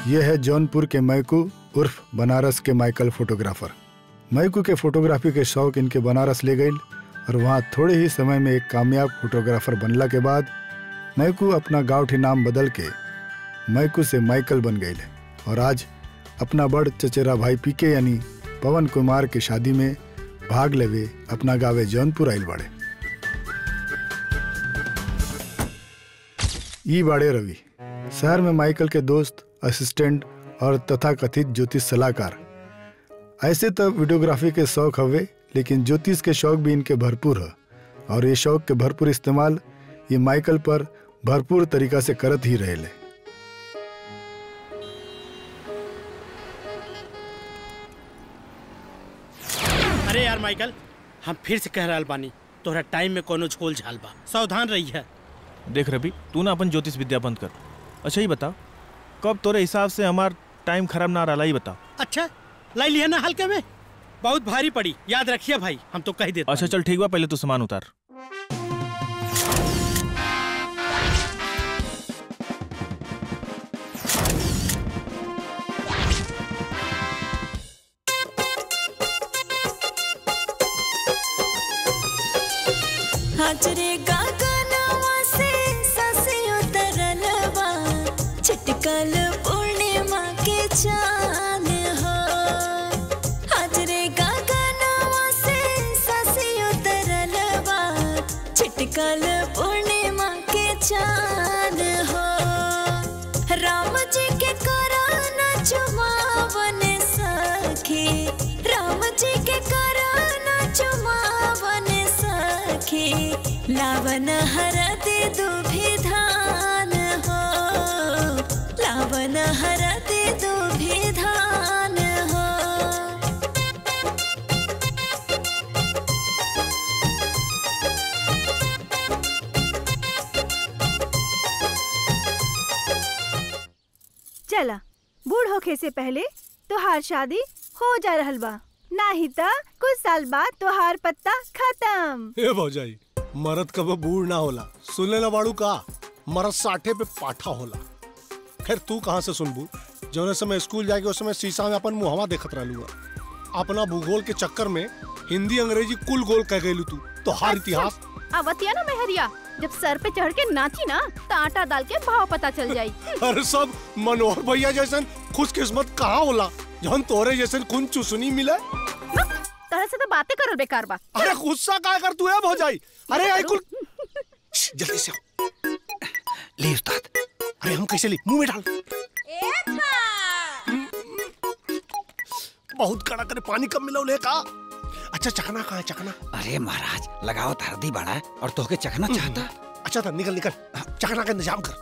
यह है जौनपुर के मैकू उर्फ बनारस के माइकल फोटोग्राफर मैकू के फोटोग्राफी के शौक इनके बनारस ले गई और वहाँ थोड़े ही समय में एक कामयाब फोटोग्राफर बनला के बाद मैकू अपना गाँवठी नाम बदल के मैकू से माइकल बन गए और आज अपना बड़ चचेरा भाई पीके यानी पवन कुमार के शादी में भाग लेवे अपना गावे जौनपुर आइल बाड़े ई बाड़े रवि शहर में माइकल के दोस्त असिस्टेंट और तथाकथित ज्योतिष सलाहकार ऐसे तो वीडियोग्राफी के शौक हवे लेकिन ज्योतिष के शौक भी इनके भरपूर है और ये शौक के भरपूर इस्तेमाल ये माइकल पर भरपूर तरीका से करत ही रहे ले अरे यार माइकल हम फिर से कह रहा बानी तोहरा टाइम में कोनो झोल झाल बा सावधान रही है देख रवि तू ना अपन ज्योतिष विद्या बंद कर अच्छा ही बता कब तोरे हिसाब से हमार टाइम खराब ना रहा ही बता अच्छा लाई लिया ना हल्के में बहुत भारी पड़ी याद रखिए भाई हम तो कह देते अच्छा चल ठीक बा पहले तू सामान उतार हाजरे गगनवा से ससियो तरलवा छिटकल पूर्णिमा के चांद हो हाजरे गगनवा से ससियो तरलवा छिटकल पूर्णिमा के चांद हो राम जी के कराना चुमावन सखी राम जी के कराना चुमावन सखी लावन हरत दुभि धान हो लावन हरत दुभि धान हो चला बूढ़ होखे से पहले तोहार शादी हो जा रहल बा नाही त कुछ साल बाद तोहार पत्ता खत्म ए भौजाई मरद कब बूढ़ ना होला सुनले ना बाड़ू का मरद साठे पे पाठा होला खैर तू कहाँ से सुनबू जौने समय स्कूल जाके उस समय शीशा में अपन मुहवा देखत रहलू अपना भूगोल के चक्कर में हिंदी अंग्रेजी कुल गोल कह गई तू तो हर इतिहास अवतिया ना मेहरिया जब सर पे चढ़ के नाची ना तो आटा डाल के भाव पता चल जाई अरे सब मनोहर भैया जैसन खुशकिस्मत कहाँ होला जौन तोरे जैसन खून चुसनी मिले तरह से तो बातें करल बेकार बा अरे गुस्सा का कर तू है भौजाई अरे आई कुल श्श, जल्दी से आओ। ले उस्ताद अरे हम कैसे ले मुंह में डाल बहुत कड़ा करे पानी कम मिला ले का अच्छा चखना कहाँ है चखना अरे महाराज लगाओ हरदी बड़ा है और तोहके चखना चाहता अच्छा था निकल निकल चखना का इंतजाम कर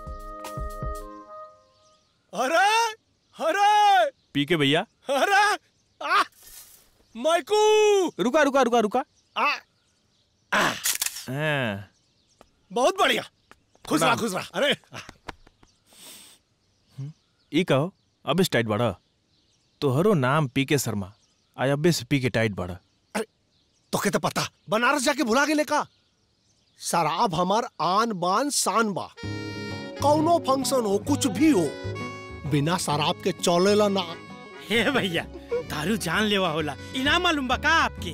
अरे अरे पी के भैया अरे आ माइकू रुका रुका रुका रुका आ हाँ, बहुत बढ़िया खुश रहा प्रणाम। खुश रहा अरे ई कहो अब इस टाइट बड़ा तोहरो नाम पी के शर्मा आय अब्बे से पी के टाइट बड़ा तो के तो पता बनारस जाके भुला गेले का शराब हमार आन बान शान बा कौनो फंक्शन हो कुछ भी हो बिना शराब के चलेला ना हे भैया दारू जान लेवा होला इनाम मालूम बा का आपके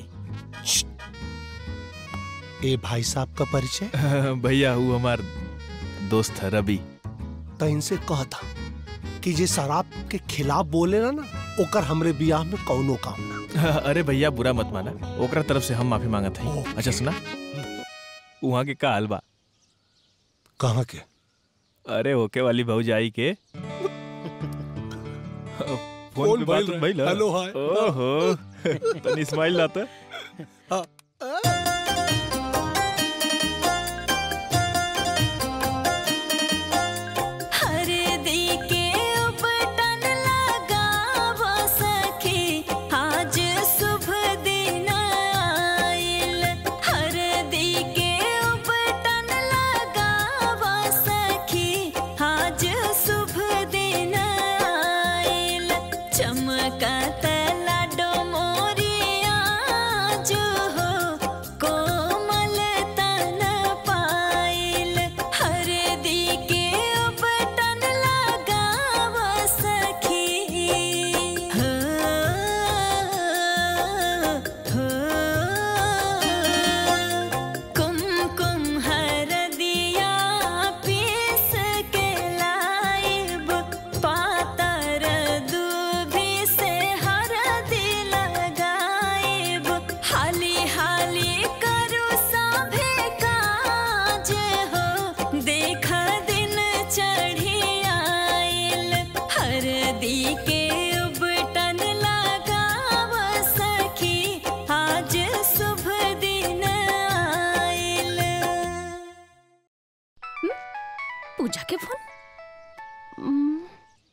ए भाई साहब का परिचय भैया वो हमार दोस्त है रवि तो इनसे कहता कि जे शराब के खिलाफ बोले ना ना ओकर हमरे बियाह में कौनो काम ना अरे भैया बुरा मत माना ओकरा तरफ से हम माफी मांगत हई अच्छा सुना वहाँ के का हाल बा कहाँ के अरे होके वाली भौजाई के फोन पे बात भइल भइल रहे। Hello, hi. ओहो तनी स्माइल लाता हरदी के उपटन लगावा सखी आज शुभ दिन आइल हरदी के उपटन लगावा सखी आज शुभ दिन आइल चमकत लाडो मोरिया जो हो पूजा के फोन हम्म,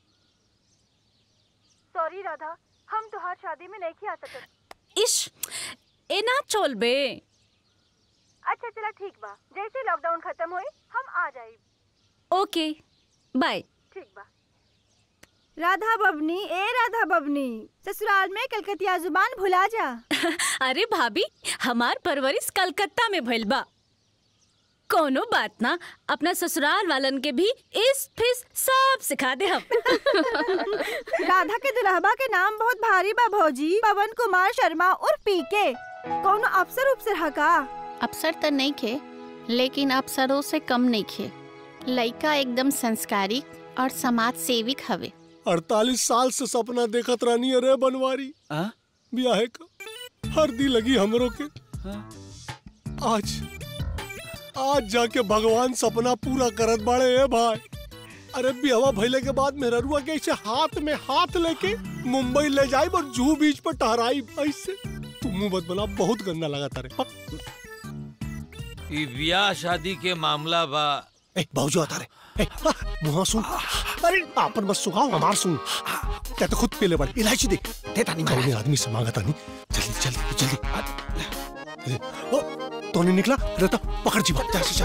सॉरी राधा हम तुहार शादी में नहीं आ सकत इश ए ना चोल बे अच्छा चला ठीक बा जैसे लॉकडाउन खत्म होई हम आ जाई ओके बाय ठीक बा राधा बबनी ए राधा बबनी ससुराल में कलकतिया जुबान भुला जा अरे भाभी हमार परवरिश कलकत्ता में भइल बा कोनो बात ना अपना ससुराल वालन के भी इस फिस सब सिखा दे हम राधा के दुल्हबा के नाम बहुत भारी बा भौजी पवन कुमार शर्मा और पीके कोनो अफसर उपसर हका अफसर तो नहीं खे लेकिन अफसरों से कम नहीं खे लड़का एकदम संस्कारी और समाज सेविक हवे अड़तालीस साल से सपना देखत रहनी अरे बनवारी हाँ? ब्याहे का हर दी लगी हमरो के आज आज जाके भगवान सपना पूरा करत बाड़े ए भाई अरे बिहवा भइले के बाद मेहरुआ के ऐसे हाथ में हाथ लेके मुंबई ले जाई और जूहू बीच पर टहराई ऐसे तू मुंह मत बना बहुत गंदा लगा तारे ई ब्याह शादी के मामला बा ए बाबूजी आता रे ए आ, मुंह सुन अरे आपन बस सुखाओ हमार सुन क्या तो खुद पीले बड़े इलायची दे देता नहीं कौन आदमी से मांगा था नहीं जल्दी जल्दी जल्दी ओ तो नहीं निकला रहता पकड़ जी बात जा जा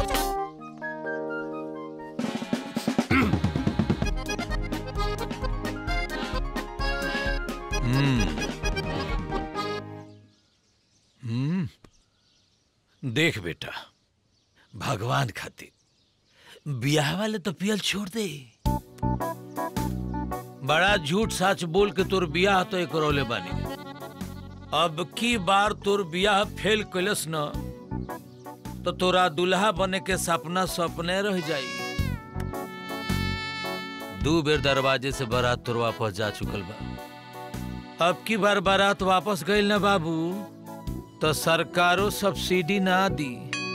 हम्म देख बेटा भगवान खातिर ब्याह वाले तो पियल छोड़ दे बड़ा झूठ सच बोल के तोर ब्याह तो एक रोले बानी अब की बार तोर ब्याह फेल कैलस न तो तोरा दुल्हा बने के सपना सपने रह जाई दू बेर दरवाजे से बारात तोर वापस जा चुकल बा अब की बार बारात वापस गईल ना बाबू तो सरकारो सब्सिडी ना दी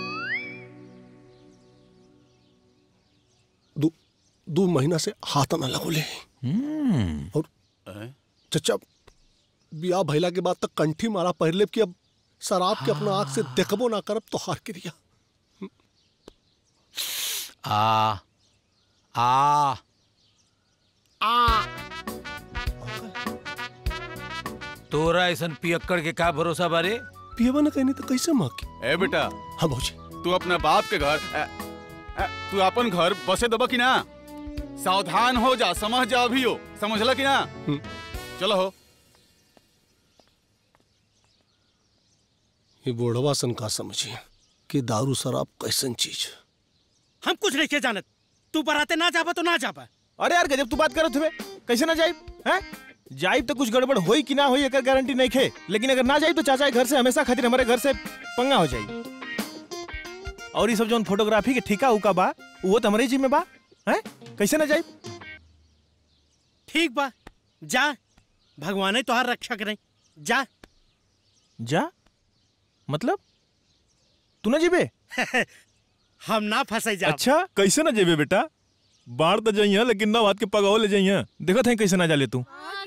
दो दो महीना से हाथ न लगोले और चचा बिया भैला के बाद तक कंठी मारा पहले कि अब शराब के अपना आंख से देखबो ना करब तो हार के दिया आ आ आ तोरा ऐसन पियक्कड़ के का भरोसा बारे पियबा न कहनी तो कैसे माँ की ए बेटा हाँ भौजी तू अपना बाप के घर अ, अ, तू अपन घर बसे दबा कि ना सावधान हो जा समझ जा अभी हो समझला कि ना चलो हो ये बोढ़वा सन का समझिए कि दारू शराब कैसन चीज हम कुछ नहीं के जानत तू बराते ना जाबा तो ना जाबा अरे यार गजब तू बात करत हुए कैसे ना जाइब हैं जाइब तो कुछ गड़बड़ होई कि ना होई एकर गारंटी नहीं खे लेकिन अगर ना जाइब तो चाचा के घर से हमेशा खातिर हमारे घर से पंगा हो जाई और ये सब जोन फोटोग्राफी के ठिका उका बा वो तो हमारे जी में बा हैं कैसे ना जाइब ठीक बा जा भगवान तोहार रक्षा करें जा जा मतलब तू ना जीबे हम ना फंसे जा अच्छा कैसे ना जेबे बेटा बाढ़ तो जाइए लेकिन ना बात के पगाओ ले जाइए देखो थे कैसे ना जा ले तू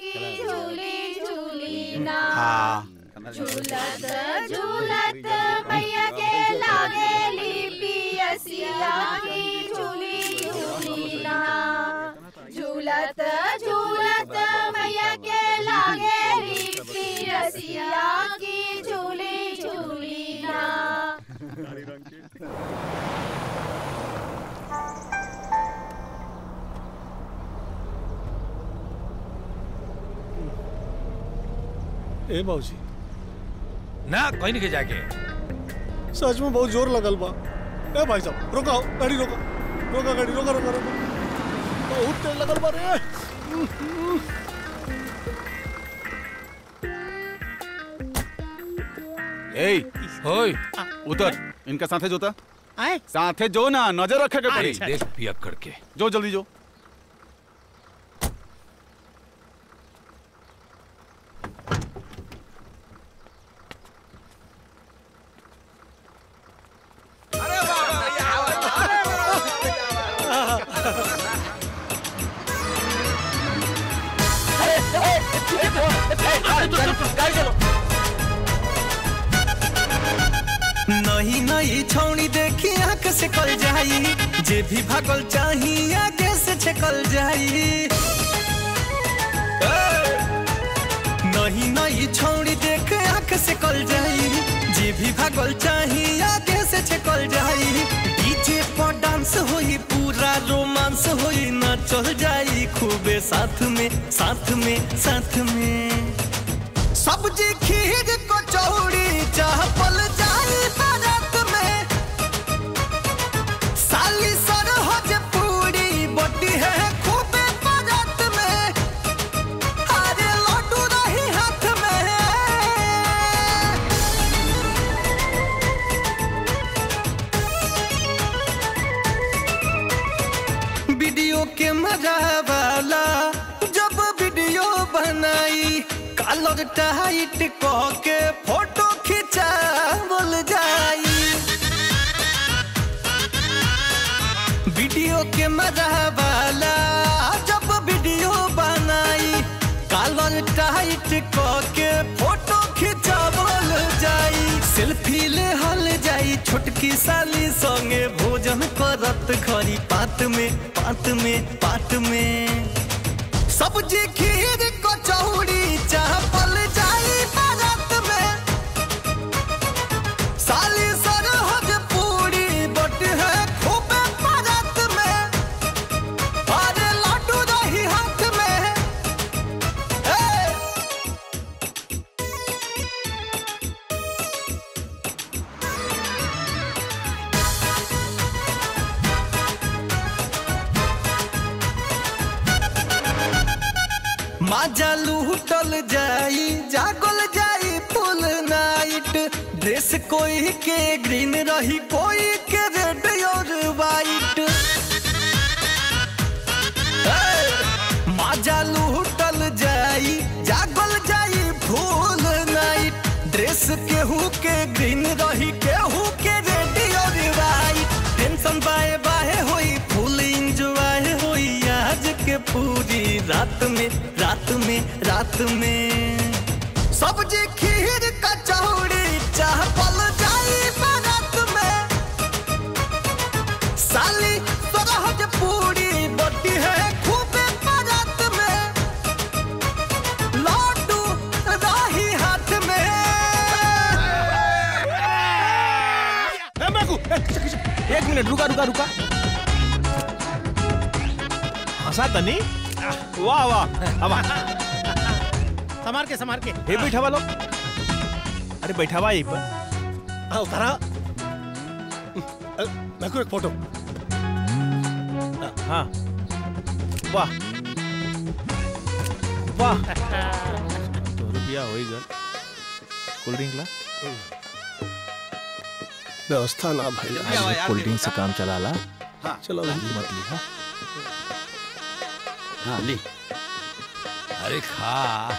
झूलत झूलत मैया के लागेली पियसिया की झूली झूली ना झूलत झूलत मैया के लागेली पियसिया की झूली झूली ना ए बाबूजी ना कोई नहीं के जाके सच में बहुत जोर लगल बा ए भाई साहब रुका गाड़ी रोका रोका गाड़ी रोका रोका रोका बहुत तेज लगल बा रे ए होय उतर इनका साथे जोता आए साथे जो ना नजर रखे के पड़ी अच्छा, देख पियक्कड़ के जो जल्दी जो नई नई छौनी देखी आंख से कल जाई जे भी भागल चाही आगे से छकल जाई ए! नहीं नहीं छौड़ी देख आंख से कल जाई जे भी भागल चाही आगे से छकल जाई डीजे पर डांस होई पूरा रोमांस होई ना चल जाई खूबे साथ में साथ में साथ में सब्जी खीर कचौड़ी चाहपल जाई बारात में साली सरहज पूरी बटी है खूबे बारात में अरे लड्डू रही हाथ में वीडियो के मजा वाला जब वीडियो बनाई कलर टाइट कह के फोटो खिंचा बोल जाई वीडियो के मजा वाला जब वीडियो बनाई कलर टाइट कह के फोटो खिंचा बोल जाई सेल्फी ले हल जाई छोटकी साली संगे भोजन करत खरी पात में पात में पात में सब्जी खीर कचौड़ी चापल जाई बारात में साली सरहज पूरी बट है खूबे बारात में अरे लड्डू रही हाथ में ए! माजा लूटल जाई जागल जाई फुल नाइट ड्रेस कोई के ग्रीन रही कोई के रेड और वाइट माजा लूटल जाई जागल जाई फुल नाइट ड्रेस केहू के ग्रीन रही केहू के रेड और वाइट टेंशन बाए बाए होई फुल इंजॉय होई आज के पूरी रात में रात में रात में सब्जी खीर कचौड़ी चावल जाई बारात में साली सरहज पूरी बटी है खूबे बारात में लड्डू राही हाथ में ए, मैकू, ए, किश, किश, एक मिनट रुका रुका रुका हंसा तनी वाह वाह अब संभार के संभार के ये बैठावा लो अरे बैठावा यहीं पर हाँ उतारा मैं को एक फोटो हाँ वाह वाह तो रुपया हो ही गल कोल्ड ड्रिंक ला व्यवस्था ना भाई कोल्ड ड्रिंक से काम चला ला चलो जल्दी मत ली हाँ हाँ ली अरे खा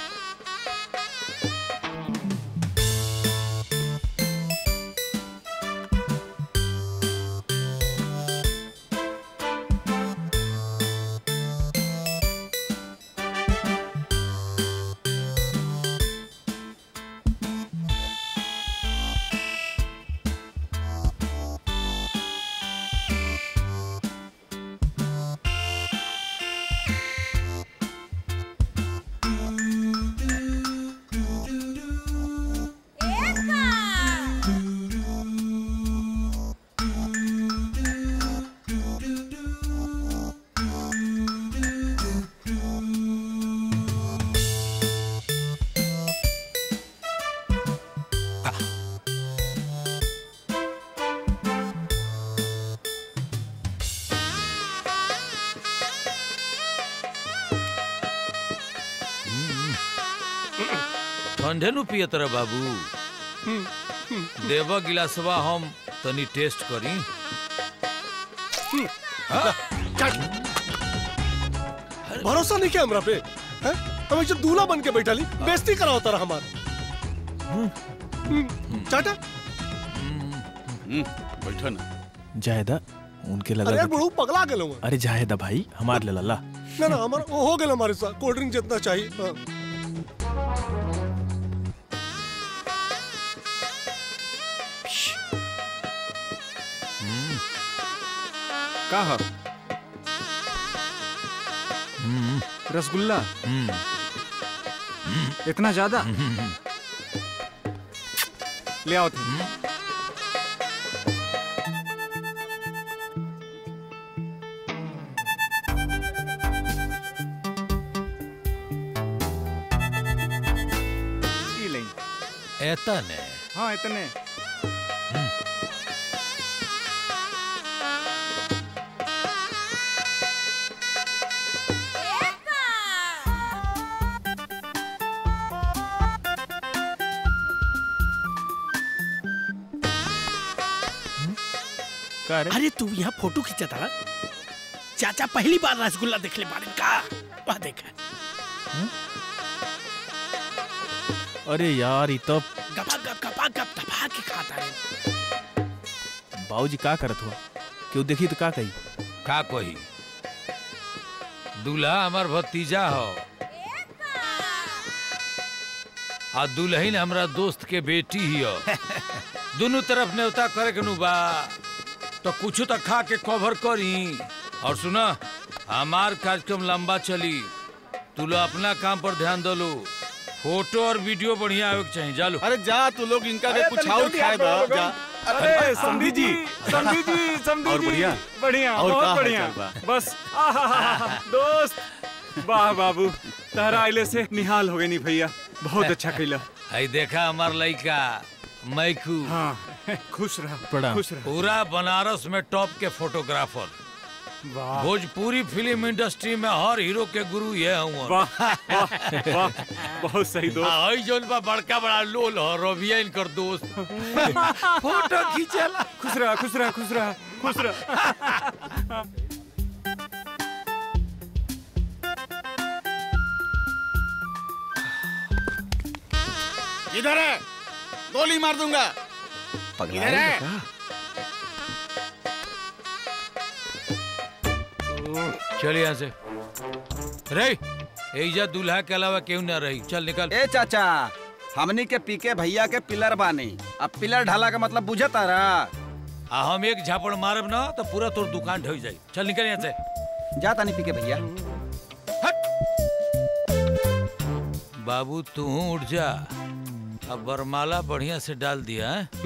ठंडे नु पियत रह बाबू देव गिलासवा हम तनी टेस्ट करी भरोसा नहीं किया हमरा पे हैं? हम एकदम दूल्हा बन के बैठा ली बेइज्जती करा होता रहा हमार चाटा बैठो ना जायदा उनके अरे यार लगा बुढ़ऊ पगला गेलो मैं अरे जायदा भाई हमार ले ला ना ना हमारा वो हो गेल हमारे साथ कोल्ड ड्रिंक जितना चाहिए हाँ। का ह रसगुल्ला इतना ज्यादा ले आओ थे ई लें ऐता ने हाँ इतने अरे तू यहाँ फोटो खींचता रहा चाचा पहली बार रसगुल्ला देख ले बारे का वह देखा अरे यार ये तो गपा गप गपा गप दबा के खाता है बाबूजी का करत हुआ क्यों देखी तो का कही का कही दूल्हा हमार भतीजा हो आ दुल्हन हमरा दोस्त के बेटी ही हो दोनों तरफ न्योता करे के नु बा तो कुछ तो खा के कवर करी और सुना हमार कार्यक्रम लंबा चली तू लोग अपना काम पर ध्यान दो लो फोटो और वीडियो बढ़िया आवे के चाहिए जालो अरे जा तू लोग इनका के कुछ और खाए दो जा अरे समधी जी समधी जी समधी और जी बढ़िया? बढ़िया और का बहुत हाल बढ़िया चाल बा? बस आहाहाहा, दोस्त वाह बाबू तहरा आइले से निहाल हो गई नी भैया बहुत अच्छा कैला आई देखा हमार लड़का मैकू हाँ खुश रह प्रणाम खुश रह पूरा बनारस में टॉप के फोटोग्राफर वाह भोजपुरी फिल्म इंडस्ट्री में हर हीरो के गुरु ये हूँ वाह वाह वाह बहुत सही दोस्त आई जोन बा बड़का बड़ा लोल हो रविया इनकर दोस्त फोटो खींचला खुश रह खुश रह खुश रह खुश रह इधर है गोली मार दूंगा इधर है चल यहाँ से रे एजा दूल्हा के अलावा क्यों ना रही चल निकल ए चाचा हमनी के पीके भैया के पिलर बानी अब पिलर ढाला का मतलब बुझे तारा आ हम एक झापड़ मारब ना तो पूरा तोर दुकान ढह जाई चल निकल यहाँ से जा तानी पीके भैया बाबू तू उठ जा अब बरमाला बढ़िया से डाल दिया है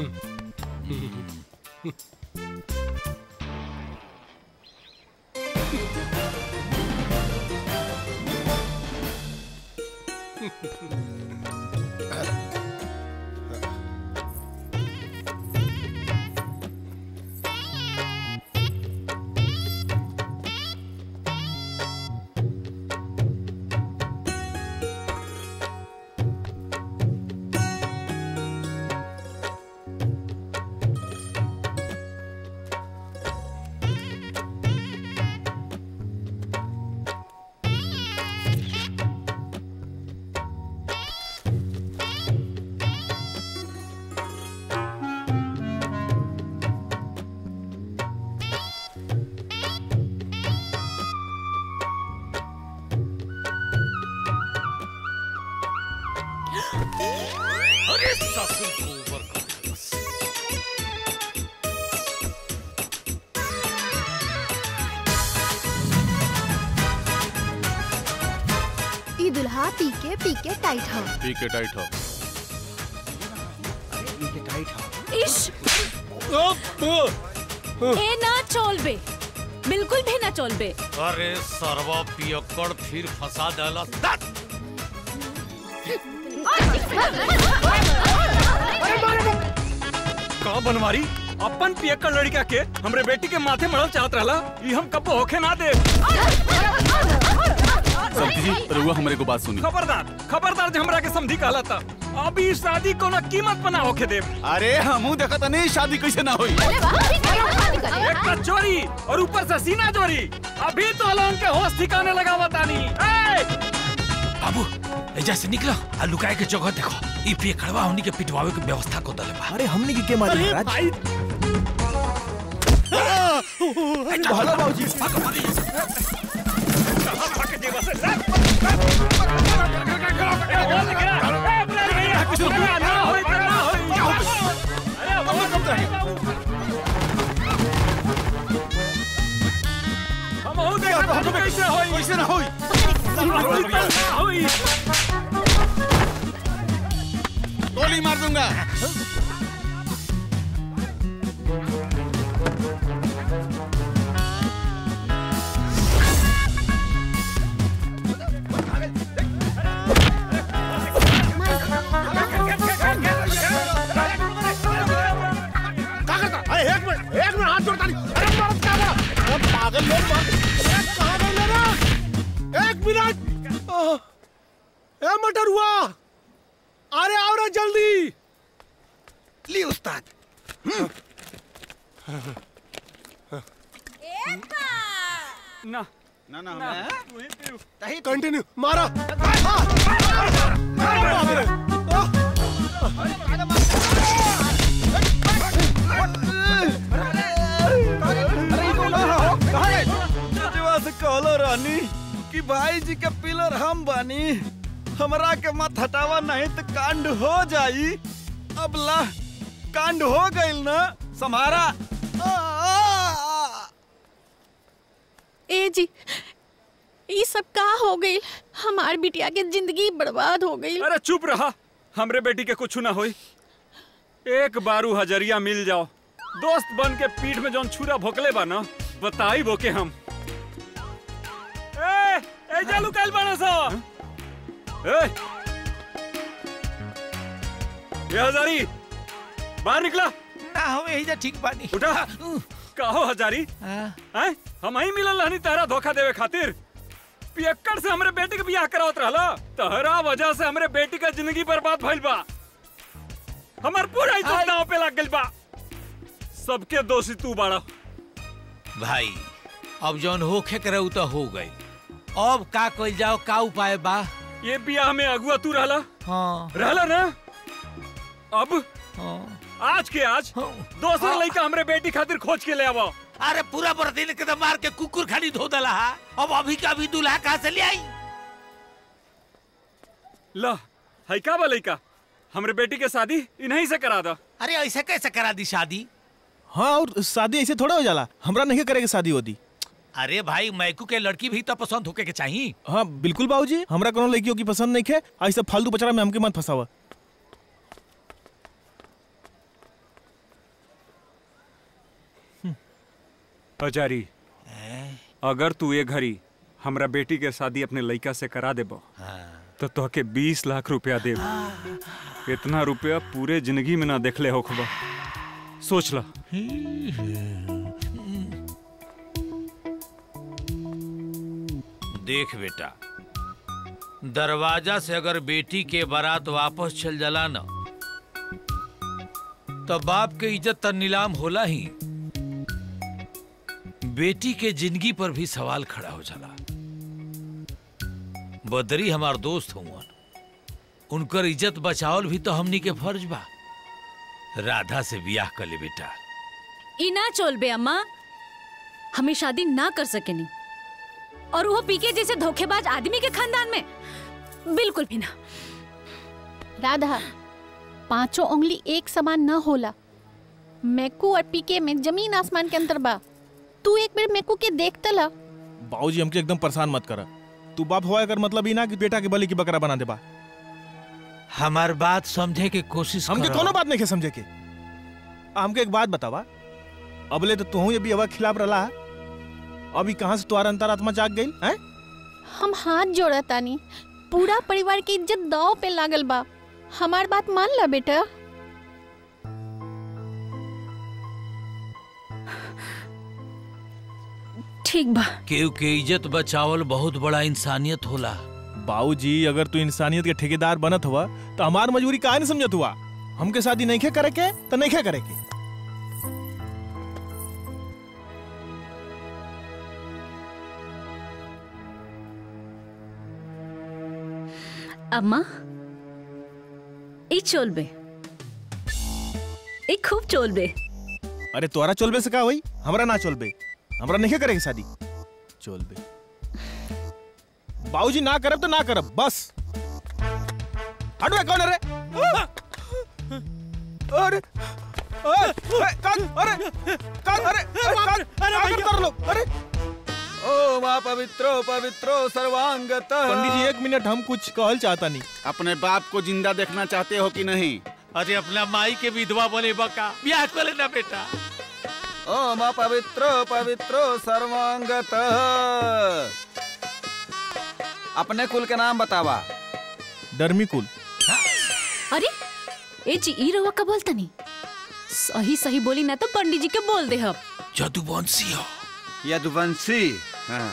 अरे ससुर को ऊपर कर बस। ई दुल्हा पीके पीके टाइट हो ठीक है टाइट हो इश ए ना चोलबे बिल्कुल भी ना चोलबे अरे सरवा पियक्कड़ फिर फंसा डाला तात! का बनवारी अपन पियक्कड़ लड़का के हमरे बेटी के माथे मड़ल चाहत रहला ई हम कब होखे ना दे समझी जी रहुआ हमारे को बात सुनी खबरदार खबरदार जे हमरा के समझी कहला था अभी शादी कोनो कीमत पर ना होखे दे अरे हमू देखत नहीं शादी कैसे ना हुई एक तो चोरी और ऊपर से सीना चोरी अभी तो लोगन के होश ठिकाने लगा बतानी बाबू एजा से निकलो आ लुकाए के जगह देखो ई पिए कड़वा होनी के पिटवावे के व्यवस्था को दले बा अरे हमने की के मारी अरे महाराज हेलो बाबूजी कैसे होई कैसे ना होई होई गोली मार दूंगा क्या करता अरे एक मिनट एक मिनट हाथ जोड़ता नहीं अरे मरद क्या बड़ा अरे पागल लोग मर अरे कहाँ गए मेरा एक मिनट आह, ए मटर हुआ अरे आओ रे जल्दी ली उस्ताद ना ना ना ना कंटिन्यू मारा जजवा से कहलो रानी कि भाई जी के पिलर हम बानी हमरा के मत हटावा नहीं तो कांड हो जाई अब ला कांड हो गइल ना समारा ए जी ये सब का हो गई हमार बिटिया के जिंदगी बर्बाद हो गई अरे चुप रहा हमरे बेटी के कुछ ना होई एक बारू हजरिया मिल जाओ दोस्त बन के पीठ में जौन छुरा भोकले बा ना बताई बोके हम ए ए जालू काल बना सा ए ये हजारी बाहर निकला ना हो यही जा ठीक बानी उठा कहो हजारी हैं हम ही मिलल रहनी तहरा धोखा देवे खातिर पियक्कड़ से हमरे बेटी के बियाह करावत रहला तहरा वजह से हमरे बेटी का जिंदगी बर्बाद भइल बा हमार पूरा इज्जत दांव पे लग गइल बा सबके दोषी तू बाड़ा भाई अब जौन होखे करे उ तो हो गई अब का कइल जाओ का उपाय बा ये बियाह में अगुआ तू रहला हाँ रहला ना अब आज के आज दोसर लड़का हमरे बेटी खातिर खोज के ले आवो अरे पूरा बरदीन के तो मार के कुकुर खानी धो दला हा अब अभी का अभी दूल्हा कहाँ से ले आई ला है का बा लड़का हमरे बेटी के शादी इन्हीं से करा दा अरे ऐसे कैसे करा दी शादी हाँ और शादी ऐसे थोड़ा हो जाला हमरा नहीं करेगी शादी होती अरे भाई मैकू के लड़की भी तो पसंद होके के चाहिए हाँ बिल्कुल बाबूजी हमरा कोनो लड़कियों की पसंद नहीं है ऐसे फालतू बचरा में हमके मत फंसावा हजारी अगर तू ये घड़ी हमरा बेटी के शादी अपने लड़का से करा देबो तो तोहके बीस लाख रुपया देब इतना रुपया पूरे जिंदगी में ना देखले होखबा सोच ला देख बेटा दरवाजा से अगर बेटी के बारात वापस चल जाला ना तो बाप के इज्जत त नीलाम होला ही बेटी के जिंदगी पर भी सवाल खड़ा हो जाला बदरी हमार दोस्त हुआ उनकर इज्जत बचावल भी तो हमनी के फर्ज बा राधा से बियाह कर ले बेटा ई ना चोल बे अम्मा हमें शादी ना कर सकेनी और वो पीके जैसे धोखेबाज आदमी के खानदान में बिल्कुल भी ना राधा पांचों उंगली एक समान न होला मैकू और पीके में जमीन आसमान के अंतर बा तू एक बार मैकू के देख तला बाबूजी हमके एकदम परेशान मत करा तू बाप हुआ कर मतलब ही ना कि बेटा के बलि की बकरा बना देबा हमार बात समझे के कोशिश हमके करो। कोनो बात नहीं के समझे के हमके एक बात बतावा अबले तो तू ये भी हवा खिलाफ रला अभी कहाँ से तुम्हारा अंतरात्मा जाग गई हैं हम हाथ जोड़ा तानी पूरा परिवार की इज्जत दाव पे लागल बा हमार बात मान ला बेटा ठीक बा केहू के इज्जत बचावल बहुत बड़ा इंसानियत होला बाबूजी अगर तू इंसानियत के ठेकेदार बनत हुआ तो हमार मजबूरी काहे नहीं समझत हुआ हमके शादी नहीं खे करे के तो नहीं खे करे के अम्मा ई चोल बे ई खूब चोल बे अरे तोरा चलबे से का होई हमरा ना चलबे हमरा नहीं करे के शादी चलबे बाबूजी ना करब तो ना करब बस हटवे कौन है रे अरे अरे कान अरे कान अरे कान अरे कर लोग अरे ओ माँ पवित्रो पवित्रो सर्वांगत पंडित जी एक मिनट हम कुछ कहल चाहता नहीं अपने बाप को जिंदा देखना चाहते हो कि नहीं अरे अपना माई के विधवा बने बका ब्याह कर लेना बेटा ओ माँ पवित्रो पवित्रो सर्वांगत अपने कुल के नाम बतावा डर्मी कुल अरे ए जी ई रहुआ का बोलता नहीं सही सही बोली ना तो पंडित जी के बोल दे हम जदुवंशी हो यदुवंशी हाँ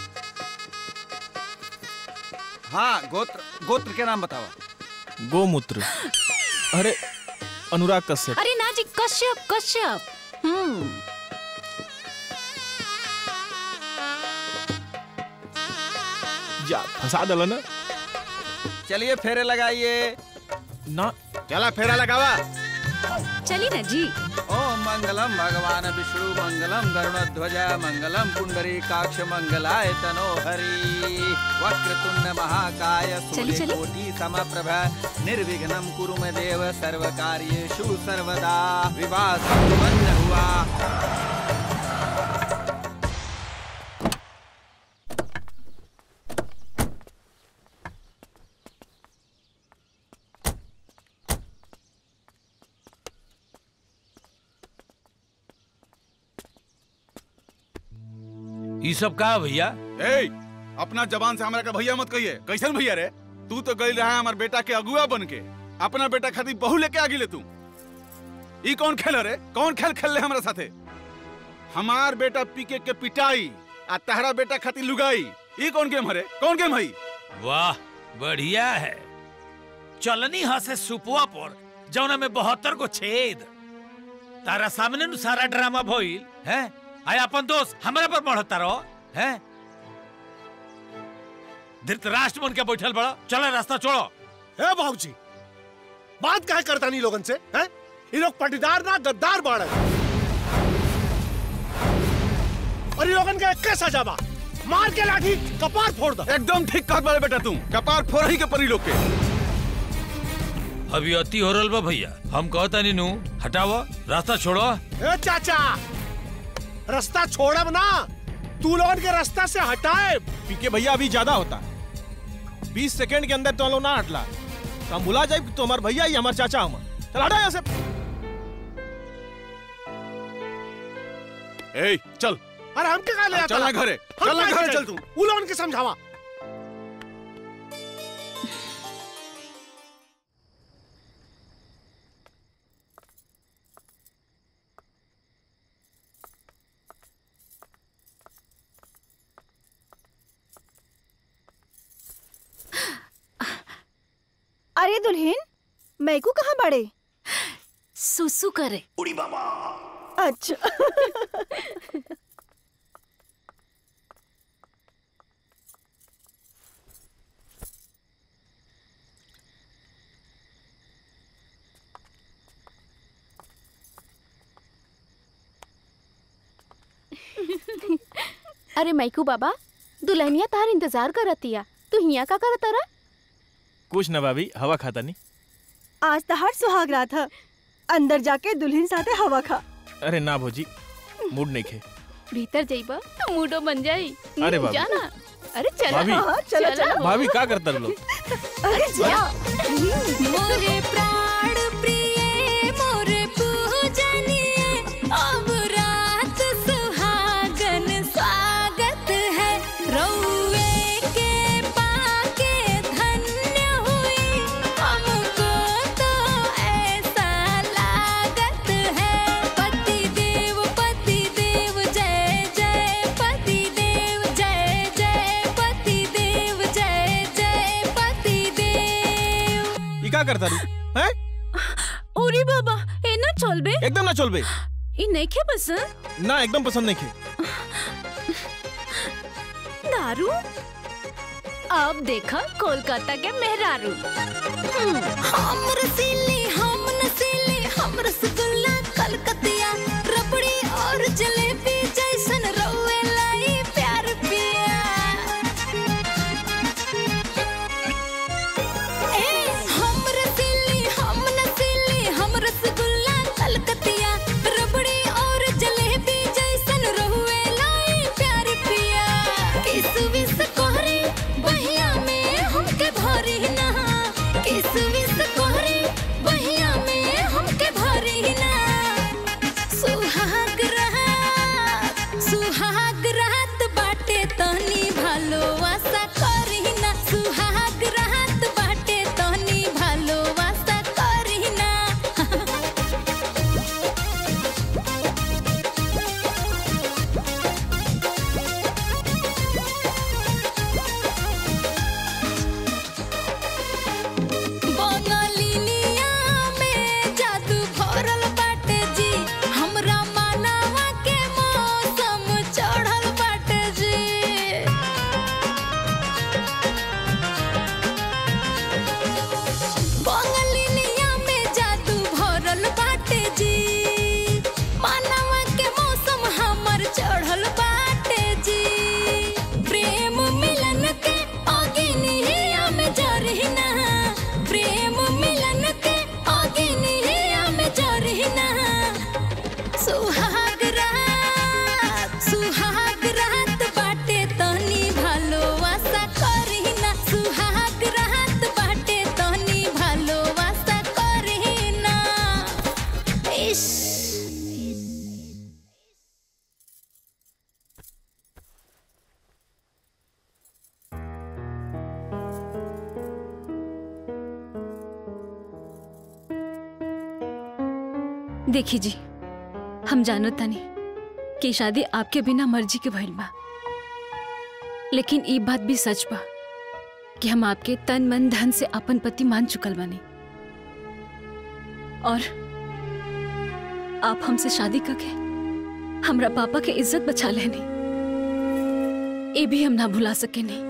हाँ गोत्र गोत्र के नाम बतावा गोमूत्र अरे अनुराग कश्यप अरे ना जी कश्यप कश्यप हम्म जा फंसा दल ना चलिए फेरे लगाइए ना चला फेरा लगावा चली ना जी ओम मंगलम भगवान विष्णु मंगलम गरुणध्वज मंगलम पुंडरी काक्ष मंगलाय तनो हरि वक्रतुंड महाकाय चली, चली। कोटि समप्रभ निर्विघ्नं कुरु मे देव सर्व कार्येषु सर्वदा विवाह संपन्न हुआ ये सब का भैया ए अपना जबान से हमरा का भैया मत कहिए कैसन भैया रे तू तो गई रहा हमार बेटा के अगुआ बन के अपना बेटा खातिर बहू लेके आ गिले तू ई कौन खेल रे कौन खेल खेल ले हमरा साथे हमार बेटा पीके के पिटाई आ तहरा बेटा खातिर लुगाई ई कौन गेम हरे कौन गेम हई वाह बढ़िया है चलनी हसे सुपुआ पर जौना में बहत्तर को छेद तारा सामने नु सारा ड्रामा भइल है आय अपन दोस्त हमरा पर बढ़ता रहो है धृतराष्ट्र बन के बैठल बड़ा चलो रास्ता छोड़ो हे बाबूजी बात काहे करता नहीं लोगन से हैं ये लोग पटीदार ना गद्दार बाड़ और ये लोगन का एक सजा बा मार के लाठी कपार फोड़ दो एकदम ठीक कहत बारे बेटा तू कपार फोड़ ही के परी लोग के अभी अति हो रहल बा भैया हम कहता नहीं नु हटाओ रास्ता छोड़ो ए चाचा रास्ता छोड़ब ना तू लोगन के रास्ता से हटाए पीके भैया अभी ज्यादा होता बीस सेकंड के अंदर तो लोग ना हटला तो हम बुला जाए तो हमारे भैया ही हमारे चाचा हम चल हटा यहाँ से ए चल अरे हम क्या ले अब आता चल ना ला? घरे, हम चल ना काहे घरे के चल जाई? तू। उ लोगन के समझावा अरे दुल्हन मैकू कहाँ बड़े सुसु करे अच्छा अरे मैकू बाबा दुल्हनिया तार इंतजार करतिया तू हिया का करत रहा कुछ ना भाभी हवा खाता नहीं आज तो हर सुहाग रात है अंदर जाके दुल्हन साथे हवा खा अरे ना भौजी मूड नहीं खे भीतर जाइबा तो मूडो बन जाई अरे हम्म, बाबू। जाना अरे चला भाभी। हाँ, चला चला भाभी का करता लोग अरे जा मोरे प्राण प्रिय मोरे पूजनीय अब रात सुहागन स्वागत है रउए के पाके धन्य हुई हमको तो ऐसा लागत है पति देव पति देव जय जय पति देव जय जय पति देव जय जय पति देव ये का करता रू हैं ओरी बाबा ए ना चलबे एकदम ना चलबे ई नइखे पसंद ना एकदम पसंद नहीं खे दारू अब देखा कोलकाता के मेहरारू हम रसीली हम नसीली हम रसगुल्ला कलकतिया रबड़ी और जलेबी जैसन रउए लाई प्यार पिया ए हम रसीली हम नसीली हम रसगुल्ला कलकतिया रबड़ी और जलेबी जैसन रउए लाई प्यार पिया देखी जी हम जानत तानी कि शादी आपके बिना मर्जी के भइल बा लेकिन ई बात भी सच बा कि हम आपके तन मन धन से अपन पति मान चुकल बानी और आप हमसे शादी करके हमरा पापा के इज्जत बचा लेनी ये भी हम ना भुला सके नहीं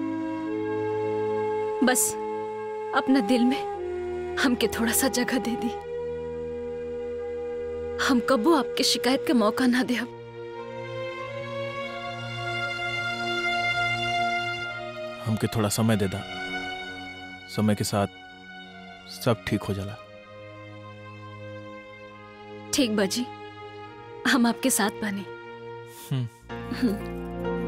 बस अपना दिल में हमके थोड़ा सा जगह दे दी हम कबो आपके शिकायत का मौका ना दे हमके थोड़ा समय दे दा समय के साथ सब ठीक हो जाला ठीक बाजी हम आपके साथ बने हम्म।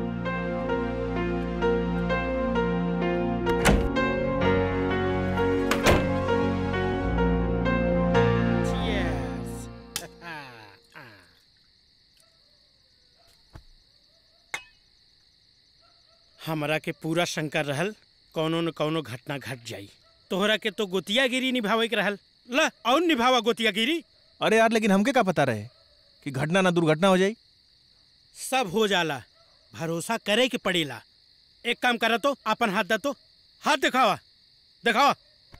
हमरा के पूरा शंकर रहल कौनो न कौनो घटना घट जाई तोहरा के तो गोतियागिरी निभावे के रहल ला और निभावा गोतियागिरी अरे यार लेकिन हमके का पता रहे कि घटना ना दुर्घटना हो जाई सब हो जाला भरोसा करे के पड़ेला एक काम करा तो अपन हाथ दा तो हाथ दिखावा दिखावा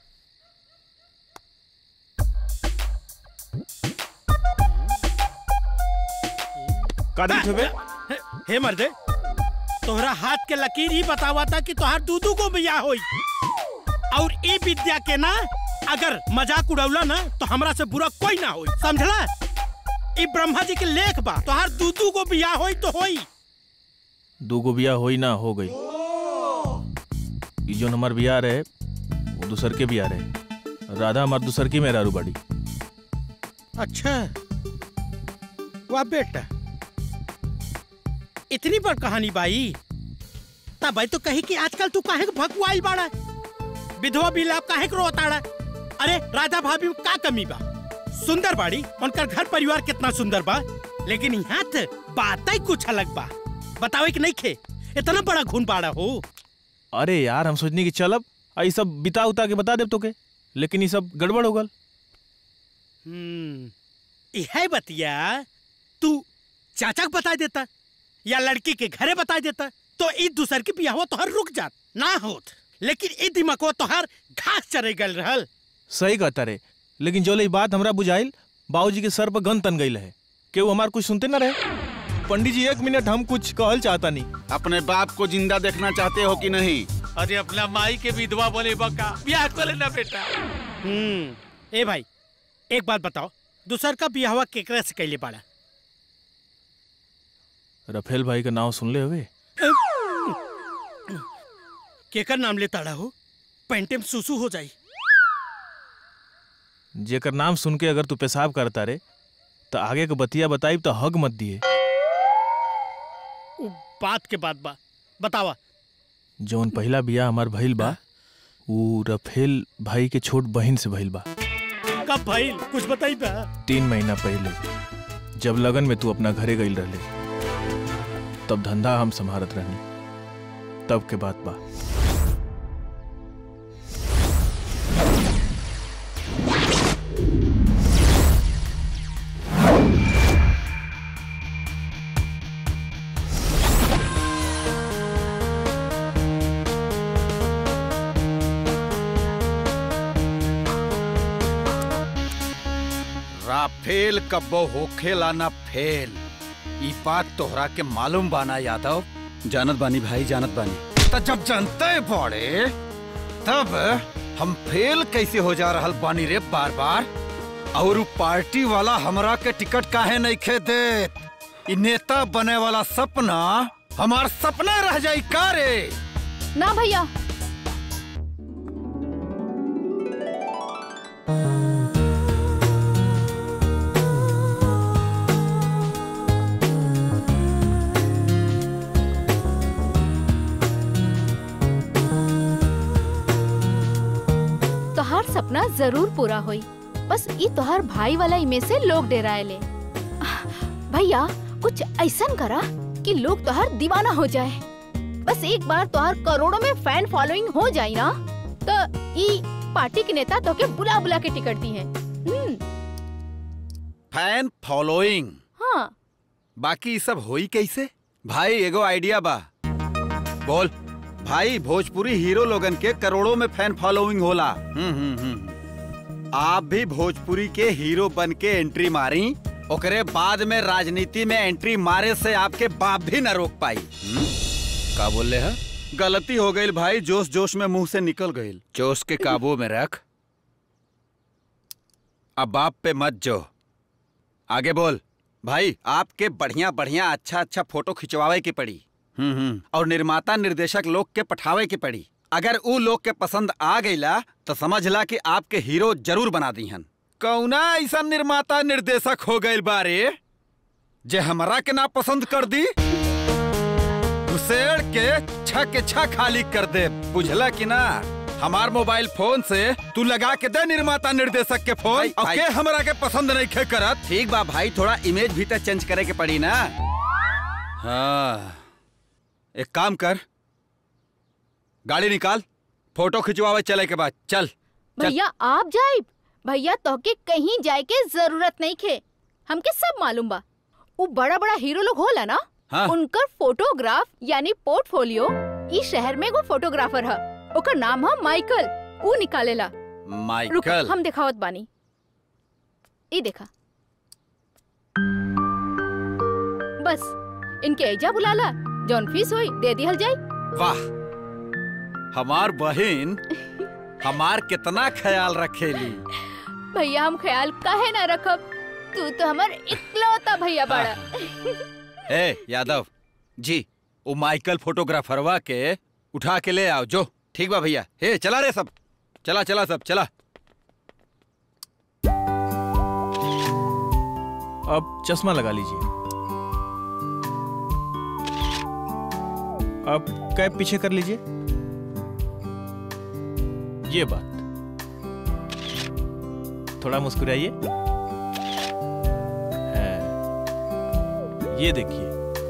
का दिखत हबे हे, हे मर्दे तोहरा हाथ के लकीर ही बतावा था कि तोहार दूधू को बिया होई और ए विद्या के ना अगर मजाक उड़ौला ना तो हमरा से बुरा कोई ना होई समझला ई ब्रह्मा जी के लेख बा तोहार दूधू को बिया होई तो होई दूगो बिया होई ना हो गई ई जोन हमार बिया रहे वो दूसर के बिया रहे राधा हमार दूसर की मेहरारू बाड़ी अच्छा वाह बेटा इतनी बड़ कहानी बाई तब भाई तो कही कि आजकल तू काहे के भगवाई बाड़ा विधवा बिलाप काहे के रोताड़ा अरे राधा भाभी में का कमी बा सुंदर बाड़ी उनकर घर परिवार कितना सुंदर बा लेकिन यहाँ त बात ही कुछ अलग बा बतावे कि नहीं खे इतना बड़ा घुन बाड़ा हो अरे यार हम सोचनी कि चलब आ ई सब बिता उता के बता देब तोके लेकिन ये सब गड़बड़ हो गल हम्म यह बतिया तू चाचा को बता देता या लड़की के घरे बता देता तो ई दूसर की बियाह तोहर रुक जात ना होत लेकिन ई दिमाग तोहर घास चरे गल रहल सही कहता रे लेकिन जो ई बात हमरा बुझाइल बाबूजी के सर पर गन तन गई है केहू हमार कुछ सुनते ना रहे पंडित जी एक मिनट हम कुछ कहल चाहता नहीं अपने बाप को जिंदा देखना चाहते हो कि नहीं अरे अपना माई के विधवा बने बका ब्याह कर लेना बेटा हम्म ए भाई एक बात बताओ दूसर का बियाह केकरा से कैले पाड़ा रफेल भाई का नाम सुन ले हुए केकर नाम लेता हो पेंटे में सुसु हो जाई जेकर नाम सुन के अगर तू पेशाब करता रे तो आगे के बतिया बताई तो हग मत दिए उ बात के बात बा बतावा जौन पहला बिया हमार भइल बा ऊ रफेल भाई के छोट बहन से भइल बा कब भाई कुछ बताई बा तीन महीना पहले जब लगन में तू अपना घरे गईल रहले तब धंधा हम संभारत रहनी तब के बात बा राफेल कब्बो होखेला ना फेल ई बात तोहरा के मालूम बाना यादव जानत बानी भाई जानत बानी त जब जानते पड़े तब हम फेल कैसे हो जा रहल बानी रे बार बार और उ पार्टी वाला हमरा के टिकट काहे नहीं खे देत ई नेता बने वाला सपना हमार सपना रह जाई का रे ना भैया तोहार सपना जरूर पूरा होई बस ई तोहार भाई वाला इमे से लोग डेराएले भैया कुछ ऐसन करा कि लोग तोहार दीवाना हो जाए बस एक बार तोहार करोड़ों में फैन फॉलोइंग हो जाई ना तो ई पार्टी के नेता तो के बुला बुला के टिकट दी है फैन फॉलोइंग हाँ बाकी ई सब होई कैसे भाई एगो आइडिया बा बोल भाई भोजपुरी हीरो लोगन के करोड़ों में फैन फॉलोइंग होला हम्म हम्म हम्म आप भी भोजपुरी के हीरो बन के एंट्री मारी ओकरे बाद में राजनीति में एंट्री मारे से आपके बाप भी न रोक पाई हम्म? का बोल रहे हैं गलती हो गई भाई जोश जोश में मुंह से निकल गई जोश के काबू में रख अब बाप पे मत जो आगे बोल भाई आपके बढ़िया बढ़िया अच्छा अच्छा फोटो खिंचवावे की पड़ी हम्म हम्म और निर्माता निर्देशक लोग के पठावे की पड़ी अगर ऊ लोग के पसंद आ गईला तो समझ ला कि आपके हीरो जरूर बना दी हन कौना ऐसा निर्माता निर्देशक हो गई बारे जे हमरा के ना पसंद कर दी घुसेड़ के छ के छ खाली कर दे बुझला कि ना हमार मोबाइल फोन से तू लगा के दे निर्माता निर्देशक के फोन अब के हमरा के पसंद नहीं खे करत ठीक बा भाई थोड़ा इमेज भी तो चेंज करे के पड़ी ना हाँ एक काम कर गाड़ी निकाल फोटो खिंचवावे चले के बाद चल चल भैया आप जाए भैया तोहके कहीं जाए के जरूरत नहीं खे हमके सब मालूम बा उ बड़ा बड़ा हीरो लोग होला ना हाँ। उनकर फोटोग्राफ यानी पोर्टफोलियो इस शहर में एगो फोटोग्राफर है ओकर नाम है माइकल उ निकालेला रुक माइकल हम दिखावत बानी ई देखा बस इनके एजा बुलाला जौन फीस होई दे दिहल जाई वाह हमार बहन हमार कितना ख्याल रखेली भैया हम ख्याल काहे ना रखब तू तो हमर इकलौता भैया बड़ा ए यादव जी वो माइकल फोटोग्राफरवा के उठा के ले आओ जो ठीक बा भैया हे चला रे सब चला चला सब चला अब चश्मा लगा लीजिए अब कैप पीछे कर लीजिए ये बात थोड़ा मुस्कुराइए है। ये देखिए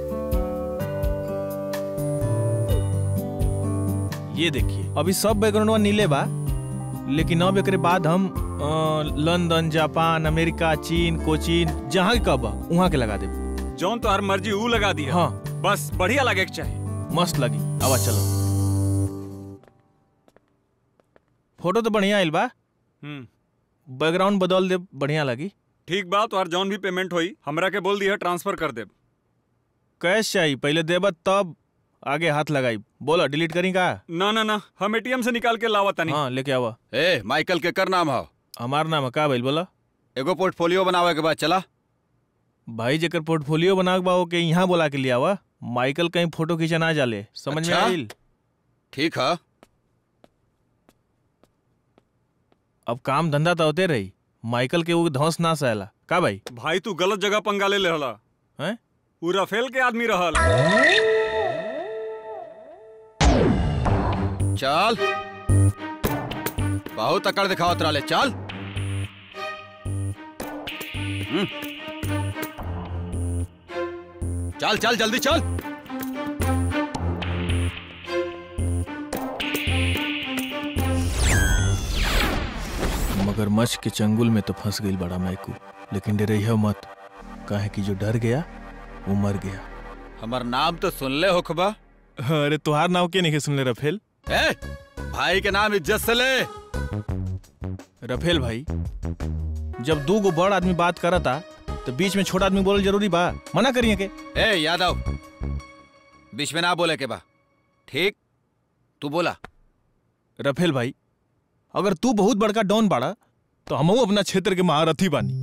ये देखिए अभी सब बैकग्राउंडवा नीले बा लेकिन अब एकरे बाद हम अ, लंदन जापान अमेरिका चीन कोचीन जहाँ के कब वहाँ के लगा देब जौन तो हर मर्जी ऊ लगा दिया हाँ बस बढ़िया लगे के चाहिए मस्त लगी आवा चलो फोटो तो बढ़िया आइल बा हम्म बैकग्राउंड बदल दे बढ़िया लगी ठीक बा तो हर जौन भी पेमेंट होई हमरा के बोल दिया ट्रांसफर कर देब कैश चाहिए पहले देबा तब आगे हाथ लगाई बोला डिलीट करी का ना ना ना हम एटीएम से निकाल के लावा तनी हाँ लेके आवा ए माइकल के कर नाम हो हमार नाम है का भाई बोला एगो पोर्टफोलियो बनावे के बाद चला भाई जेकर पोर्टफोलियो बना के बा के यहाँ बोला के लिया आवा माइकल कहीं फोटो खींचा ना जाले समझ में अच्छा? आइल ठीक है अब काम धंधा तो होते रही माइकल के वो धौस ना सहला का भाई भाई तू गलत जगह पंगा ले रहला हैं ऊ राफेल के आदमी रहल चल बहुत अकड़ दिखावत रहा चल हम्म। चल चल जल्दी चल मगरमच्छ के चंगुल में तो फंस गई बड़ा मैकू लेकिन डरइह मत काहे कि जो डर गया वो मर गया हमार नाम तो सुन ले होखबा अरे तुहार नाम के नहीं सुन ले रफेल ए भाई के नाम इज्जत से ले रफेल भाई जब दू गो बड़ आदमी बात करता तो बीच में छोटा आदमी बोल जरूरी बा मना करिए के ए यादव बीच में ना बोले के बा ठीक तू बोला रफेल भाई अगर तू बहुत बड़का डॉन बाड़ा तो हमहू अपना क्षेत्र के महारथी बानी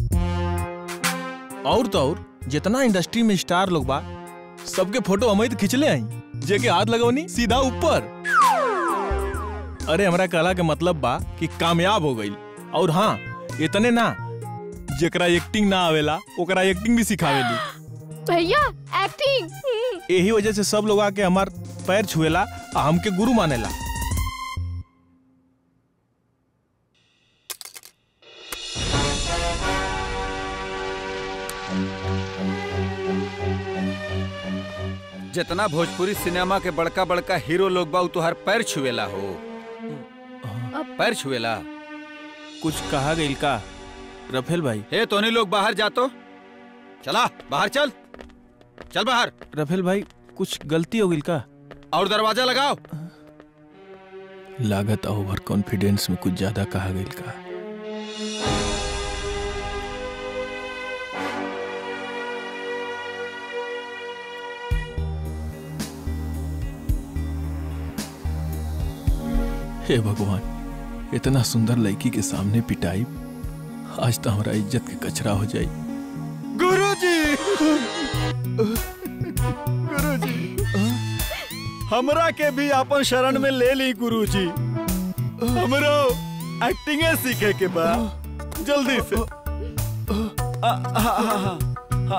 और तो और जितना इंडस्ट्री में स्टार लोग बा सबके फोटो हम तो खिंचले आई जेके हाथ लगवनी सीधा ऊपर अरे हमरा कहला के मतलब बा कि कामयाब हो गई और हाँ इतने ना जेकरा एक्टिंग ना आवेला ओकरा एक्टिंग भी सिखावेली भैया एक्टिंग यही वजह से सब लोग आके हमार पैर छुएला आ हमके गुरु मानेला जितना भोजपुरी सिनेमा के बड़का बड़का हीरो लोग बा उ तुहार पैर छुएला हो पैर छुएला कुछ कहा गई का रफेल भाई हे तोनी लोग बाहर जा तो चला बाहर चल चल बाहर रफेल भाई कुछ गलती हो गई का और दरवाजा लगाओ लागत ओवर कॉन्फिडेंस में कुछ ज्यादा कहा गई का हे भगवान इतना सुंदर लड़की के सामने पिटाई आज तो हमारा इज्जत के कचरा हो जाई गुरुजी गुरुजी हमरा के भी अपन शरण में ले ली गुरुजी हमरो एक्टिंग सीखे के बा जल्दी से आ, आ, आ, आ, आ,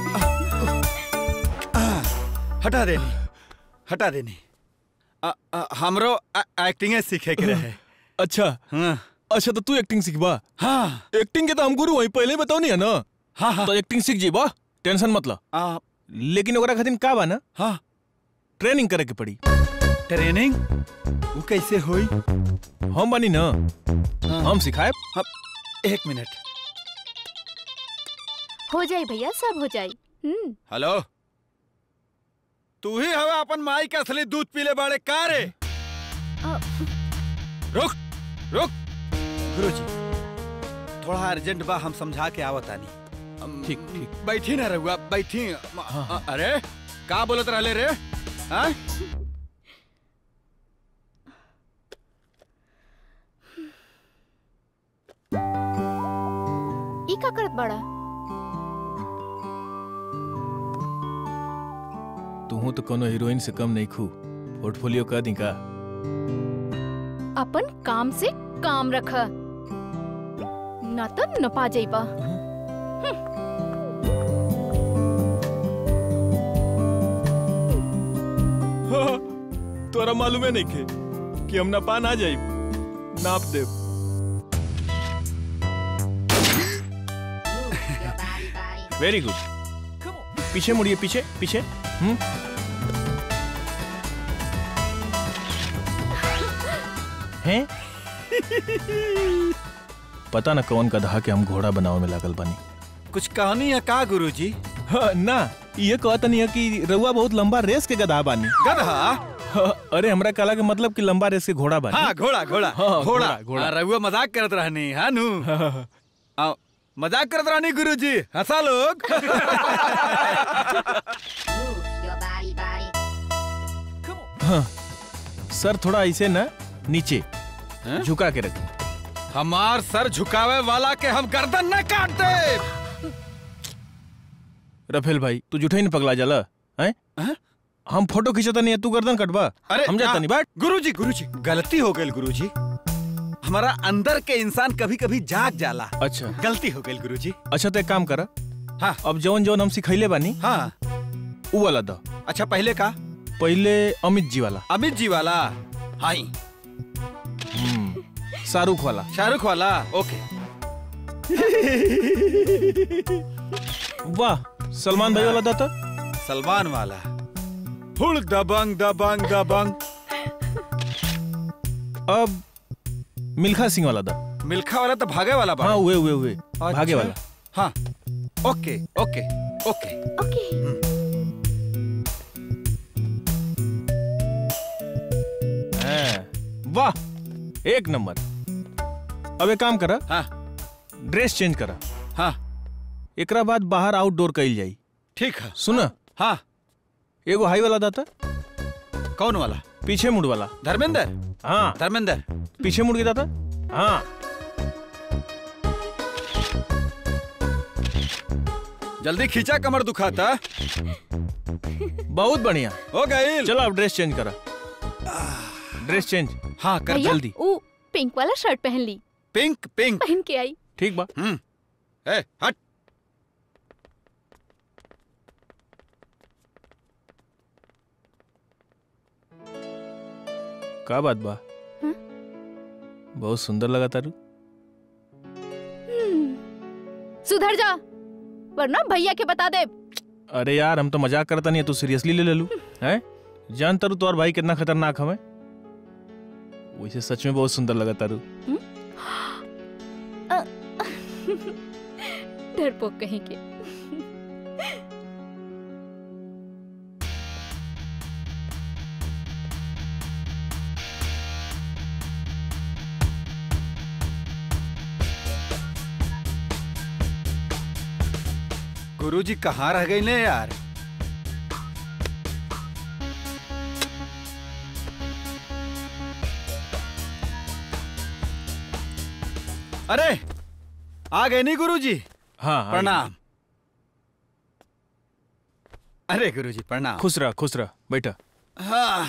आ, हटा देनी हटा देनी आ, आ, हमरो एक्टिंग सीखे के रहे अच्छा हाँ अच्छा तो तू एक्टिंग सीखबा हाँ एक्टिंग के तो हम गुरु वही पहले बताओ नहीं है ना हाँ हाँ तो एक्टिंग सीख जीबा टेंशन मत ला आ, लेकिन ओकरा खातिर का बा ना हाँ ट्रेनिंग करे के पड़ी ट्रेनिंग वो कैसे हुई हम बनी ना हम सिखाए एक मिनट हो जाई भैया सब हो जाई हम्म हेलो तू ही हवे अपन माई के असली दूध पीले बाड़े का रे अ, रुक रुक गुरुजी थोड़ा अर्जेंट बा हम समझा के आवतानी ठीक ठीक बैठी ना रहुआ बैठी अ- अरे का बोलत रहले रे हाँ? ई का करत बड़ा तू तो कोनो हीरोइन से कम नहीं खू पोर्टफोलियो का दी का अपन काम से काम रख ना तो नपा जाइबा तोरा मालूम है नहीं खे कि हम नपा ना जाई नाप दे वेरी गुड पीछे मुड़िए पीछे पीछे हम्म हैं पता ना कौन गधा के हम घोड़ा बनावे में लागल बानी कुछ कहानी है का गुरुजी हाँ, ना ये कहता नहीं है कि रउआ बहुत लंबा रेस के गधा बानी गधा हाँ, अरे हमरा कला के मतलब कि लंबा रेस के घोड़ा बानी हाँ घोड़ा घोड़ा हाँ, घोड़ा घोड़ा, घोड़ा। हाँ, रघुआ मजाक करत रहनी हाँ नु आओ, मजाक करत रहनी गुरुजी हंसा लोग हाँ, सर थोड़ा ऐसे ना नीचे झुका के रख हमार सर झुकावे वाला के हम गर्दन न काट दे रफेल भाई तू जुठे नहीं पगला जाला हैं हम फोटो खींचता नहीं है तू गर्दन कटवा अरे हम जाता नहीं बाट गुरुजी गुरुजी गलती हो गई गुरुजी हमारा अंदर के इंसान कभी कभी जाग जाला अच्छा गलती हो गई गुरुजी अच्छा तो एक काम करा हाँ अब जवन जवन हम सिखैले बानी हाँ उ वाला दो अच्छा पहले का पहले अमित जी वाला अमित जी वाला हाई हम्म, शाहरुख वाला शाहरुख वाला ओके वाह सलमान भाई वाला था तो सलमान वाला हुड़ दबंग दबंग दबंग अब मिल्खा सिंह वाला था मिल्खा वाला तो भागे वाला बा हाँ हुए हुए हुए भागे अच्छा। वाला हाँ ओके ओके ओके ओके हाँ, वाह एक नंबर अब एक काम करा हाँ ड्रेस चेंज करा हाँ एकरा बाद बाहर आउटडोर कइल जाई ठीक है सुना हाँ एगो हाई वाला दाता कौन वाला पीछे मुड़ वाला धर्मेंद्र हाँ धर्मेंद्र पीछे मुड़ के दाता हाँ जल्दी खींचा कमर दुखाता बहुत बढ़िया हो गई चलो अब ड्रेस चेंज करा ड्रेस चेंज हाँ कर भैया जल्दी ऊ पिंक वाला शर्ट पहन ली पिंक पिंक पहन के आई ठीक बा हम्म ए हट का बात बा हम्म? बहुत सुंदर लगा तारू हम्म, सुधर जा वरना भैया के बता दे अरे यार हम तो मजाक करता नहीं है तू सीरियसली ले ले लू हैं जान तारू तो और भाई कितना खतरनाक हमें वैसे सच में बहुत सुंदर लगा तारू डरपोक कहीं के गुरुजी कहाँ रह गई ने यार अरे आ गए नहीं गुरुजी हाँ हाँ, प्रणाम अरे गुरुजी प्रणाम खुश रह खुश रह बैठा हाँ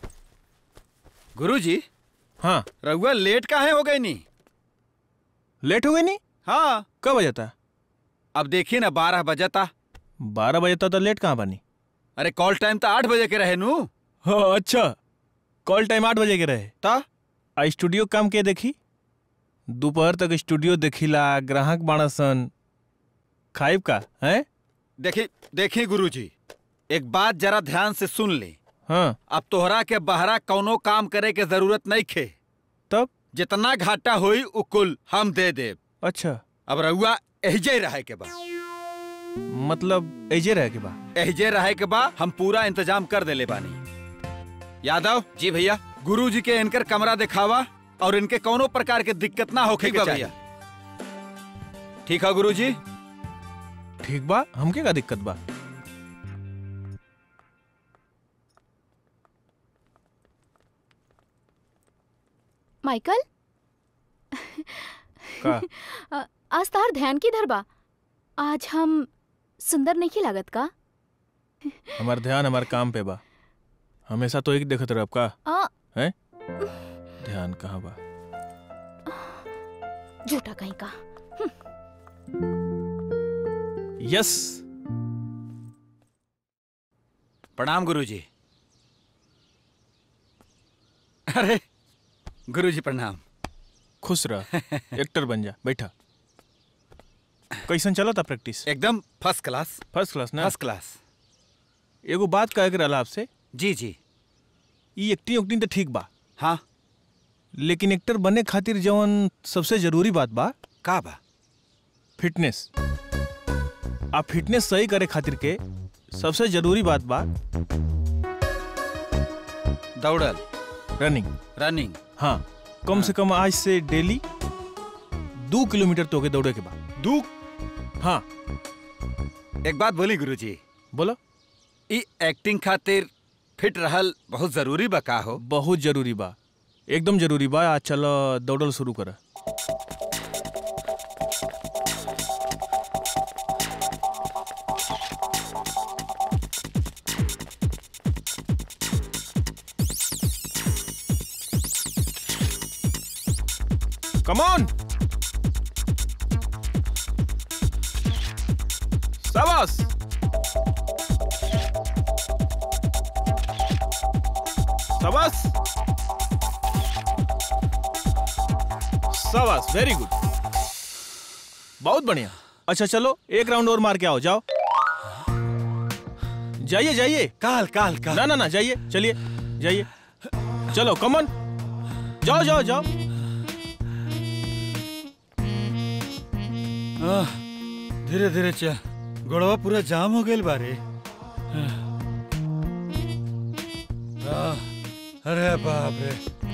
गुरुजी हाँ रघुआ लेट काहे हो गए नी लेट हो गई नहीं हाँ कब बजा था अब देखिए ना बारह बजा था बारह बजे तक तो लेट कहाँ बनी अरे कॉल टाइम तो आठ बजे के रहे नू हाँ अच्छा कॉल टाइम आठ बजे के रहे ता आ स्टूडियो काम के देखी दोपहर तक स्टूडियो देखिला ग्राहक बाणसन खाइब का हैं देखी देखी गुरुजी एक बात जरा ध्यान से सुन ले हाँ अब तोहरा के बहरा कौनो काम करे के जरूरत नहीं खे तब जितना घाटा होई उ कुल हम दे देब अच्छा अब रहुआ एहजे रहे के बा मतलब ऐजे रहे के बा एहजे रहे के बा हम पूरा इंतजाम कर देले बानी यादव जी भैया गुरुजी के इनकर कमरा दिखावा और इनके कौनो प्रकार के दिक्कत ना होखे ठीक के बा चाहिए ठीक है गुरुजी ठीक बा हमके का दिक्कत बा माइकल का अ, आज तार ध्यान किधर बा आज हम सुंदर नहीं लागत का हमार ध्यान हमार काम पे बा हमेशा तो एक देखत रह का आ, हैं ध्यान कहाँ बा झूठा कहीं का यस प्रणाम गुरुजी अरे गुरुजी प्रणाम खुश रह एक्टर बन जा बैठा कैसन चला था प्रैक्टिस एकदम फर्स्ट क्लास फर्स्ट क्लास ना फर्स्ट क्लास एगो बात कहे के रहला आपसे जी जी ई एक्टिंग उक्टिंग तो ठीक बा हाँ लेकिन एक्टर बने खातिर जवन सबसे जरूरी बात बा का बा फिटनेस आ फिटनेस सही करे खातिर के सबसे जरूरी बात बा दौड़ल रनिंग रनिंग हाँ कम से कम आज से डेली दो किलोमीटर तो के दौड़े के बाद दू हाँ एक बात बोली गुरुजी बोलो ई एक्टिंग खातिर फिट रहल बहुत जरूरी बा का हो बहुत जरूरी बा एकदम जरूरी बा आज चलो दौड़ल शुरू कर कम ऑन शाबाश शाबाश शाबाश वेरी गुड बहुत बढ़िया अच्छा चलो एक राउंड और मार के आओ जाओ जाइए जाइए काल काल काल ना ना ना जाइए चलिए जाइए चलो कमन जाओ जाओ जाओ आह, धीरे धीरे चल गोड़वा पूरा जाम हो गइल बारे आह, अरे बाप रे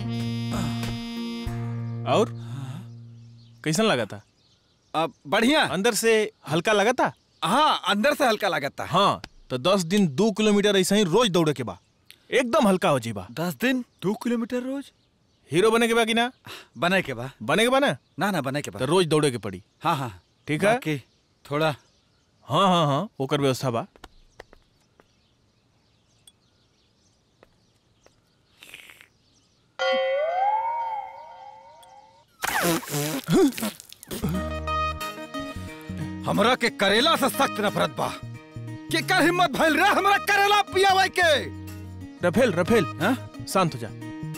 और कैसन लगा था अब बढ़िया अंदर से हल्का लगा था हाँ अंदर से हल्का लगा था हाँ तो दस दिन दो किलोमीटर ऐसा ही रोज दौड़े के बा एकदम हल्का हो जीबा दस दिन दो किलोमीटर रोज हीरो बने के बा कि ना बने के बा बने के बा ना ना ना बने के तो बा रोज दौड़े के पड़ी हाँ हाँ ठीक है बाकी थोड़ा हाँ हाँ हाँ ओकर व्यवस्था बा हमरा के करेला से सख्त नफरत बा के कर हिम्मत भइल रे हमरा करेला पियावे के रफेल रफेल हाँ? शांत हो जा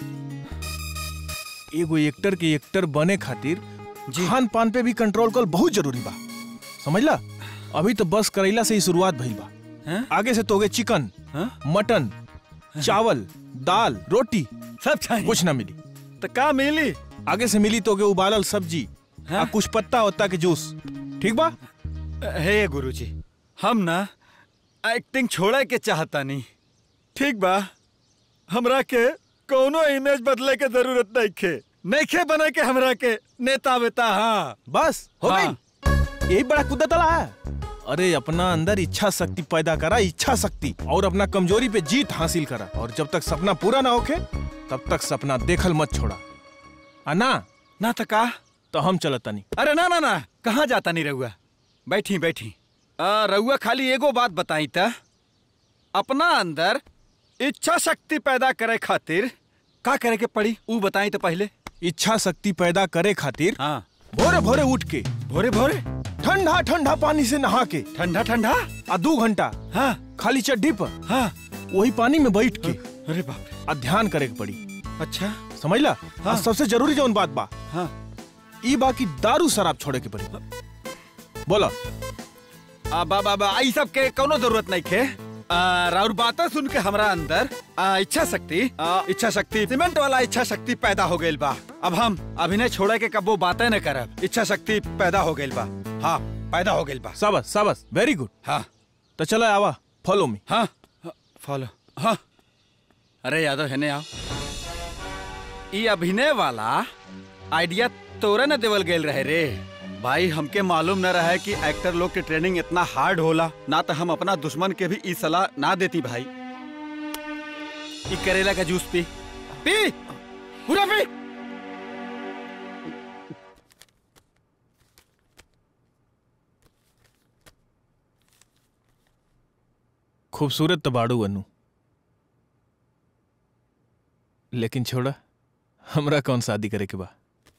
एगो एक्टर के एक्टर बने खातिर खान पान पे भी कंट्रोल कर बहुत जरूरी बा समझला अभी तो बस करेला से ही शुरुआत भइल बा हैं? आगे से तोगे चिकन हाँ? मटन चावल दाल रोटी सब चाहिए कुछ ना मिली तो का मिली आगे से मिली तोगे उबालल सब्जी आ कुछ पत्ता वत्ता के जूस ठीक बा हे गुरुजी हम ना एक्टिंग छोड़े के चाहता नहीं ठीक बा हमरा के कोनो इमेज बदले के जरूरत नहीं खे नहीं खे बने के हमरा के नेता वेता हाँ बस हो हाँ। गई यही बड़ा कुदा तला है अरे अपना अंदर इच्छा शक्ति पैदा करा इच्छा शक्ति और अपना कमजोरी पे जीत हासिल करा और जब तक सपना पूरा ना होखे तब तक सपना देखल मत छोड़ा आ ना ना तो का तो हम चलता नहीं अरे ना ना ना कहाँ जाता नहीं रहुआ बैठी बैठी आ, रहुआ खाली एगो बात बताई त अपना अंदर इच्छा शक्ति पैदा करे खातिर का करे के पड़ी ऊ बताई तो पहले इच्छा शक्ति पैदा करे खातिर हाँ भोरे भोरे उठ के भोरे भोरे ठंडा ठंडा पानी से नहा के ठंडा ठंडा आ दो घंटा हाँ खाली चड्डी पर हाँ वही पानी में बैठ के अरे बाप रे आ ध्यान करे के पड़ी अच्छा समझला हाँ। आ सबसे जरूरी जौन बात बा हाँ ई बा की दारू शराब छोड़े के पड़ी बोला आ, बा बा बा ई सब के कोनो जरूरत नहीं खे आ, राउर बातें सुन के हमरा अंदर आ, इच्छा शक्ति आ, इच्छा शक्ति सीमेंट वाला इच्छा शक्ति पैदा हो गइल बा अब हम अभिनय छोड़े के कबो बातें न करब इच्छा शक्ति पैदा हो गइल बा हाँ पैदा हो गइल बा शाबाश शाबाश वेरी गुड हाँ तो चलो आवा फॉलो मी हाँ फॉलो हाँ अरे यादव है आओ ई अभिनय वाला आइडिया तोरे न देवल गेल रहे रे भाई हमके मालूम न रहा कि एक्टर लोग के ट्रेनिंग इतना हार्ड होला ना तो हम अपना दुश्मन के भी ई सलाह ना देती भाई ई करेला का जूस पी पी पूरा पी खूबसूरत तो बाड़ू अनु लेकिन छोड़ा हमरा कौन शादी करे के बा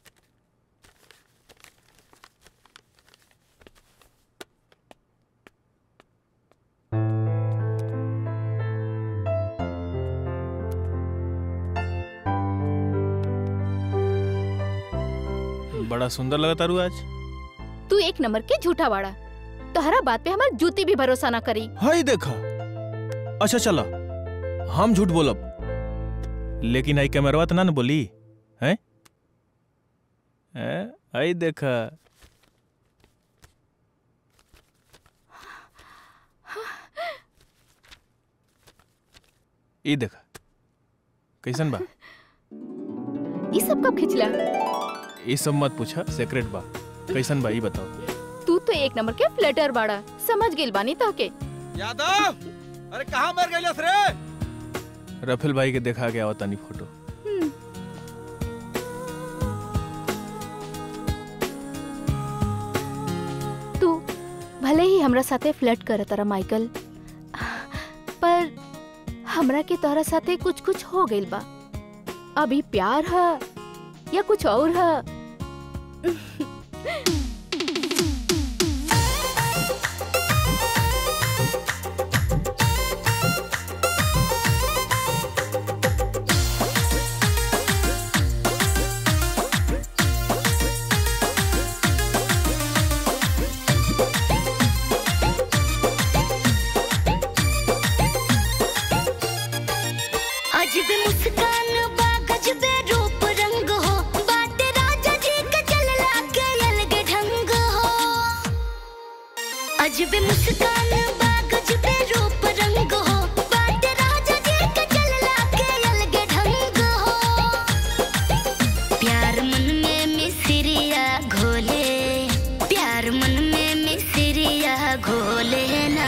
बड़ा सुंदर लगता रू आज तू एक नंबर के झूठा बाड़ा तोहरा बात पे हमार जूती भी भरोसा ना करी हाय देखा अच्छा चलो हम झूठ बोलब लेकिन आई कैमरवा तो ना न बोली हैं हैं? आई देखा ई देखा कैसन बा ये सब कब खिंचला ये सब मत पूछा सेक्रेट बा कैसन बा ई बताओ तू तो एक नंबर के फ्लटर बाड़ा समझ गेल बानी ताके यादव अरे कहाँ मर गए रे रफेल भाई के देखा गया तनी फोटो तू भले ही हमरा साथे फ्लर्ट कर तारा माइकल पर हमरा के तोहरा साथे कुछ कुछ हो गइल बा अभी प्यार है या कुछ और है अजब मुस्कान बा गजबे रूप रंग हो बात राजा जी का चलला के अलग ढंग हो अजब मुस्कान बा गजबे रूप रंग हो बात राजा जी का चलला के अलग ढंग हो प्यार मन में मिसरिया घोले प्यार मन में मिसरिया घोले ना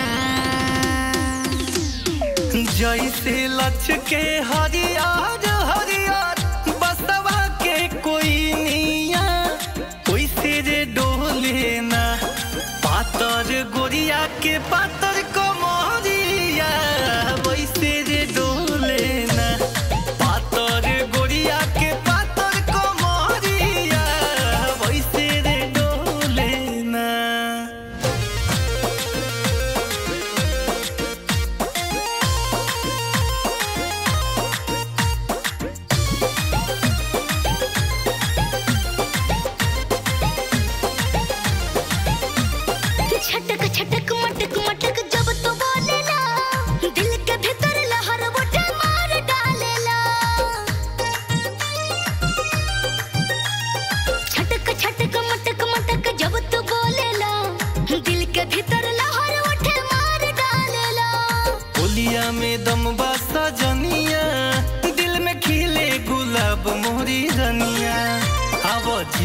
जैसे लच के हरियर हरियर बसवा के कोई निया वैसे रे डोले ना पातर गोरिया के पातर कमरिया वैसे रे डोले ना पातर गोरिया के पातर कमरिया वैसे रे डोले ना छटक छटक मटक मटक जब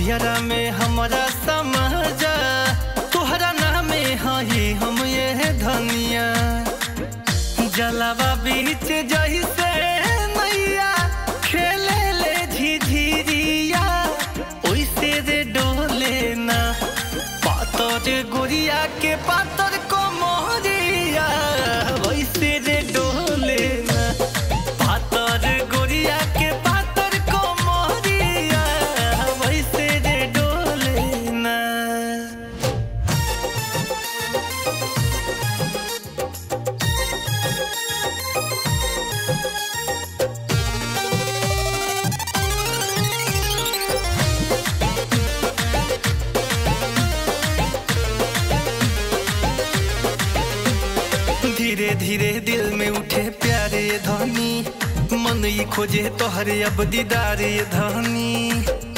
हियरा में हमारा समझा तुहरा नामे हई हम ये धनिया जलावा बीच जैसे नैया खेले ले झिझिरिया ओइसे रे डोले ना पातर गोरिया के पातर को मोहरिया वैसे रे डोले ना पातर गोरिया के पातर को मोहरिया वैसे रे डोले ना धीरे धीरे दिल में उठे प्यारे धनी मन ही खोजे तोहरे अब दीदारे धनी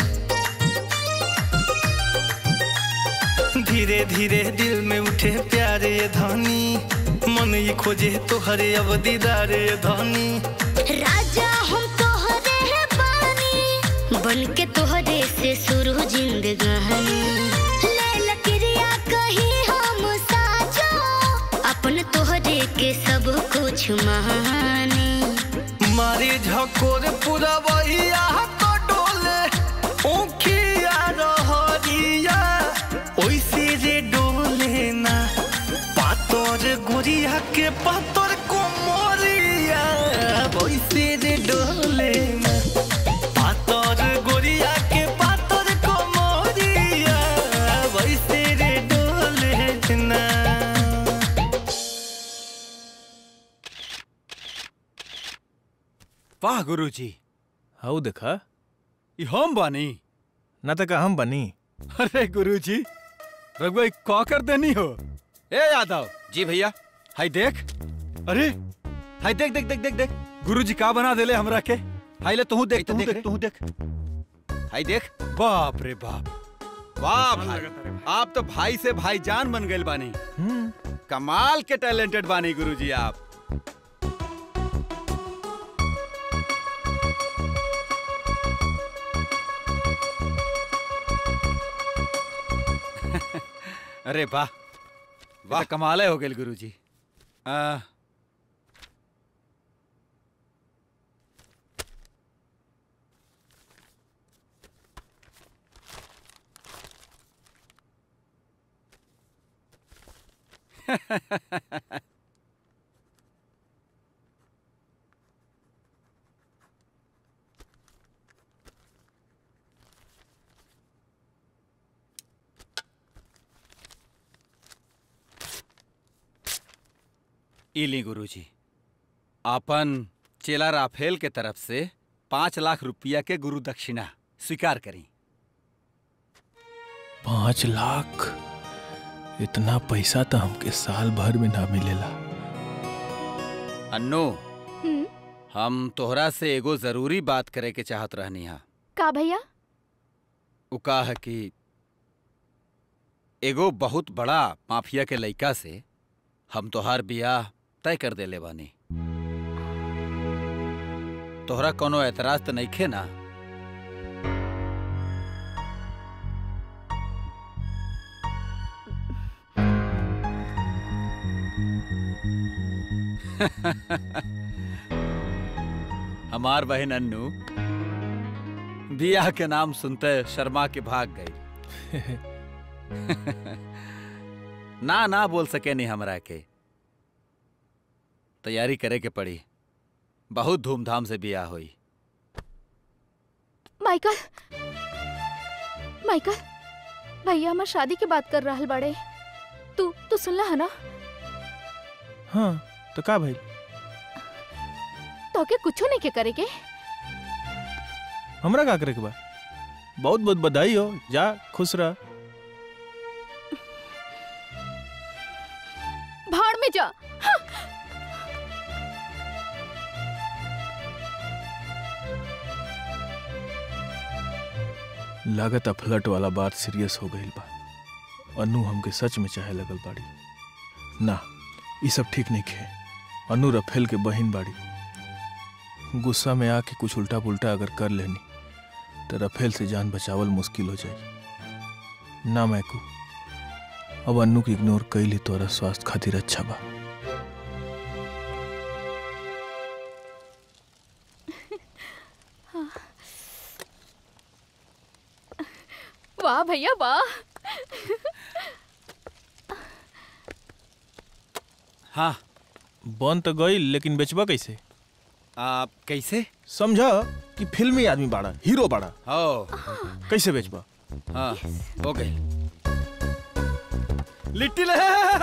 धीरे धीरे दिल में उठे प्यारे धनी मन ही खोजे तोहरे अब दीदारे धनी राजा हम तोहरे है बानी बन के तोहरे से शुरू जिंदगानी ले लकड़िया कहीं हम साजो अपन तोहरे के सब कुछ मानी मारे झकोर पूरा वहिया तो डोले ऊखिया रहरिया ओइसे रे डोले ना पातर गोरिया के पातर कोमरिया ओइसे रे डोले ना पातर गोरिया के पातर कोमरिया वैसे रे डोले ना वाह गुरुजी हाउ देखा ई हम बानी ना तक हम बनी अरे गुरुजी रघुआ ई का कर देनी हो ए यादव जी भैया हाय देख अरे हाय देख देख देख देख देख गुरुजी का बना देले हमरा के हाय ले तू देख तू देख देख तू देख हाय देख बाप रे बाप वाह भाई आप तो भाई से भाईजान बन गए बानी कमाल के टैलेंटेड बानी गुरुजी आप अरे वाह वाह कमाल हो गए गुरुजी आ, इली गुरुजी आपन चेला राफेल के तरफ से पांच लाख रुपया के गुरु दक्षिणा स्वीकार करी पाँच लाख इतना पैसा तो हमके साल भर में ना मिलेला अन्नो हम तोहरा से एगो जरूरी बात करे के चाहत रहनी हा का भैया उ का है कि एगो बहुत बड़ा माफिया के लइका से हम तोहार बियाह तय कर देले बानी तोहरा कोनो एतराज तो नइखे ना हमार बहन अन्नू बियाह के नाम सुनते शर्मा के भाग गई ना ना बोल सके नहीं हमरा के तैयारी करे के पड़ी बहुत धूमधाम से बियाह हुई माइकल माइकल भैया हमार शादी के बात कर रहल बाड़े तू तू सुनला है ना हाँ तो का भाई तो के कुछो नहीं के करे के हमरा का करे के बा बहुत बहुत बधाई हो जा खुश रह भाड़ में जा हाँ। लागत फ्लट वाला बात सीरियस हो गई बा अनु हमके सच में चाहे लगल बाड़ी ना ये सब ठीक नहीं खे अनु रफेल के बहन बाड़ी गुस्सा में आके कुछ उल्टा पुल्टा अगर कर लेनी तो रफेल से जान बचावल मुश्किल हो जाए ना मैकू अब अन्नू के इग्नोर कैली तोरा स्वास्थ्य खातिर अच्छा बा वाह भैया वाह हाँ बन तो गई लेकिन बेचबा कैसे आप कैसे समझा कि फिल्मी आदमी बाड़ा हीरो बाड़ा हो कैसे बेचबा हाँ हो गई लिट्टी ले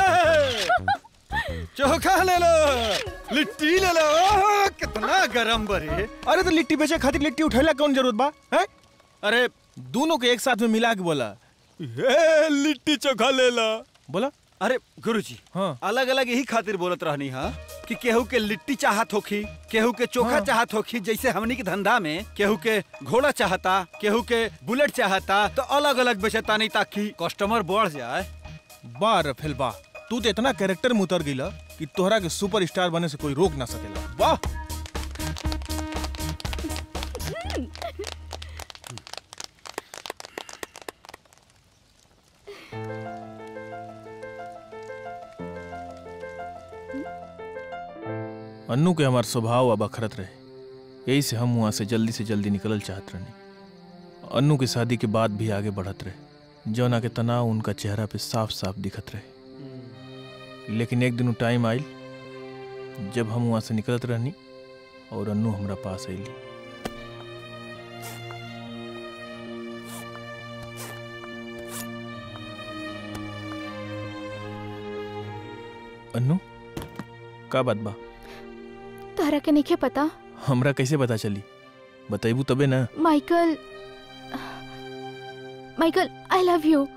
चोखा ले लो लिट्टी ले लो ओह, कितना गरम बरे अरे तो लिट्टी बेचे खातिर लिट्टी उठैला कौन जरूरत बा हैं अरे दोनों के एक साथ में मिला के बोला ए, लिट्टी चोखा ले लो बोला अरे गुरुजी हाँ अलग अलग यही खातिर बोलत रहनी हा कि केहू के लिट्टी चाहत होखी केहू के चोखा हाँ। चाहत होखी जैसे हमनी के धंधा में केहू के घोड़ा चाहता केहू के बुलेट चाहता तो अलग अलग बेचता नहीं ताकि कस्टमर बढ़ जाए बा रफेल बा तू तो इतना कैरेक्टर में उतर गईला कि तोहरा के सुपर स्टार बने से कोई रोक ना सकेला वाह अन्नू के हमार स्वभाव अब अखरत रहे यही से हम वहाँ से जल्दी से जल्दी निकलल चाहत रहनी अन्नू की शादी के बाद भी आगे बढ़त रहे जौना के तनाव उनका चेहरा पे साफ साफ दिखत रहे लेकिन एक दिन टाइम आयल जब हम वहाँ से निकलत रहनी और अन्नू हमरा पास अली अन्नू का बात बा तोहरा के नहीं पता हमरा कैसे पता चली बताइबू तबे ना Michael Michael I love you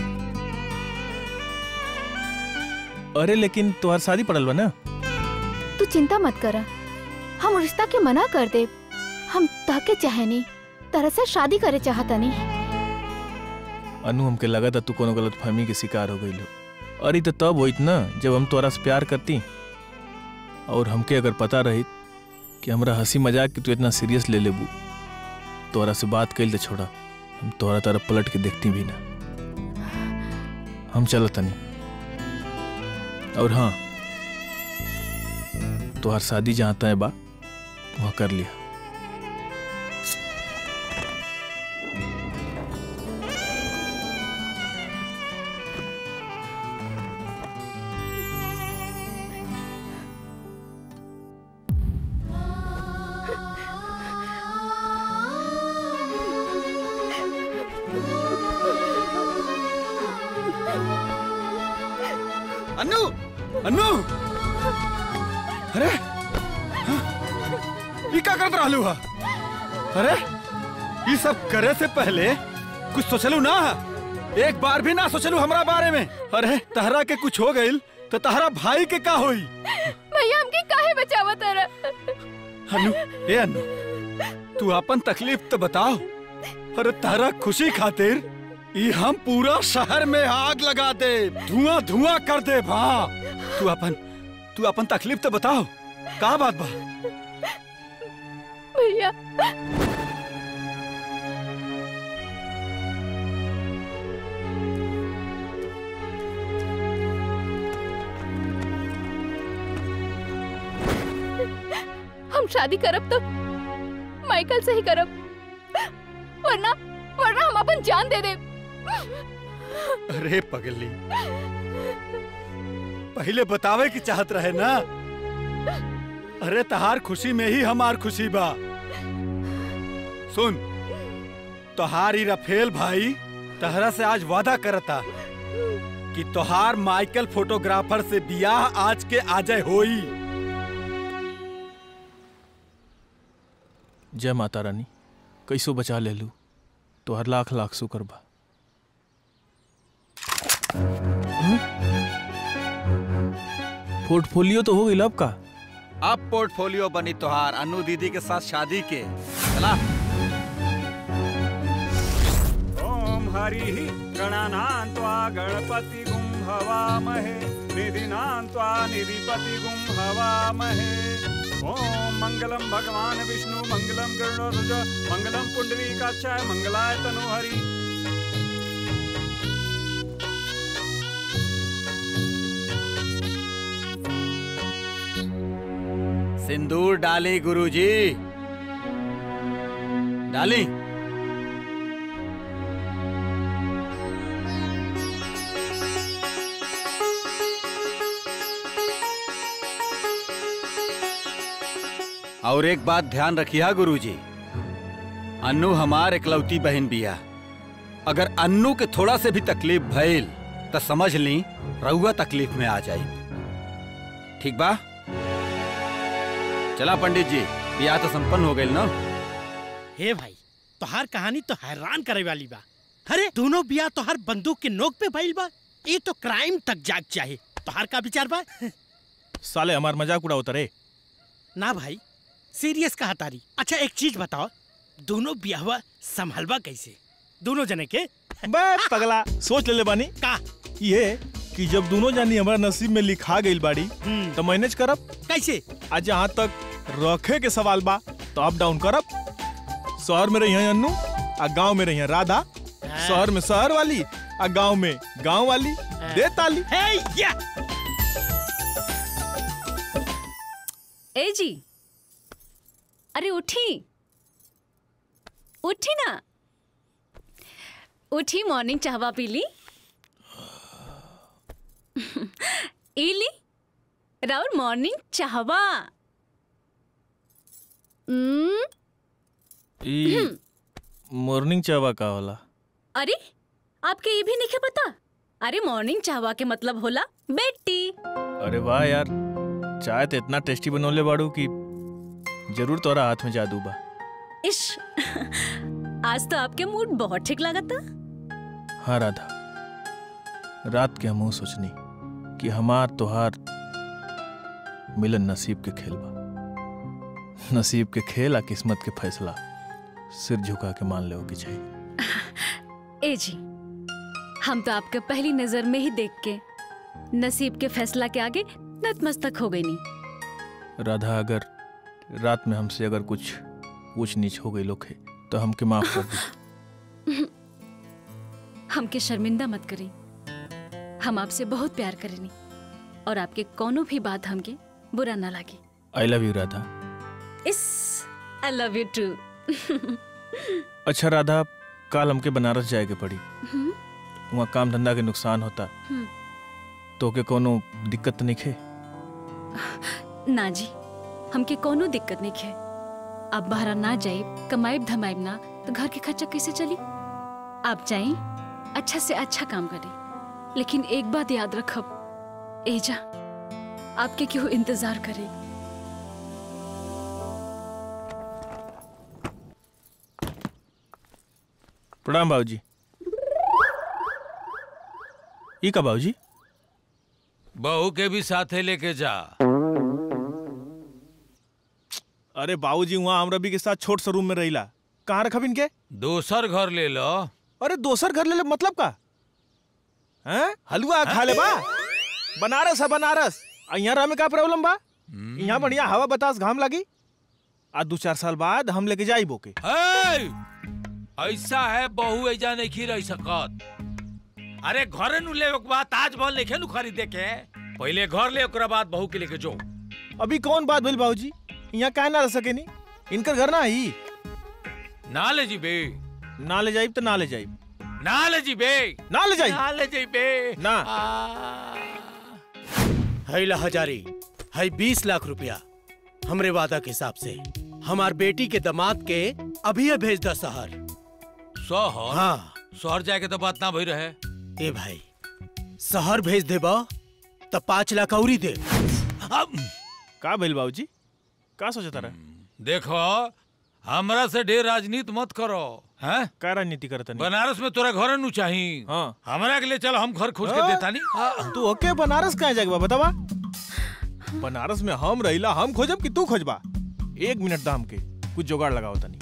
अरे लेकिन तोहार शादी पड़ल बा ना तू चिंता मत कर हम रिश्ता के मना कर दे हम तहके चाहे नहीं तरह से शादी करे चाहता नहीं अनु हमके लगा था तू कोनो गलत फहमी के शिकार हो गई लो अरे तो तब होइत ना जब हम तोरा से प्यार करती और हमके अगर पता रही कि हमरा हंसी मजाक कि तू इतना सीरियस ले लेबू तोरा से बात कैल तो छोड़ा हम तोरा तरफ पलट के देखती भी ना हम चलो तनी और हाँ तोहार शादी जहाँ तय बा वहाँ कर लिया अन्नू अन्नू अरे हाँ, ई का करत रहलू हा अरे ई सब करे से पहले कुछ सोचलू ना एक बार भी ना सोचलू हमरा बारे में अरे तहरा के कुछ हो गइल तो तहरा भाई के का होई भैया हमके काहे बचावा तारा अन्नू ए अन्नू तू अपन तकलीफ तो बताओ अरे तारा खुशी खातिर ई हम पूरा शहर में आग लगा दे धुआं धुआं कर दे भा तू अपन तू अपन तकलीफ तो बताओ का बात बा भैया हम शादी करब तो माइकल से ही करब वरना वरना हम अपन जान दे दे अरे पगली पहले बतावे की चाहत रहे ना अरे तहार खुशी में ही हमार खुशी बा सुन तोहार ई रफेल भाई तहरा से आज वादा करता कि तोहार माइकल फोटोग्राफर से बियाह आज के आजय होई जय माता रानी कैसो बचा ले लू तोहर लाख लाख शुक्र बा पोर्टफोलियो तो हो गई अब का अब पोर्टफोलियो बनी तोहार अनु दीदी के साथ शादी के चला ओम हरि गणानान्त्वा गणपति गुं हवामहे निधिनान्त्वा निधिपति गुं हवामहे ओम मंगलम भगवान विष्णु मंगलम गरुड़ध्वज मंगलम पुंडरीकाक्षाय मंगलाय तनोहरि सिंदूर डाली गुरुजी डाली और एक बात ध्यान रखिया गुरुजी अन्नू हमार इकलौती बहन बिया अगर अन्नू के थोड़ा से भी तकलीफ भइल तो समझ ली रउआ तकलीफ में आ जाई ठीक बा चला पंडित जी बियाह तो संपन्न हो गई ना हे भाई तोहार कहानी तो हैरान करे वाली बा अरे दोनों बिया तोहार बंदूक के नोक पे भइल बा ये तो क्राइम तक जाग चाहे तोहार का विचार बा साले हमार मजाक उड़ाओ रे ना भाई सीरियस कहा तारी अच्छा एक चीज बताओ दोनों बियाहवा संभलवा कैसे दोनों जने के बे पगला सोच ले बानी का ये कि जब दोनों जानी हमारा नसीब में लिखा गई बाड़ी तो मैनेज करब कैसे आज जहाँ तक रखे के सवाल बा तो अप डाउन करब शहर में रही है अन्नू आ गांव में रही है राधा शहर में शहर वाली आ गांव में गांव वाली दे ताली हे या ए जी अरे उठी उठी ना उठी मॉर्निंग चाहवा पी ली इली राउर मॉर्निंग चाहवा हम्म, ई मॉर्निंग चावा का होला अरे आपके ये भी नहीं पता अरे मॉर्निंग चाहवा के मतलब होला बेटी अरे वाह यार चाय तो इतना टेस्टी बनोले बाड़ू कि जरूर तोरा हाथ में जादू बा इश आज तो आपके मूड बहुत ठीक लगा था हाँ राधा रात के हमहू सोचनी कि हमार तोहार मिलन नसीब के खेल बा नसीब के खेल आ किस्मत के फैसला सिर झुका के मान ले की चाहिए ए जी हम तो आपके पहली नजर में ही देख के नसीब के फैसला के आगे नतमस्तक हो गई नहीं राधा अगर रात में हमसे अगर कुछ ऊंच नीच हो गई लोग है तो हमके माफ कर दी हमके शर्मिंदा मत करी हम आपसे बहुत प्यार करेनी और आपके कोनो भी बात हमके बुरा ना लगे आई लव यू राधा इस आई लव यू टू अच्छा राधा काल हमके बनारस जाए के पड़ी वहाँ काम धंधा के नुकसान होता तो के कोनो दिक्कत नहीं खे ना जी हमके कोनो दिक्कत नहीं है आप बाहर ना जाइब कमाइब धमाइब ना तो घर के खर्चा कैसे चली आप जाए अच्छा से अच्छा काम करें लेकिन एक बात याद रखब एजा आपके क्यों इंतजार करे प्रणाम बाबूजी ई का बाबूजी बहू के भी साथे लेके जा अरे बाबूजी वहाँ हम रवि के साथ छोट सा रूम में रहिला कहाँ रखब इनके दोसर घर ले लो अरे दोसर घर ले ले मतलब का हैं हलवा खा ले बा बनारस है बनारस आ यहाँ रह में का प्रॉब्लम बा यहाँ बढ़िया हवा बतास घाम लगी आ दो चार साल बाद हम लेके जाई बोके ए! ऐसा है बहू ऐजा नहीं खी रही सकत अरे घर नु ले के बाद ताजमहल नहीं नु खरीदे के पहले घर ले ओकरा बाद बहू के लेके जो अभी कौन बात भइल बाबूजी यहाँ काहे ना रह सके नी इनकर घर ना ही ना ले जी बे ना ले जाइब तो ना ले जाइब ना ले जी बे ना ले जाइब ना ले जी बे ना हैला हजारी है बीस लाख रुपया हमरे वादा के हिसाब से हमार बेटी के दामाद के अभी भेज द शहर शहर हाँ शहर जाए के तो बात ना भई रहे ए भाई शहर भेज देबा तो पाँच लाख औरी दे का भइल बाबूजी का सोचता रहे देखो हमरा से ढेर राजनीति मत करो हैं का राजनीति करता नहीं बनारस में तोरा घर नु चाही हाँ हमरा के लिए चल हम घर खोज के हाँ? देता नहीं तू ओके बनारस कहाँ जाएगा बतावा बनारस में हम रहिला हम खोजब कि तू खोजबा एक मिनट दाम के कुछ जुगाड़ लगाओ तनी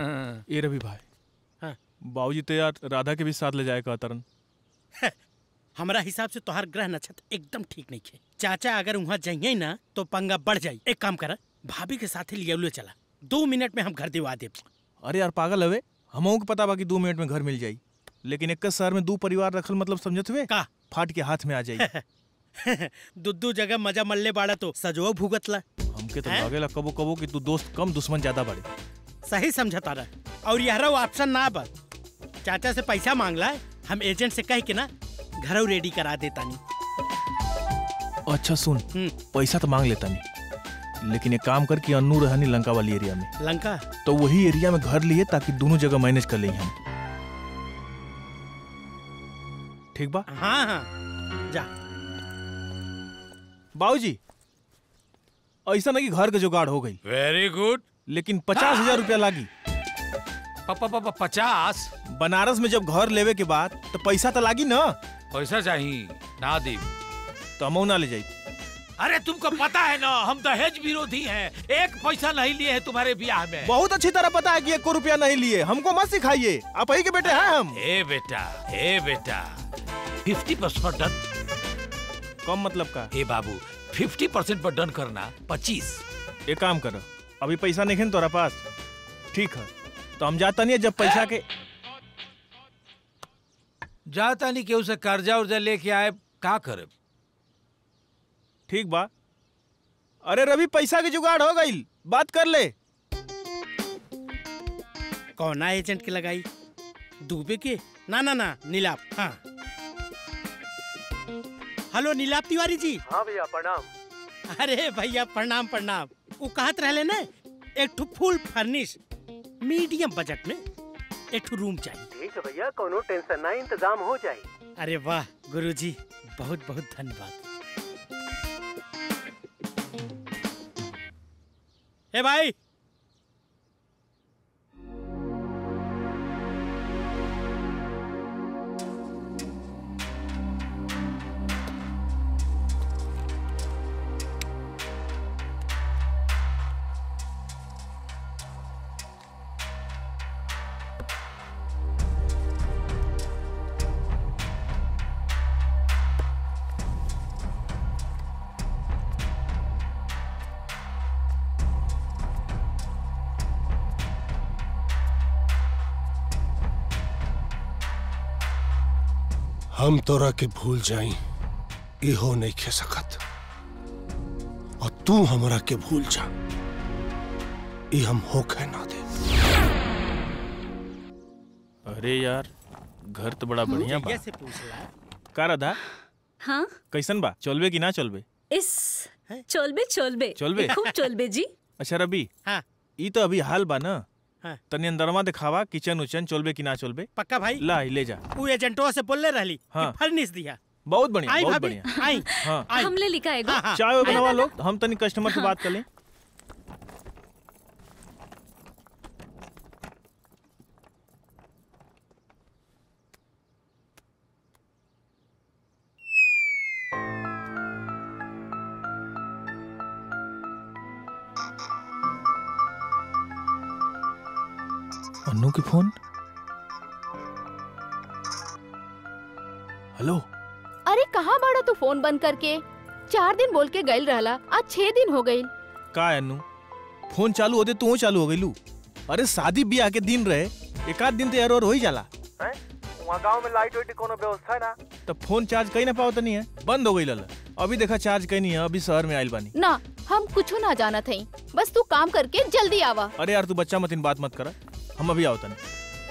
ये रवि भाई हाँ। बाबूजी तो यार राधा के भी साथ ले जाए का तरन हमारा हिसाब से तोहार ग्रह नक्षत्र एकदम ठीक नहीं है चाचा अगर वहाँ जाइए ना तो पंगा बढ़ जाई एक काम कर भाभी के साथ लिया चला दो मिनट में हम घर दिवा दे अरे यार पागल हवे हमहू के पता बा कि दो मिनट में घर मिल जाई लेकिन एक शहर में दो परिवार रखल मतलब समझत हुए का फाट के हाथ में आ जाई दुद्दू जगह मजा मल्ले बाड़ा तो सजो भुगतला हमके तो हैं? लागेला कबो कबो कि तू दोस्त कम दुश्मन ज्यादा बड़े सही समझता रहा और यह ऑप्शन ना बस चाचा से पैसा मांगला है हम एजेंट से कह के ना घर रेडी करा देता नहीं अच्छा सुन पैसा तो मांग लेता नहीं लेकिन एक काम कर कि अन्नू रहनी लंका वाली एरिया में लंका तो वही एरिया में घर लिए ताकि दोनों जगह मैनेज कर ले हम ठीक बा हाँ हाँ जा बाबूजी ऐसा नहीं कि घर के जुगाड़ हो गई वेरी गुड लेकिन पचास हजार रुपया लागी पचास बनारस में जब घर लेवे के बाद तो पैसा तो लागी ना पैसा चाहिए ना दी तो हम ना ले जाई अरे तुमको पता है ना हम दहेज विरोधी हैं एक पैसा नहीं लिए हैं तुम्हारे ब्याह में बहुत अच्छी तरह पता है कि एक को रुपया नहीं लिए हमको मत सिखाइए आप ही के बेटे हैं हम ए बेटा ए बेटा फिफ्टी परसेंट पर डन कम मतलब का ए बाबू फिफ्टी परसेंट पर डन करना पच्चीस एक काम करो अभी पैसा नहीं है ना तोरा पास ठीक है तो हम जाता नहीं है जब पैसा के जाता नहीं केहू से कर्जा उर्जा लेके आए का करे ठीक बा अरे रवि पैसा की जुगाड़ हो गई बात कर ले कौना एजेंट के लगाई दुबे के ना ना ना नीलाप हाँ हेलो नीलाप तिवारी जी हाँ भैया प्रणाम अरे भैया प्रणाम प्रणाम वो कहत रहले ना एक ठो फुल फर्निश मीडियम बजट में एक ठो रूम चाहिए ठीक है भैया कोनो टेंशन ना इंतजाम हो जाए अरे वाह गुरुजी बहुत बहुत धन्यवाद ए भाई हम तोरा के भूल जाई इहो नहीं खे सकत और तू हमरा के भूल जा ई हम होखे ना दे अरे यार घर तो बड़ा बढ़िया बा जैसे पूछ रहा का राधा हाँ कैसन बा चलबे कि ना चलबे इस चलबे चलबे चलबे? खूब चलबे जी अच्छा रवि हाँ ई तो अभी हाल बा ना हाँ। तनी अंदरवा दिखावा किचन उचन चलबे कि ना चलबे पक्का भाई ला ही ले जा वो एजेंटो से बोलले रहली हाँ। कि फर्निश दिया बहुत बढ़िया आई बहुत भाभी, बढ़िया आई हाँ आई। हमले लिखा है हाँ, हाँ। चाय वाय बनवा लो हम तनी कस्टमर से बात कर लें अन्नू की फोन हेलो अरे कहाँ बाड़ा तू फोन बंद करके चार दिन बोल के गईल रहला आज छह दिन हो गईल का है अन्नू फोन चालू होते तू चालू हो गईलू अरे शादी ब्याह के दिन रहे एक आध दिन तो एरर हो ही जाला हैं वहाँ गांव में लाइट वाइट कोनो व्यवस्था है ना तो फोन चार्ज कहीं ना पाओ नहीं है बंद हो गई लला अभी देखा चार्ज कहीं नहीं है अभी शहर में आइल बानी ना हम कुछ ना जाना थई बस तू काम करके जल्दी आवा अरे यार तू बच्चा मत इन बात मत करा हम अभी आओ तनी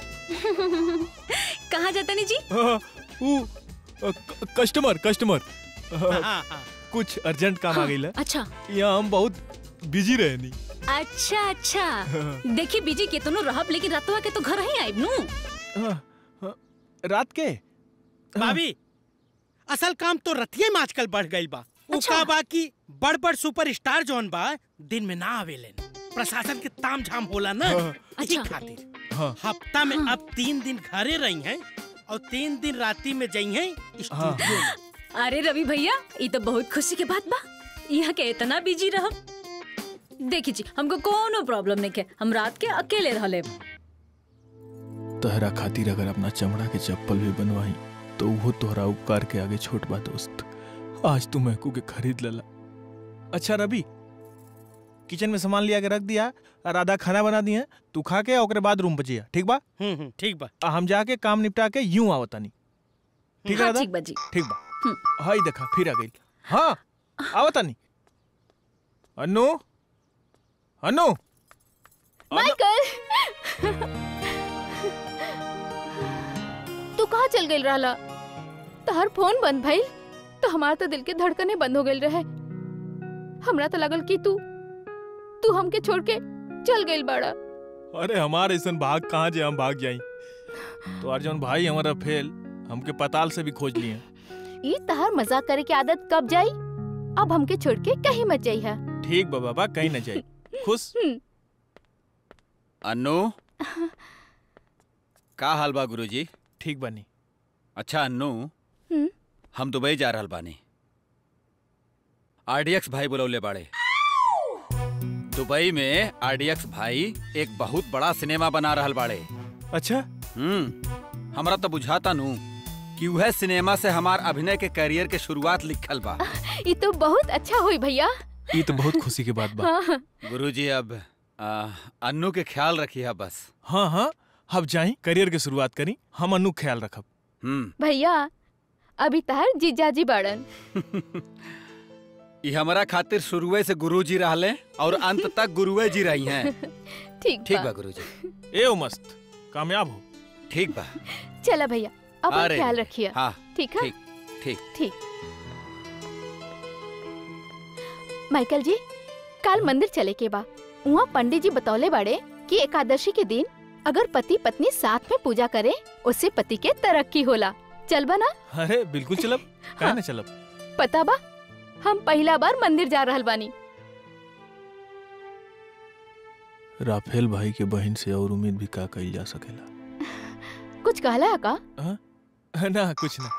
कहाँ जाता नहीं जी ऊ कस्टमर कस्टमर हाँ, हाँ। कुछ अर्जेंट काम आ गई अच्छा यहाँ हम बहुत बिजी रहे नहीं अच्छा अच्छा देखी बीजी केतनो रहब लेकिन रतवा के तो घर ही आइब नु रात के भाभी असल काम तो रतिये में आजकल बढ़ गई बा उ का बा कि बड़ बड़ सुपर स्टार जोन बा दिन में ना आवेलेन प्रशासन के ताम झाम होला ना हाँ। इसी खातिर हाँ। हफ्ता में अब तीन दिन घरे रही हैं और तीन दिन राती में जई हैं स्टूडियो में अरे रवि भैया ये तो बहुत खुशी के बात बा यहाँ के इतना बिजी रहब देखी जी हमको कोनो प्रॉब्लम नहीं है हम रात के अकेले रह लेब तहरा खातिर अगर अपना चमड़ा के चप्पल भी बनवाई तो वो तोहरा उपकार के आगे छोट बा दोस्त आज तू महकू के खरीद लेला अच्छा रवि किचन में सामान लिया के रख दिया और आधा खाना बना दिया तू खा के ओकरे बाद रूम बचिया ठीक बा ठीक बा आ, हम जाके काम निपटा के यूं आवतानी ठीक है हाँ, राधा? ठीक बा जी। ठीक बा हाई देखा फिर आ गई हाँ आवतानी अनु अनु माइकल तू कहाँ चल गई रहला तहर फोन बंद भइल तो हमार तो दिल के धड़कने बंद हो गई रहे हमरा तो लगल कि तू तू हमके छोड़ के चल गई बड़ा अरे हमारे ऐसा भाग कहाँ जे हम भाग जाई तो अर्जुन भाई हमारा फेल हमके पताल से भी खोज लिए ई तहर मजाक करे की आदत कब जाई अब हमके छोड़ के कहीं मत जाइहा ठीक बा बाबा कहीं न जाई खुश अन्नू का हाल बा गुरुजी ठीक बनी अच्छा अन्नू हम्म। हम दुबई जा रहल बानी आरडीएक्स भाई बुलौले बाड़े दुबई में आरडीएक्स भाई एक बहुत बड़ा सिनेमा बना रहल बाड़े अच्छा हम्म हमरा तो बुझाता नू कि वह सिनेमा से हमार अभिनय के करियर के शुरुआत लिखल बा ई तो बहुत अच्छा हुई भैया ये तो बहुत खुशी की बात बा हाँ गुरुजी अब आ, अन्नू के ख्याल रखिए बस हाँ हाँ अब जाई करियर के शुरुआत करी हम अनु ख्याल रखब हम्म भैया अभी तहर जीजाजी बाड़न ये हमारा खातिर शुरुए से गुरुजी रहले और अंत तक गुरुए जी रही हैं ठीक ठीक बा बा गुरुजी ए ओ मस्त कामयाब हो ठीक बा चला भैया अब अरे, ख्याल रखिए हाँ ठीक है ठीक ठीक ठीक माइकल जी कल मंदिर चले के बा वहाँ पंडित जी बतौले बाड़े कि एकादशी के दिन अगर पति पत्नी साथ में पूजा करे उससे पति के तरक्की होला चल बना अरे बिल्कुल चलब काहे न चलब पता बा हम पहला बार मंदिर जा रहल बानी राफेल भाई के बहन से और उम्मीद भी का कइल जा सकेला कुछ कहला है का ना कुछ ना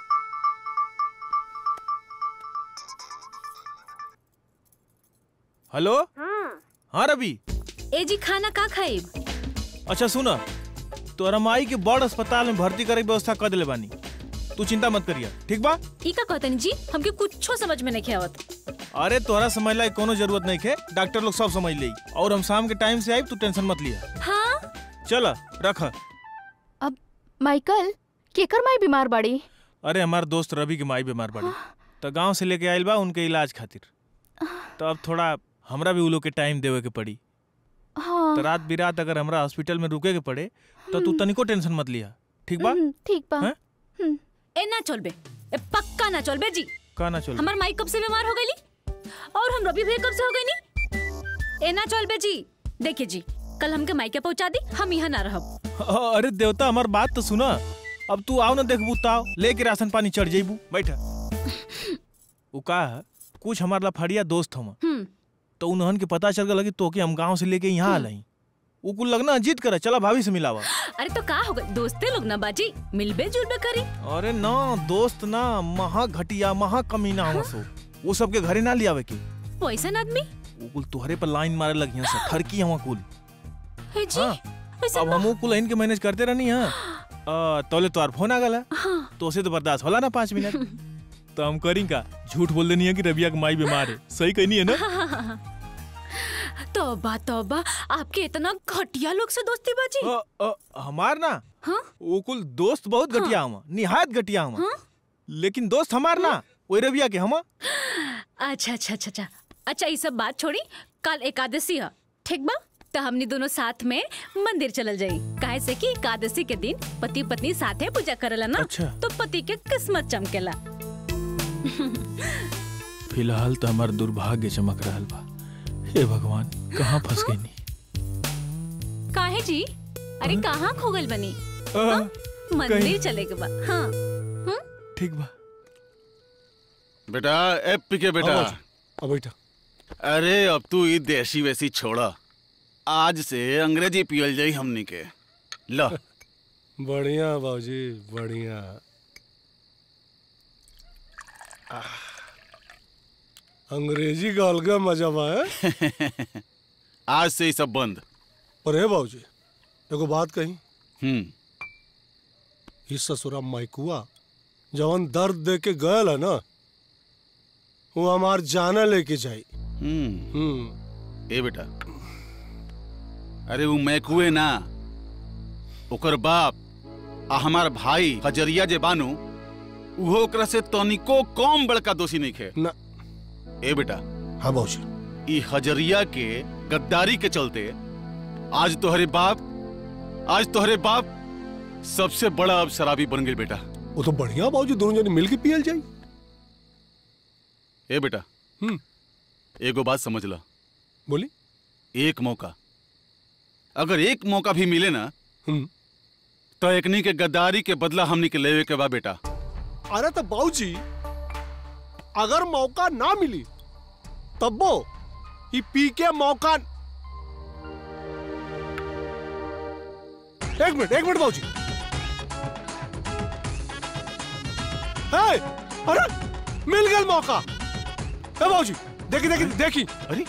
हेलो हाँ रवि ए जी खाना का खाइब अच्छा सुना तोरा माई के बड़ अस्पताल में भर्ती करे के व्यवस्था कर दिले बानी तू चिंता मत करिया ठीक बा ई का कहतनी जी हमके कुछो समझ में नहीं आवत अरे तोरा समझ ला कोनो जरूरत नहीं है डॉक्टर लोग सब समझ ले और हम शाम के टाइम से आए तू टेंशन मत लिया हाँ चल रख अब माइकल केकर माई बीमार बाड़ी अरे हमार दोस्त रवि के माई बीमार पड़ी तो गांव से लेके आयल बा उनके इलाज खातिर तो अब थोड़ा हमरा भी उ लोग के टाइम देवे के पड़ी हाँ तो रात बिरात अगर हमरा हॉस्पिटल में रुके के पड़े तो तू तनिको टेंशन मत लिया ठीक बा हम्म, ठीक बा हैं? ए ना चलबे ए पक्का ना चलबे जी का ना चल हमार माई कब से बीमार हो गईली और हम रवि भैया कब से हो गई नी ए ना चलबे जी देखिए जी कल हमके माई के पहुंचा दी हम यहाँ ना रहब अरे देवता हमार बात तो सुना अब तू आओ ना देखबू ताओ लेके राशन पानी चढ़ जेबू बैठा उ का है कुछ हमार लफड़िया दोस्त हम हम्म तो उन्हन के पता चल गया कि तोके हम गांव से लेके यहाँ आल हई उ कुल लगना जीत करे चला भाभी से मिलावा अरे तो का हो गई दोस्ते लोग ना बाजी मिलबे जुलबे करी अरे ना दोस्त ना महा घटिया महा कमीना हम सो वो सबके घरे ना लियावे के पैसा आदमी उ कुल तुहरे पर लाइन मारे लगी हैं सब ठरकी हम कुल हे जी हाँ। ऐसा अब हम कुल इनके मैनेज करते रहनी है तोले तोर फोन आ गला हाँ। तो उसे तो बर्दाश्त होला ना पाँच मिनट तो हम करी का झूठ बोल देनी है कि रबिया की माई बीमार है सही कहनी है ना तौबा तौबा आपके इतना घटिया लोग से दोस्ती बाजी अ, अ, हमार ना हाँ? वो कुल दोस्त बहुत घटिया हम निहायत घटिया हम लेकिन दोस्त हमार ना वही रबिया के हम अच्छा अच्छा अच्छा अच्छा अच्छा ये सब बात छोड़ी कल एकादशी है ठीक बा तो हमनी दोनों साथ में मंदिर चलल जाई काहे से कि एकादशी के दिन पति पत्नी साथे पूजा करला ना अच्छा। तो पति के किस्मत चमकेला फिलहाल तो हमार दुर्भाग्य चमक रहा बा हे भगवान कहाँ फंस गई नी काहे जी अरे कहाँ खो गइल बनी आ, मंदिर कहीं- चले के बा हाँ ठीक बा बेटा ए पीके बेटा हाँ, अब बैठा अरे अब तू ई देसी वैसी छोड़ा आज से अंग्रेजी पियल जाई हमनी के ल बढ़िया बाबूजी बढ़िया अंग्रेजी का अलगा मजा बा है आज से ही सब बंद पर है बाबूजी एगो बात कही हम्म इस ससुरा माइकुआ जवन दर्द दे के गयल है ना वो हमार जाना लेके जाई हम्म ए बेटा अरे वो मैकुए ना ओकर बाप आ हमार भाई हजरिया जे बानू उहो ओकरा से तनिको कम बड़का दोषी नहीं खे ना ए बेटा हाँ बाबूजी ई हजरिया के गद्दारी के चलते आज तोहरे बाप आज तोहरे बाप सबसे बड़ा अब शराबी बन गई बेटा वो तो बढ़िया बाबूजी दोनों जने मिल के पियल जाई ए बेटा हम्म एगो बात समझ ला बोली एक मौका अगर एक मौका भी मिले ना तो एकनी के गद्दारी के बदला हमनी के लेवे के बा बेटा अरे तो बाबूजी अगर मौका ना मिली तब वो ये पी के मौका एक मिनट एक मिनट बाबूजी ए, अरे मिल गया मौका ए बाबूजी देखी देखी देखी अरे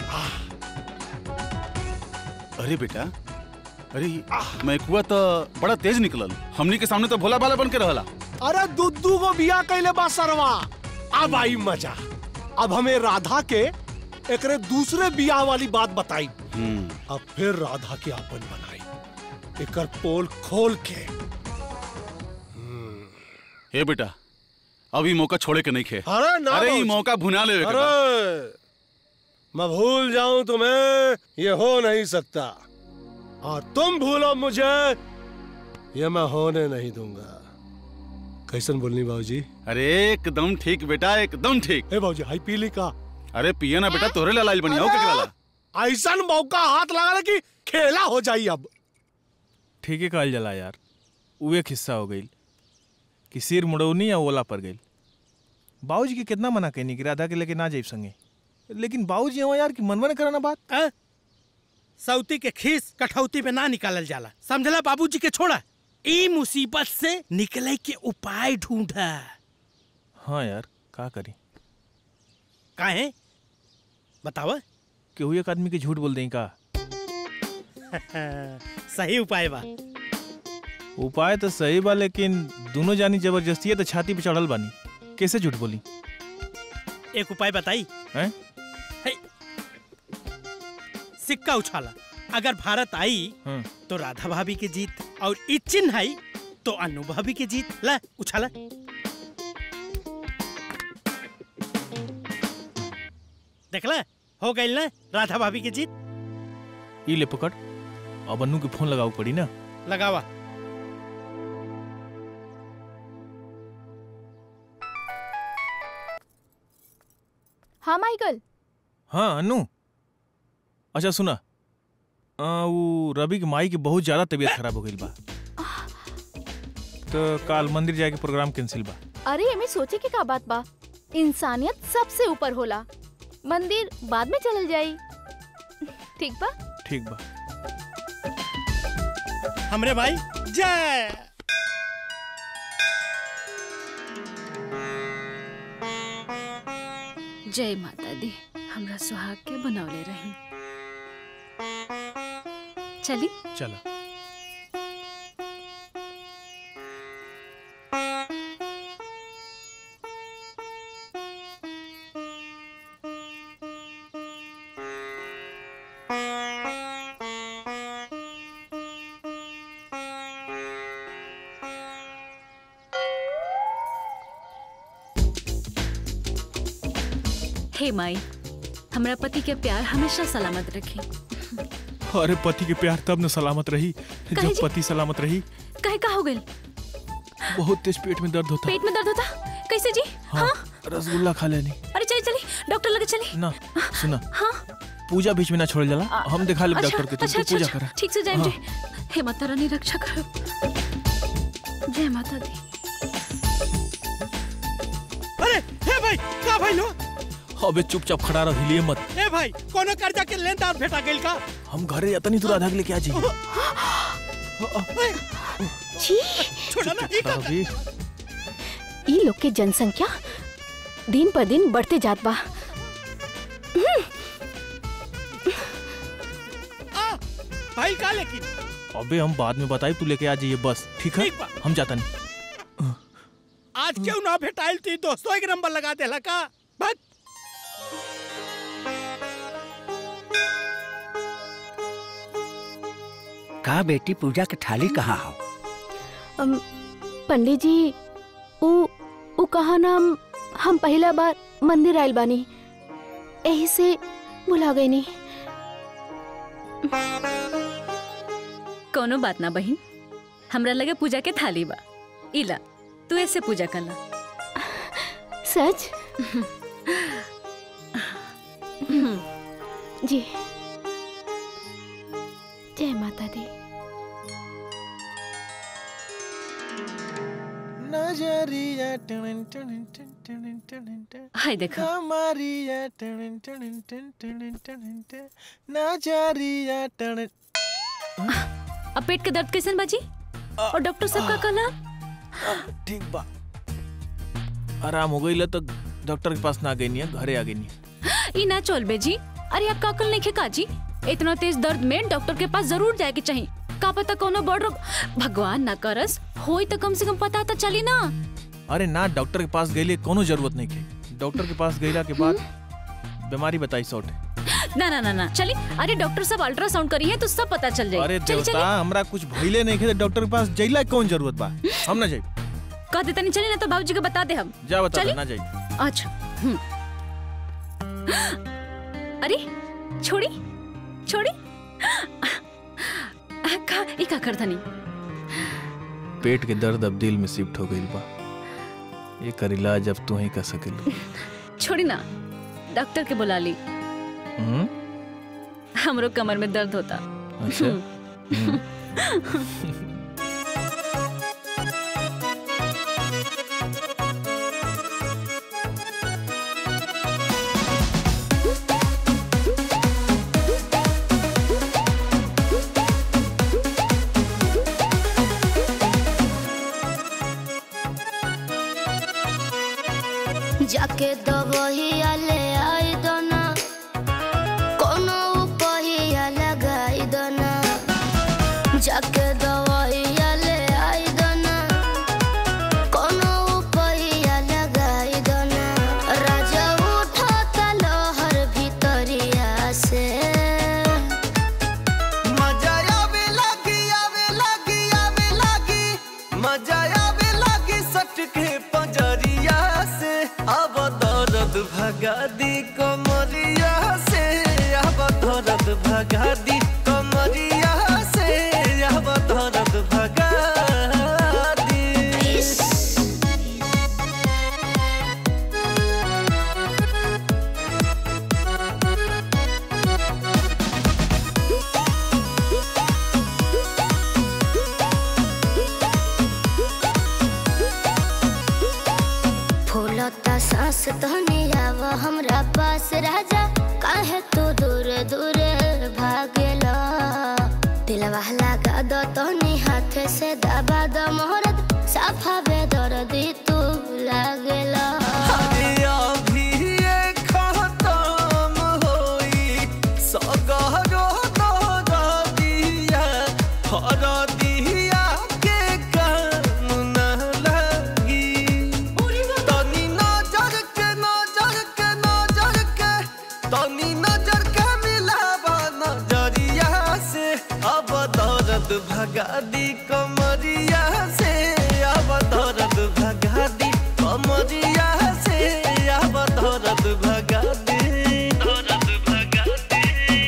अरे बेटा अरे मैकुआ तो बड़ा तेज निकलल हमनी के सामने तो भोला भाला बन के रहला अरे दुद्दू को बिया कैले बा सरवा अब आई मजा अब हमें राधा के एकरे दूसरे बियाह वाली बात बताई अब फिर राधा के अपन बनाई एकर पोल खोल के हे बेटा अभी मौका छोड़े के नहीं खे अरे ना अरे ई बाबूजी। मौका भुना ले अरे मैं भूल जाऊं तुम्हें ये हो नहीं सकता और तुम भूलो मुझे ये मैं होने नहीं दूंगा कैसन बोलनी बाबूजी अरे एकदम ठीक बेटा एकदम ठीक ए बाबूजी हाई पीली का अरे पिए ना बेटा तोरे लाल बनिया हो केकरा ला ऐसा मौका हाथ लगा कि खेला हो जाई अब ठीक है कहल जला यार उ एक हिस्सा हो गई कि सिर मुड़ौनी या ओला पर गई बाबूजी के कितना मना कहनी कि राधा के लेके ना जाइब संगे लेकिन बाबूजी हो यार कि मनवा ने कराना बात आ? सौती के खीस कठौती में ना निकालल जाला समझला बाबूजी के छोड़ा ई मुसीबत से निकले के उपाय ढूंढा हाँ यार का करी काहे बतावा केहू एक आदमी के झूठ बोल दें का सही उपाय बा उपाय तो सही बा लेकिन दोनों जानी जबरदस्ती है तो छाती पे चढ़ल बानी कैसे झूठ बोली एक उपाय बताई हैं है। सिक्का उछाला अगर भारत आई हाँ। तो राधा भाभी की जीत और ई चिन्ह आई तो अनु भाभी की जीत ला उछाला देखला हो गई ना राधा भाभी की जीत ई ले पकड़ अब अन्नू के फोन लगाऊ पड़ी ना लगावा हाँ माइकल हाँ अन्नू अच्छा सुना आ, वो रवि की माई की बहुत ज्यादा तबीयत खराब हो गई बा तो काल मंदिर जाके प्रोग्राम कैंसिल बा अरे एमे सोचे के का बात बा इंसानियत सबसे ऊपर होला मंदिर बाद में चलल जाई ठीक बा ठीक बा हमरे भाई जय जय माता दी हमरा सुहाग के बनौले रही चली चला हे माई हमरा पति के प्यार हमेशा सलामत रखे अरे पति के प्यार तब न सलामत रही काहे जब जी? पति सलामत रही कहे का हो गई बहुत तेज पेट में दर्द होता पेट में दर्द होता कैसे जी हाँ रसगुल्ला खा लेनी अरे चली चली डॉक्टर लगे चली ना सुना हाँ पूजा बीच में ना छोड़ जाला हम दिखा ले अच्छा, डॉक्टर के तुम अच्छा, तू पूजा अच्छा, कर ठीक से जाए हाँ। हे माता रानी रक्षा करो जय माता दी अरे हे भाई का भाई लो अबे चुपचाप खड़ा रह हिलिए मत ए भाई कोनो कर्जा के लेनदार भेटा गेल का हम घरे अतनी दूर आधा के लेके आ जी छी छोड़ा ना ई का अभी ई लोग के जनसंख्या दिन पर दिन बढ़ते जात बा भाई का लेकिन अबे हम बाद में बताई तू लेके आ जाइए बस ठीक है ठीक बा। हम जाता नहीं आज क्यों ना भेटाइल थी दोस्तों एक नंबर लगा देला का बस का बेटी पूजा के थाली कहाँ हो अम, पंडित जी उ उ कहा नाम हम पहला बार मंदिर आइल बानी यही से भुला गई नहीं कोनो बात ना बहिन हमरा लगे पूजा के थाली बा इला तू ऐसे पूजा करला सच जी जय माता दी नजरिया टन टन टन टन टन टन हाय देखो कमरिया टन टन टन टन टन टन नजरिया टन अब पेट के दर्द कैसन बाजी और डॉक्टर साहब का कहला ठीक बा आराम हो गई तो डॉक्टर के पास ना गई नहीं घरे आ गई नहीं ई ना चल बेजी अरे आप काकल नहीं खेका जी इतना तेज दर्द में डॉक्टर के पास जरूर जाए के चाहिए का पता कोनो बड़ रोग भगवान ना करस होई तो कम से कम पता तो चली ना अरे ना डॉक्टर के पास गई कोनो जरूरत नहीं के डॉक्टर के पास गईला के बाद बीमारी बताई सौट ना ना ना ना चली अरे डॉक्टर साहब अल्ट्रासाउंड करी है तो सब पता चल जाए अरे चली देवता चली हमरा कुछ भइले नहीं के तो डॉक्टर के पास जइला के कौन जरूरत बा हम ना जाई कह देता नहीं चली ना तो बाबूजी को बता दे हम जा बता चली? दे, ना जाई अच्छा हम्म। अरे छोड़ी छोड़ी का ई का करता नहीं पेट के दर्द अब दिल में शिफ्ट हो गई बा ये कर इलाज अब तू ही कर सकेली छोड़ी ना डॉक्टर के बुला ली हम्म? हमरो कमर में दर्द होता अच्छा हम्म। जाके दबहिया ले आई दोना कोनो उपहिया लगाई दोना जाके दबहिया ले आई दोना कोनो उपहिया लगाई दोना राजा उठता लहर भीतरिया से मजा आवे लागी आवे लागी आवे लागी मजा आवे लागी सटके पंजरिया से अब दर्द भगा दी कमरिया से अब दर्द भगा दी कमरिया से अब दर्द भगा दी फूलता सांस तहनी आव हमरा पास राजा काहे तू दूर दूर भागेला दिलवा लगा दो तहनी हाथ से दबा दो मोहरत साफा बेदर्दी तू लागेला अरे अभी ये खत्म होई सगरो दरदिया हरदिया के काम न लगी तनी नजर के नजर के नजर के तनी नजर के मिलावा नजरिया से अब दर्द भगा दी कमरिया से अब दर्द भगा दी कमरिया से अब दर्द भगा दी दर्द भगा दी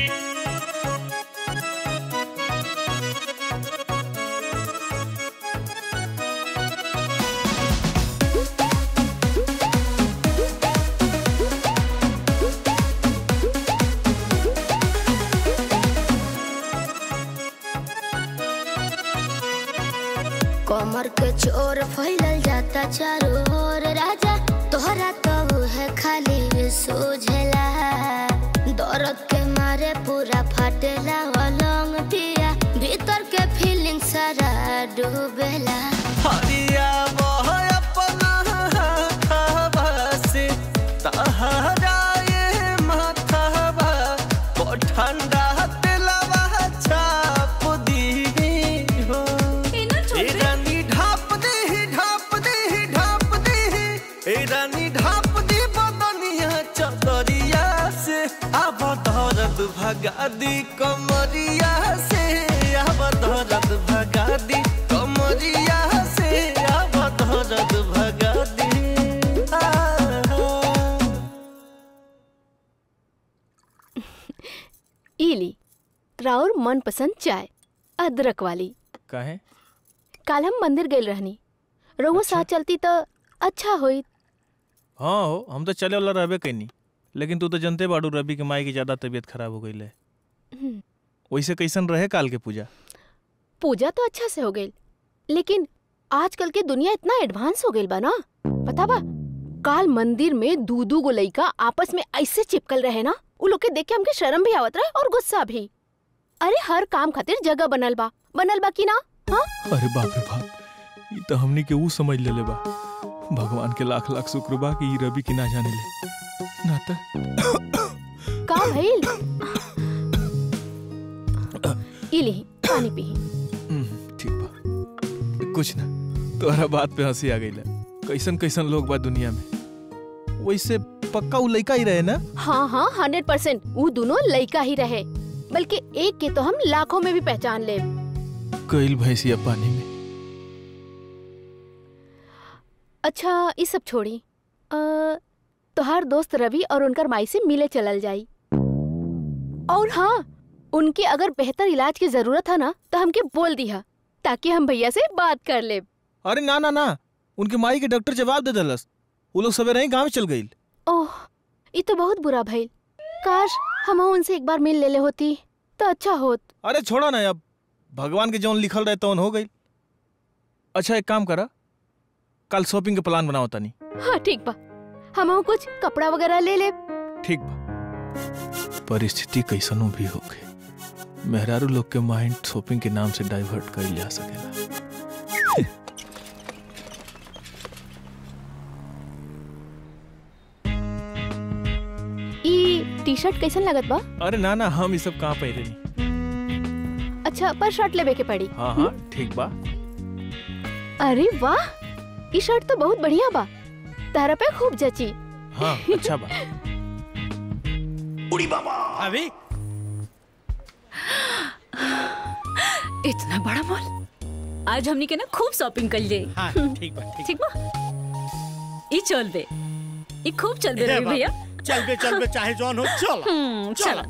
कमर के चोर फैलल जाता चारों ओर राजा तोहरा तो है खाली सोझेला दर्द के मारे पूरा फाटेला अलंग पिया भीतर के फीलिंग सारा डूबेला हरिया बह अपना हाथवा से तहरा ये माथवा ओ ठंडा तेलवा छाप दी हो ए रानी ढाप दे ढाप दे ढाप दे दर्द भगा दी कमरिया से अब दर्द भगा दी कमरिया से अब दर्द भगा दी आ, इली राउर मनपसंद चाय अदरक वाली काहे काल हम मंदिर गए रहनी रहुआ साथ चलती तो अच्छा होई हाँ हो हम तो चले वाला रहबे कैनी लेकिन तू तो जनते बाड़ू रवि के माई की ज्यादा तबीयत खराब हो गई है हम्म, वैसे कैसन रहे काल के पूजा पूजा तो अच्छा से हो गई लेकिन आजकल के दुनिया इतना एडवांस हो गई बा ना पता बा काल मंदिर में दू दू गो लइका आपस में ऐसे चिपकल रहे ना उ लोग के देख के हमके शर्म भी आवत रहे और गुस्सा भी अरे हर काम खातिर जगह बनल बा बनल बा कि ना हाँ अरे बाप रे बाप ये तो हमनी के ऊ समझ लेले बा भगवान के लाख लाख शुक्र बा कि ई रवि की ना जाने ले ना त का भइल इली पानी पी हम्म, ठीक बा कुछ ना तोहरा बात पे हंसी आ गई कैसन कैसन लोग बा दुनिया में वैसे पक्का ऊ लइका ही रहे ना हाँ हाँ हंड्रेड परसेंट वो दोनों लइका ही रहे बल्कि एक के तो हम लाखों में भी पहचान ले कैल भैंसिया पानी में अच्छा ये सब छोड़ी अ, तोहार दोस्त रवि और उनकर माई से मिले चलल जाई और हाँ उनके अगर बेहतर इलाज की जरूरत है ना तो हमके बोल दिया ताकि हम भैया से बात कर ले अरे ना ना ना उनके माई के डॉक्टर जवाब दे दलस वो लोग सवेरे ही गांव चल गई ओह ये तो बहुत बुरा भइल काश हम उनसे एक बार मिल लेले होती तो अच्छा होत अरे छोड़ा ना अब भगवान के जौन लिखल रहे तौन हो गई अच्छा एक काम करा कल शॉपिंग के प्लान बनाओ तनी हाँ ठीक बा हम कुछ कपड़ा वगैरह ले ले ठीक बा परिस्थिति कैसनो भी होके मेहरारू लोग के माइंड शॉपिंग के नाम से डाइवर्ट कर जा सकेला ई टी शर्ट कैसन लगत बा अरे ना ना हम ये सब कहाँ पहरे नहीं अच्छा पर शर्ट लेवे के पड़ी हाँ हाँ ठीक बा अरे वाह ई शर्ट तो बहुत बढ़िया बा तारा पे खूब जची हाँ अच्छा बा उड़ी बाबा अभी इतना बड़ा मॉल आज हमनी के ना खूब शॉपिंग कर लिए हाँ ठीक बा ठीक ठीक बा ई चल बे ई खूब चल बे हे रवि बाप, भैया चल बे चल बे चाहे जौन हो चल हम्म, चल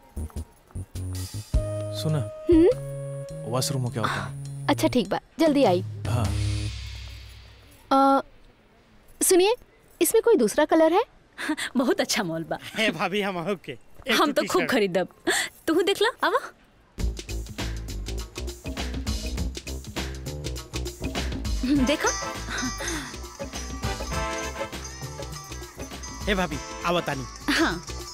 सुना हम्म वॉशरूम हो क्या होता है अच्छा ठीक बा जल्दी आई हाँ अ, सुनिए इसमें कोई दूसरा कलर है बहुत अच्छा मॉल बा हे भाभी हम ओके हम तो खूब खरीदब तू देख ला आवा हम्म, देखा हे भाभी आओ तानी हाँ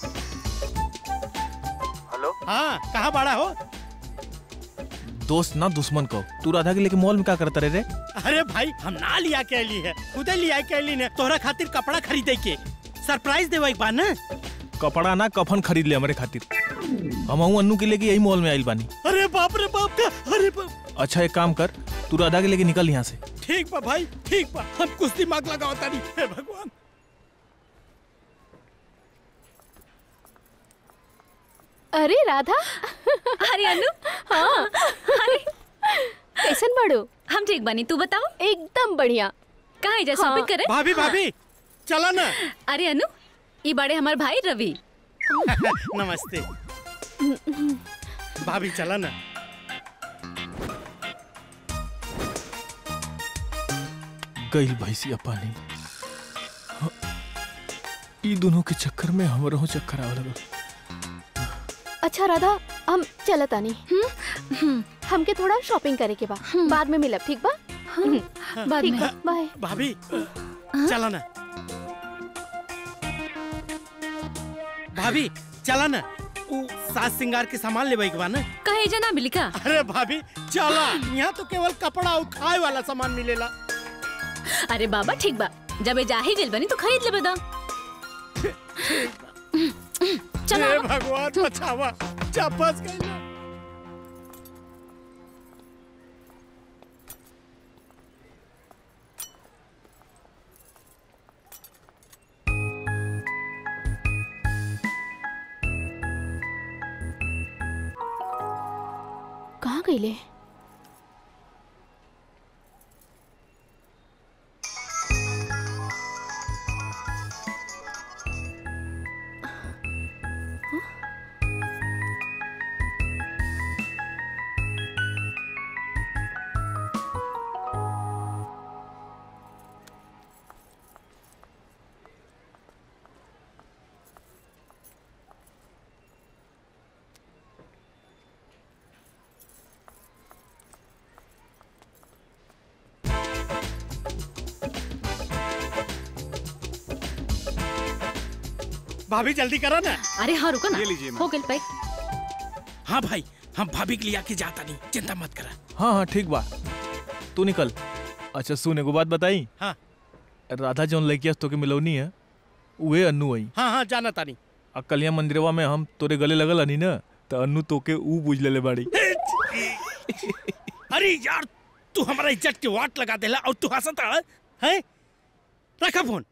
हेलो हाँ कहाँ बड़ा हो दोस्त ना दुश्मन को तू राधा के लेके मॉल में क्या करता रहे रे अरे भाई हम ना लिया के ली है खुदे लिया के ली ने तोहरा खातिर कपड़ा खरीदे के सरप्राइज देवा एक बार ना कपड़ा ना कफन खरीद ले हमारे खातिर हम हूँ अन्नू के लेके यही मॉल में आइल बानी अरे बाप रे बाप का अरे बाप अच्छा एक काम कर तू राधा के लेके निकल यहाँ से ठीक बा भाई ठीक बा हम कुछ दिमाग लगाओ तानी हे भगवान अरे राधा अरे अनु हाँ अरे कैसन बड़ो हम ठीक बनी तू बताओ एकदम बढ़िया कहाँ है जा हाँ। शॉपिंग करे भाभी भाभी चला ना अरे अनु ई बड़े हमार भाई रवि नमस्ते भाभी चला ना गई भैंसिया पानी में। हाँ, ई दोनों के चक्कर में हमरो चक्कर आवे लगल अच्छा राधा हम चलत आनी हमके थोड़ा शॉपिंग करे के बा बाद में मिलब ठीक बा बाद ठीक में। बा बाय भाभी चला ना भाभी चला ना उ सास सिंगार के सामान लेवे के बा ना कहे जना मिली का अरे भाभी चला यहाँ तो केवल कपड़ा और खाए वाला सामान मिलेला अरे बाबा ठीक बा जब ए जा ही गेल बनी तो खरीद लेबे दा चलो हे भगवान बचावा जा फंस गई ना गईले भाभी जल्दी करो ना अरे हाँ रुको ना ये लीजिए, हो गई पैक हाँ भाई हम भाभी के लिए आके जाता नहीं चिंता मत करा हाँ हाँ ठीक बा तू निकल अच्छा सुन एगो बात बताई हाँ राधा जौन लड़किया तो के मिलौनी है उहे अन्नू आई हाँ हाँ जाना तानी आ कलिया मंदिरवा में हम तोरे गले लगल हनी ना तो अन्नू तोके ऊ बुझ लेले बाड़ी अरे यार तू हमारा इज्जत के वाट लगा देला और तू हंसता है हैं? रखा फोन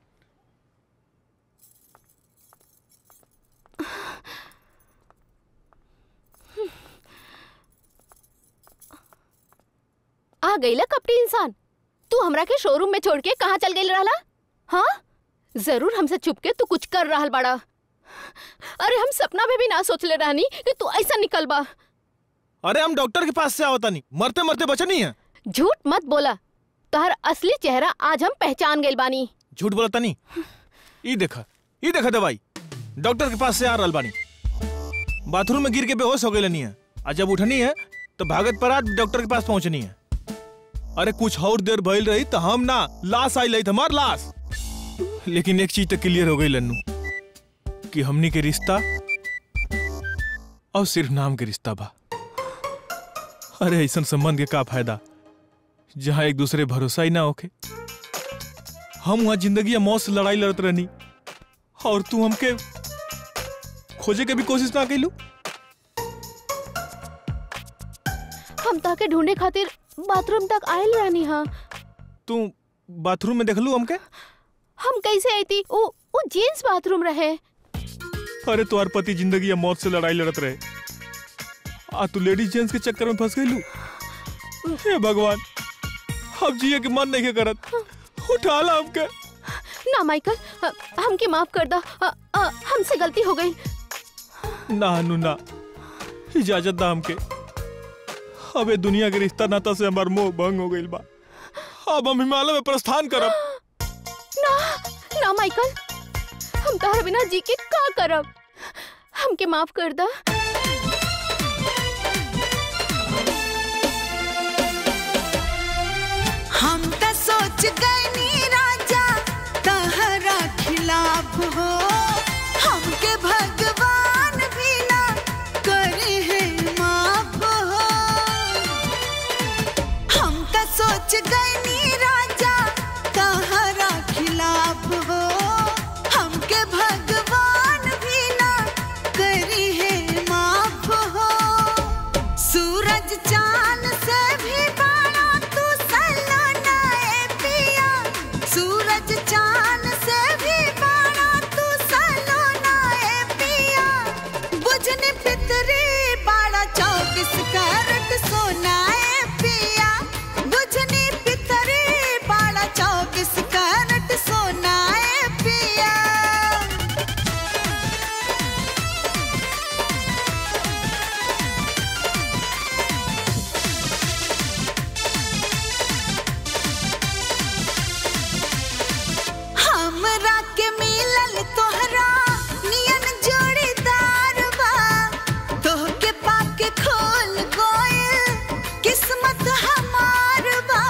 आ गईला कपटी इंसान तू हमरा के शोरूम में छोड़ के कहाँ चल गई रहला हाँ जरूर हमसे छुप के तू कुछ कर रहल बड़ा अरे हम सपना में भी ना सोचले रहनी कि तू ऐसा निकल बा अरे हम डॉक्टर के पास से आवता नहीं मरते मरते बचा नहीं है झूठ मत बोला तोहर असली चेहरा आज हम पहचान गइल बानी झूठ बोलता नहीं ई देखा ई देखा दवाई डॉक्टर के पास से आ रहल बानी बाथरूम में गिर के बेहोश हो गई नहीं है और जब उठनी है तो भागत पर आज डॉक्टर के पास पहुंचनी है अरे कुछ और देर भइल रही तो हम ना लाश आई लई हमार लाश लेकिन एक चीज तो क्लियर हो गई लन्नू कि हमनी के रिश्ता और सिर्फ नाम के रिश्ता बा अरे ऐसा संबंध के का फायदा जहाँ एक दूसरे भरोसा ही ना होके हम वहां जिंदगी या मौत से लड़ाई लड़त रहनी और तू हमके खोजे के भी कोशिश ना कैलू हम ताके ढूंढे खातिर बाथरूम तक आयल रहनी हाँ तू बाथरूम में देखलू हमके हम कैसे आई थी वो वो जेंट्स बाथरूम रहे अरे तुम्हार पति जिंदगी या मौत से लड़ाई लड़त रहे आ तू लेडीज जेंट्स के चक्कर में फंस गईलू हे भगवान अब जिए के मन नहीं के करत उठा ला हमके ना माइकल अ, हमके माफ कर दो अ, अ, हमसे गलती हो गई ना अनु ना इजाजत दा हमके अबे दुनिया के रिश्ता नाता से हमार मोह भंग हो गइल बा अब हम हिमालय में प्रस्थान करब ना ना माइकल हम तोहर बिना जी के का करब हमके माफ कर दो हम त सोच गए नी राजा तहरा खिलाफ हो हमके भगवान भी ना करे है माफ हो हम त सोच गए नी राजा तहरा खिलाफ हो हमके भगवान भी ना करे है माफ हो सूरज चांद से भी बड़ा तू सलोना ए पिया सूरज चांद से भी बड़ा तू सलोना ए पिया बुझने पितरी बड़ा चौबीस कैरेट सोना ए पिया बुझने पितरी बड़ा चौबीस कैरेट सोना ए पिया हमरा के मिलल तोहरा नियन जोड़ीदार बा तोहके पाके खोल गइल किस्मत हमार बा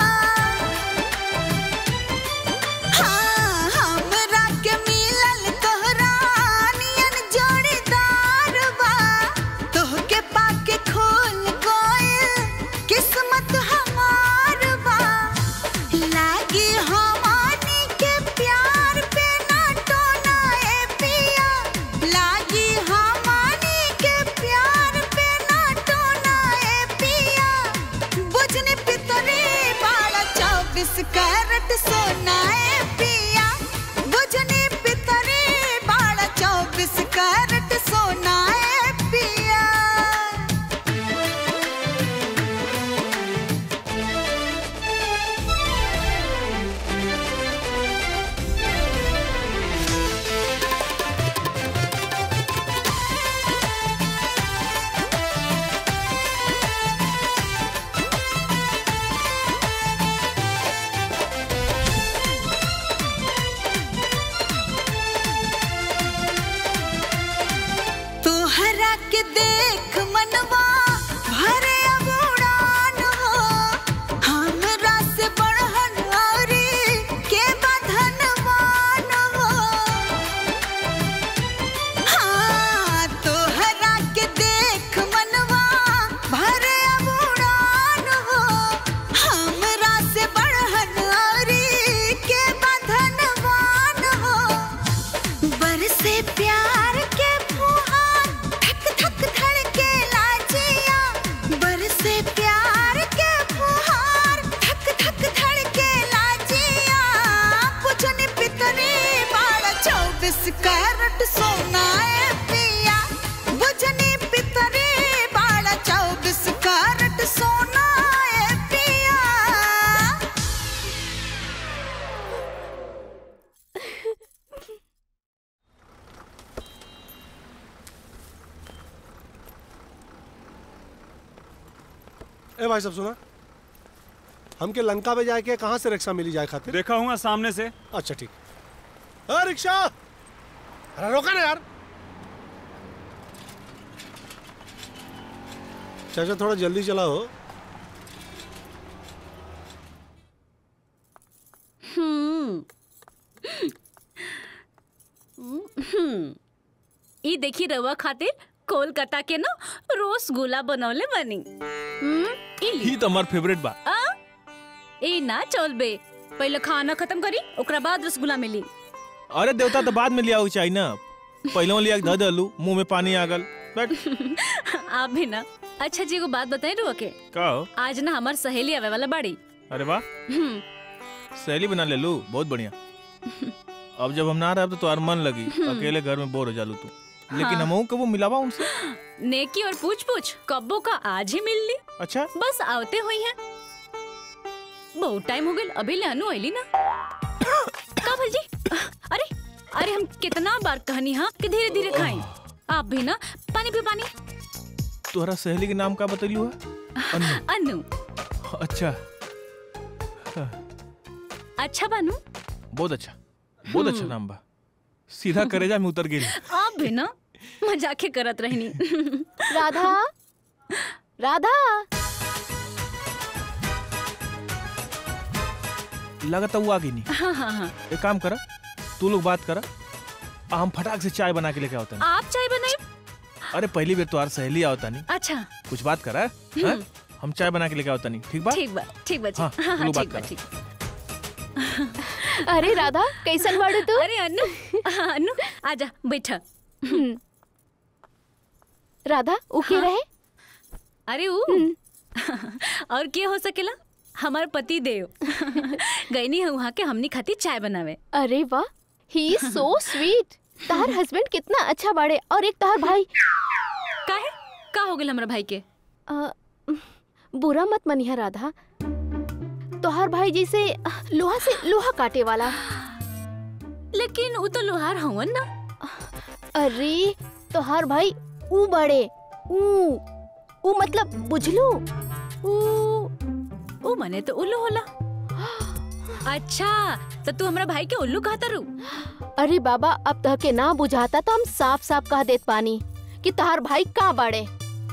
हाँ हमरा के मिलल तोहरा नियन जोड़ीदार बा तोहके पाके खोल गइल किस्मत हमार बा लागी हमानी के प्यार पे ना टोना ए पिया लागी हमानी के प्यार पे ना टोना ए पिया बुझने पितरे बाड़ा चौबीस कैरेट सोना ए पिया बुझने पितरे बाड़ा चौबीस कैरेट सोना ए पिया कैरेट सोना ए पिया बुझनी पितरी बाड़ा चौबीस कैरेट सोना ए पिया ए भाई सब सुना हमके लंका में जाके कहाँ से रिक्शा मिली जाए खातिर देखा हुआ सामने से अच्छा ठीक अरे रिक्शा अरे रोका ना यार चाचा थोड़ा जल्दी चलाओ हम्म हम्म। ई देखी रवा खातिर कोलकाता के ना रसगुल्ला बनौले बनी हम्म, ई ली। ही तो हमार फेवरेट बा आ? ए ना चल बे पहले खाना खत्म करी ओकरा बाद रसगुल्ला मिली अरे देवता तो बाद में लिया चाहिए ना पहले लिया के धऽ दलू मुंह में पानी आ गल बैठ आप भी ना अच्छा जी एगो बात बताई रुआ के का हो आज ना हमार सहेली आवे वाला बाड़ी अरे वाह हम्म, सहेली बना ले लू बहुत बढ़िया अब जब हम ना रहे तो तुम्हार मन लगी हम्म। अकेले घर में बोर हो जालू तू लेकिन हाँ। हम कबो मिलावा उनसे नेकी और पूछ पूछ कब्बो का आज ही मिल ली अच्छा बस आवते हुई है बहुत टाइम हो गया अभी ले अनु आईली ना का भल जी अरे अरे हम कितना बार कहनी हाँ कि धीरे धीरे खाएं आप भी ना पानी पी पानी तुम्हारा सहेली के नाम का बतैलू है अनु अनु अच्छा अच्छा बानू बहुत अच्छा बहुत अच्छा नाम बा सीधा करेजा में उतर गेली आप भी ना मजाके करत रहनी राधा राधा लगता वो आ गई नहीं हाँ हाँ हाँ एक काम करा तू लोग बात करा आ, हम फटाक से चाय बना के लेके आवता आप चाय बनाई अरे पहली बार तुम्हार सहेली आवता नहीं अच्छा कुछ बात करा हाँ? हम चाय बना के लेके आवता नहीं ठीक बा ठीक बा ठीक बा जी हाँ, हाँ हाँ लो बात ठीक बा करा। ठीक अरे राधा कैसन बाड़ू तू अरे अनु हाँ, अनु आजा बैठा राधा उके रहे अरे ऊ और क्या हो सकेला हमार पति देव गईनी है वहाँ के हमनी खाती चाय बनावे अरे वाह ही इज सो स्वीट तार हस्बैंड कितना अच्छा बाड़े और एक तार भाई काहे का हो गेल हमरा भाई के अ, बुरा मत मनिहा राधा तोहार भाई जैसे लोहा से लोहा काटे वाला लेकिन वो तो लोहार हवन ना अरे तोहार भाई ऊ बड़े ऊ ऊ मतलब बुझलू ऊ ओ मने तो उल्लू होला अच्छा तो तू हमरा भाई के उल्लू कहता रू अरे बाबा अब तह के ना बुझाता तो हम साफ साफ कह देत पानी कि तोहार भाई का बाड़े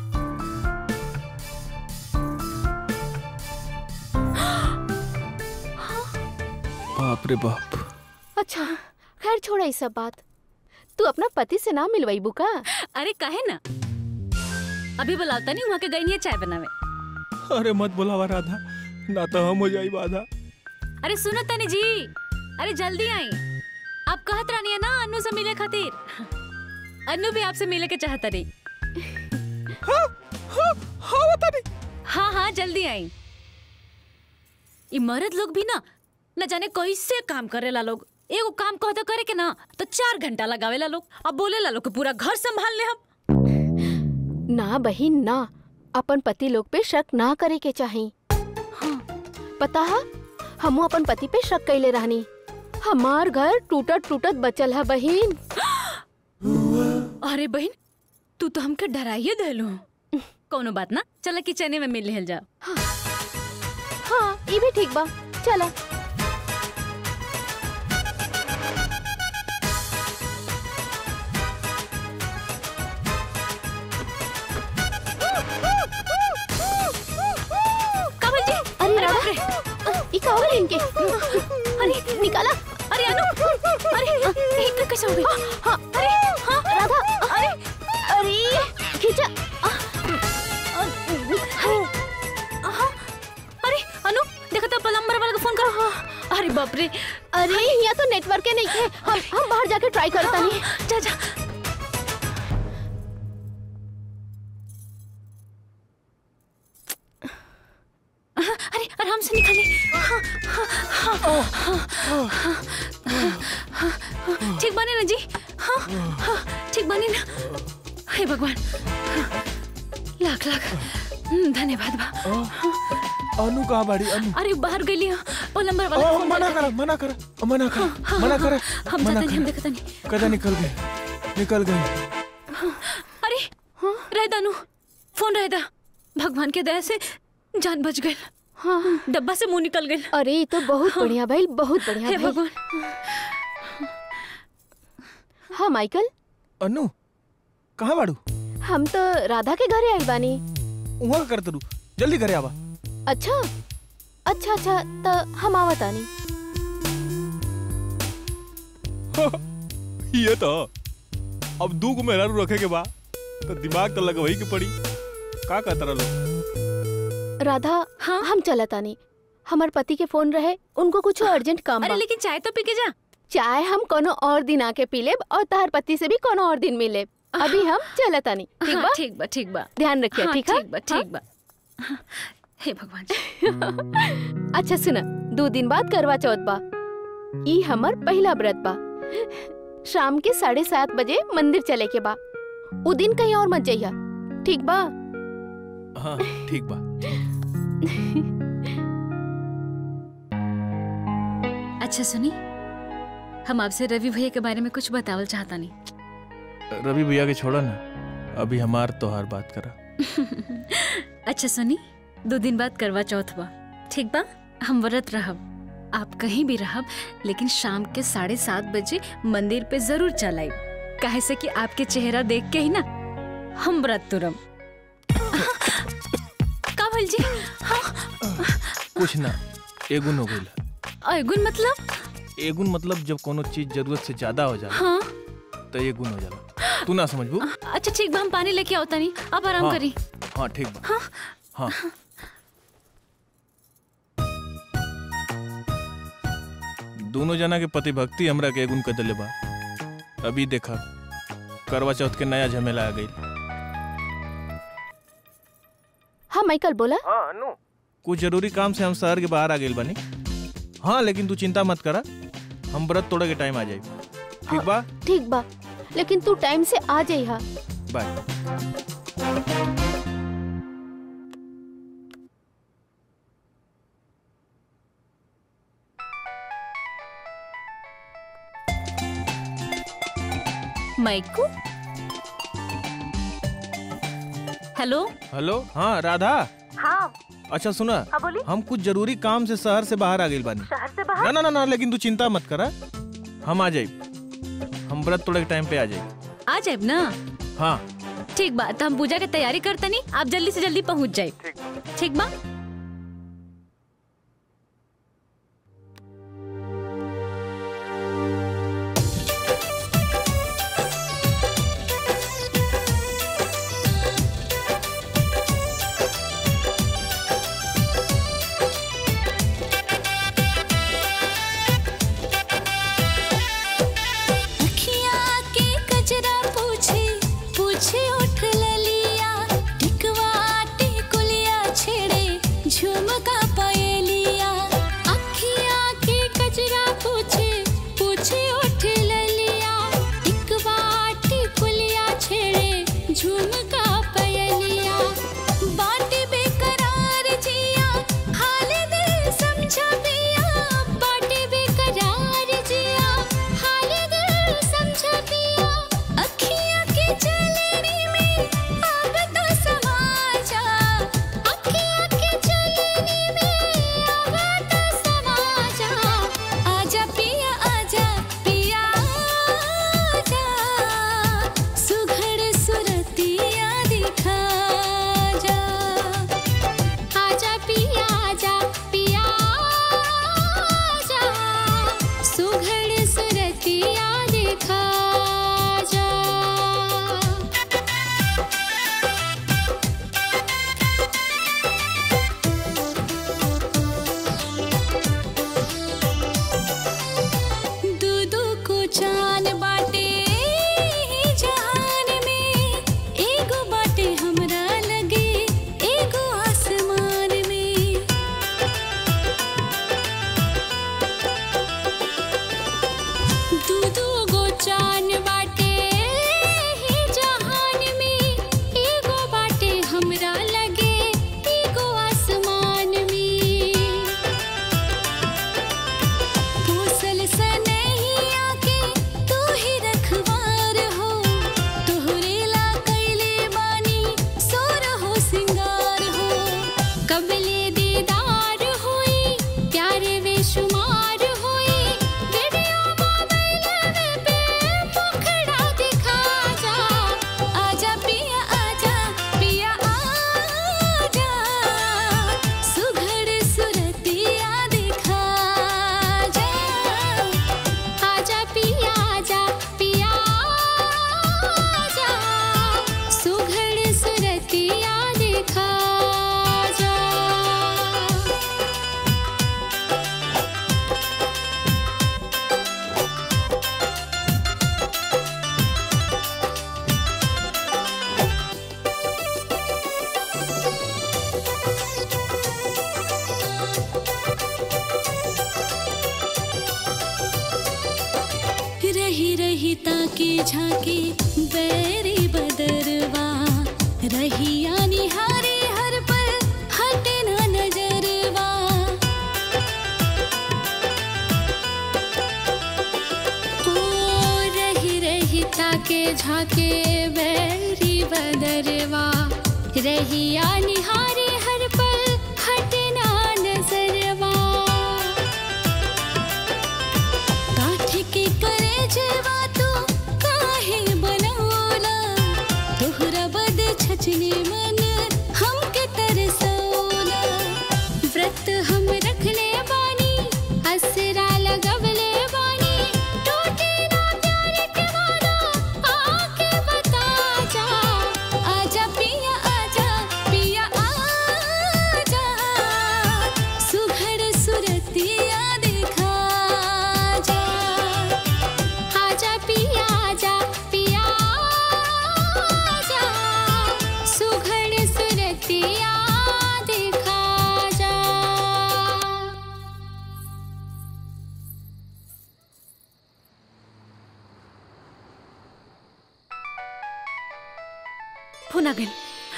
बाप रे बाप अच्छा खैर छोड़ा ये सब बात तू अपना पति से ना मिलवाई का अरे काहे ना अभी बुलाता नहीं वहाँ के गई है चाय बनावे अरे मत बुलावा राधा ना तो हम हो जाई बाधा अरे सुनो तनी जी अरे जल्दी आई आप कहत रानी है ना अनु से मिले खातिर अनु भी आपसे मिले के चाहता रही हाँ, हाँ, हाँ, बता नहीं। हाँ हाँ जल्दी आई ये मर्द लोग भी ना न जाने कैसे काम करेला लोग एगो काम कहता करे के ना तो चार घंटा लगावेला लोग अब बोलेला लोग कि पूरा घर संभाल ले हम ना बहिन ना अपन पति लोग पे शक ना करे के चाही हाँ, पता है हमू अपन पति पे शक कैले रहनी हमार घर टूटत टूटत बचल है बहिन अरे बहन तू तो हमके डराइए देलू कोनो बात ना चला किचने में मिल लेहल जाओ हाँ ये भी ठीक बा चला कमल जी अरे राधा ये का हो गया इनके अरे निकाला अरे अनु अरे एक कैसे हो गई हाँ अरे हाँ राधा अरे अरे खींचा हाँ, अरे अनु देखो तो प्लम्बर वाला को फोन करो हाँ, अरे बाप रे अरे यहाँ तो नेटवर्क के नहीं है हम हम बाहर जाके ट्राई करता नहीं जा जा हाँ, अरे आराम से निकाली हाँ, हाँ, हाँ, हाँ, हाँ, हाँ, हाँ, ठीक बने ना जी हाँ, हाँ, ठीक बानी ना हे भगवान लाख लाख हम्म, धन्यवाद बा अनु कहाँ बाड़ी अनु अरे बाहर गई वो नंबर वाला ओ, फोन मना कर कर मना कर मना कर हाँ, मना हाँ, कर हम मना जाते नहीं हम कर देखते नहीं कदा निकल गई निकल गई अरे रह दानू फोन रह दा भगवान के दया से जान बच गई हाँ डब्बा से मुंह निकल गई अरे ये तो बहुत बढ़िया भाई बहुत बढ़िया हे भाई भगवान हाँ माइकल अनु कहाँ बाड़ू हम तो राधा के घरे आई बानी वहाँ कर तरू जल्दी करे आवा अच्छा अच्छा अच्छा तो हम आवत आनी ये तो अब दू को मेहरारू रखे के बा तो दिमाग तो लगवही के पड़ी का कहता रहो राधा हाँ हम चलत आनी हमार पति के फोन रहे उनको कुछ अर्जेंट काम अरे बा लेकिन चाय तो पी के जा चाय हम कोनो और दिन आके पी लेब और तार पति से भी कोनो और दिन मिलेब अभी हम चलत आनी ठीक हाँ, बा ठीक बा ठीक बा ध्यान रखिए हाँ, ठीक है ठीक बा ठीक बा हाँ, हे भगवान जी। अच्छा सुना दो दिन बाद करवा चौथ बा ई हमर पहला व्रत बा शाम के साढ़े सात बजे मंदिर चले के बा उ दिन कहीं और मत जाइया ठीक बा हाँ ठीक बा अच्छा सुनी हम आपसे रवि भैया के बारे में कुछ बतावल चाहता नहीं रवि भैया के छोड़ा ना अभी हमार तोहार बात करा अच्छा सुनी दो दिन बाद करवा चौथ बा ठीक बा हम व्रत रहब आप कहीं भी रहब लेकिन शाम के साढ़े सात बजे मंदिर पे जरूर चल आइब काहे से कि आपके चेहरा देख के ही ना हम व्रत तुरम का भल जी हाँ कुछ ना एगुन हो गई अगुन मतलब एगुन मतलब जब कोनो चीज जरूरत से ज्यादा हो जाला हाँ तो एगुन हो जाला तू ना समझबू अच्छा ठीक बा हम पानी लेके आवता नहीं आप आराम हाँ। करी हाँ ठीक बा हाँ हाँ दोनों जना के पति भक्ति हमरा के एगुन कर दिले बा अभी देखा करवा चौथ के नया झमेला आ गई हाँ माइकल बोला हाँ अनु कुछ जरूरी काम से हम शहर के बाहर आ गए बनी हाँ लेकिन तू चिंता मत करा हम व्रत तोड़े के टाइम आ जाए ठीक बा ठीक बा लेकिन तू टाइम से आ जाइहा बाय माइकू हेलो हेलो हाँ राधा हाँ अच्छा सुना हाँ, बोली। हम कुछ जरूरी काम से शहर से बाहर आ गए बानी शहर से ना ना ना ना लेकिन तू चिंता मत करा हम आ जाए हम व्रत तोड़े के टाइम पे आ जाए आ जाए ना हाँ ठीक बा तो हम पूजा की तैयारी करते नहीं आप जल्दी से जल्दी पहुंच जाए ठीक बा अखिया के कजरा पूछे पूछे उठ ललिया टिकवा टिकुलिया छेड़े बेशुमार होई वीडियो मोबाइल में पे मुखड़ा दिखा जा आजा पिया आजा पिया आजा सुघड़ सुरतिया दिखा जा आजा पिया आजा पिया आजा सुघड़ सुरतिया दिखा जा रही रही ताके झाके बैरी बदरवा रही यानी हारे हर पल हटे ना नजरवा ओ रही रही ताके झाके बैरी बदरवा रही यानी हारे हर पल हटे ना नजरवा काठ के करे जेवा तू काहे बनौला तोहरा बद छचने मन हमके तरसौला व्रत हम रखले बानी असरा लगवले बानी टूटे ना प्यार के वादा आके बता जा आजा पिया आजा पिया आजा सुघड़ सुरतिया दिखा जा आजा पिया आजा पिया आजा सुघड़ सुरतिया दिखा जा फोन आ गइल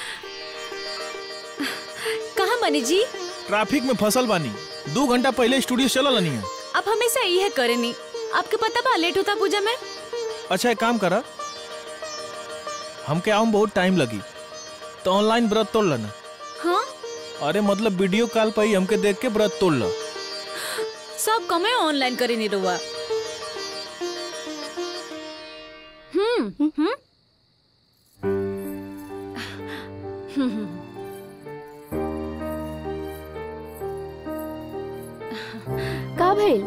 कहाँ मनी जी ट्रैफिक में फसल बानी दो घंटा पहले स्टूडियो चलल नहीं है आप हमेशा यही करेनी आपके पता बा लेट होता पूजा में अच्छा एक काम करा हमके आऊँ बहुत टाइम लगी तो ऑनलाइन व्रत तोड़ लेना हाँ अरे मतलब वीडियो कॉल पर ही हमके देख के व्रत तोड़ लो सब कमे ऑनलाइन करे नहीं रुआ हम्म हम्म हम्म का भइल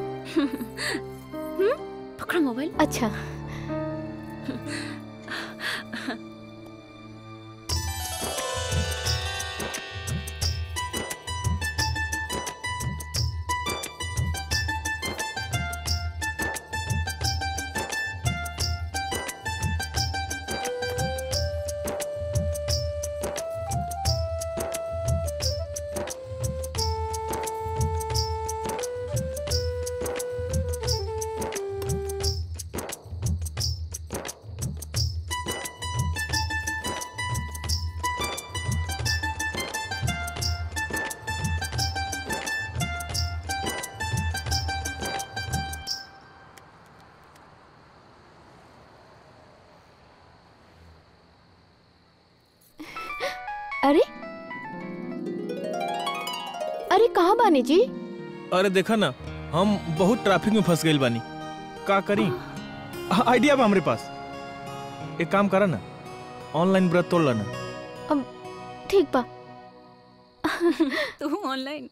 पकड़ा मोबाइल अच्छा अरे अरे कहाँ बानी जी अरे देखा ना हम बहुत ट्रैफिक में फंस गए बानी का करी आ- आइडिया बा हमरे पास एक काम करा ना ऑनलाइन व्रत तोड़ लेना अब ठीक बा तू ऑनलाइन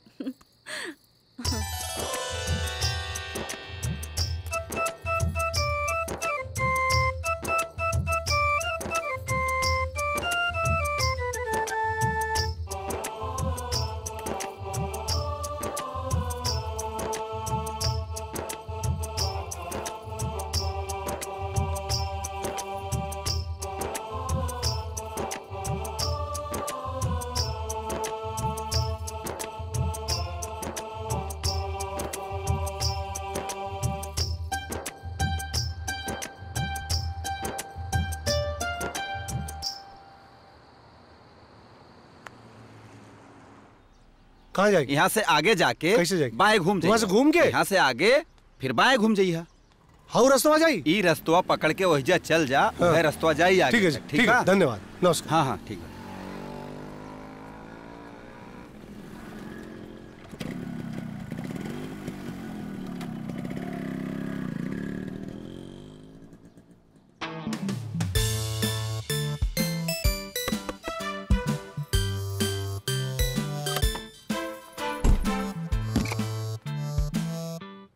कहाँ जाएगी यहाँ से आगे जाके कैसे जाएगी? बाएं घूम वहाँ से घूम के? यहाँ से आगे फिर बाएं घूम जाइए हाउ रस्तवा जाई ई रस्तवा पकड़ के वहीजा चल जा हाँ। वह रस्तवा जाई आगे ठीक है जी, तक, ठीक है बा? धन्यवाद नमस्कार हाँ हाँ ठीक है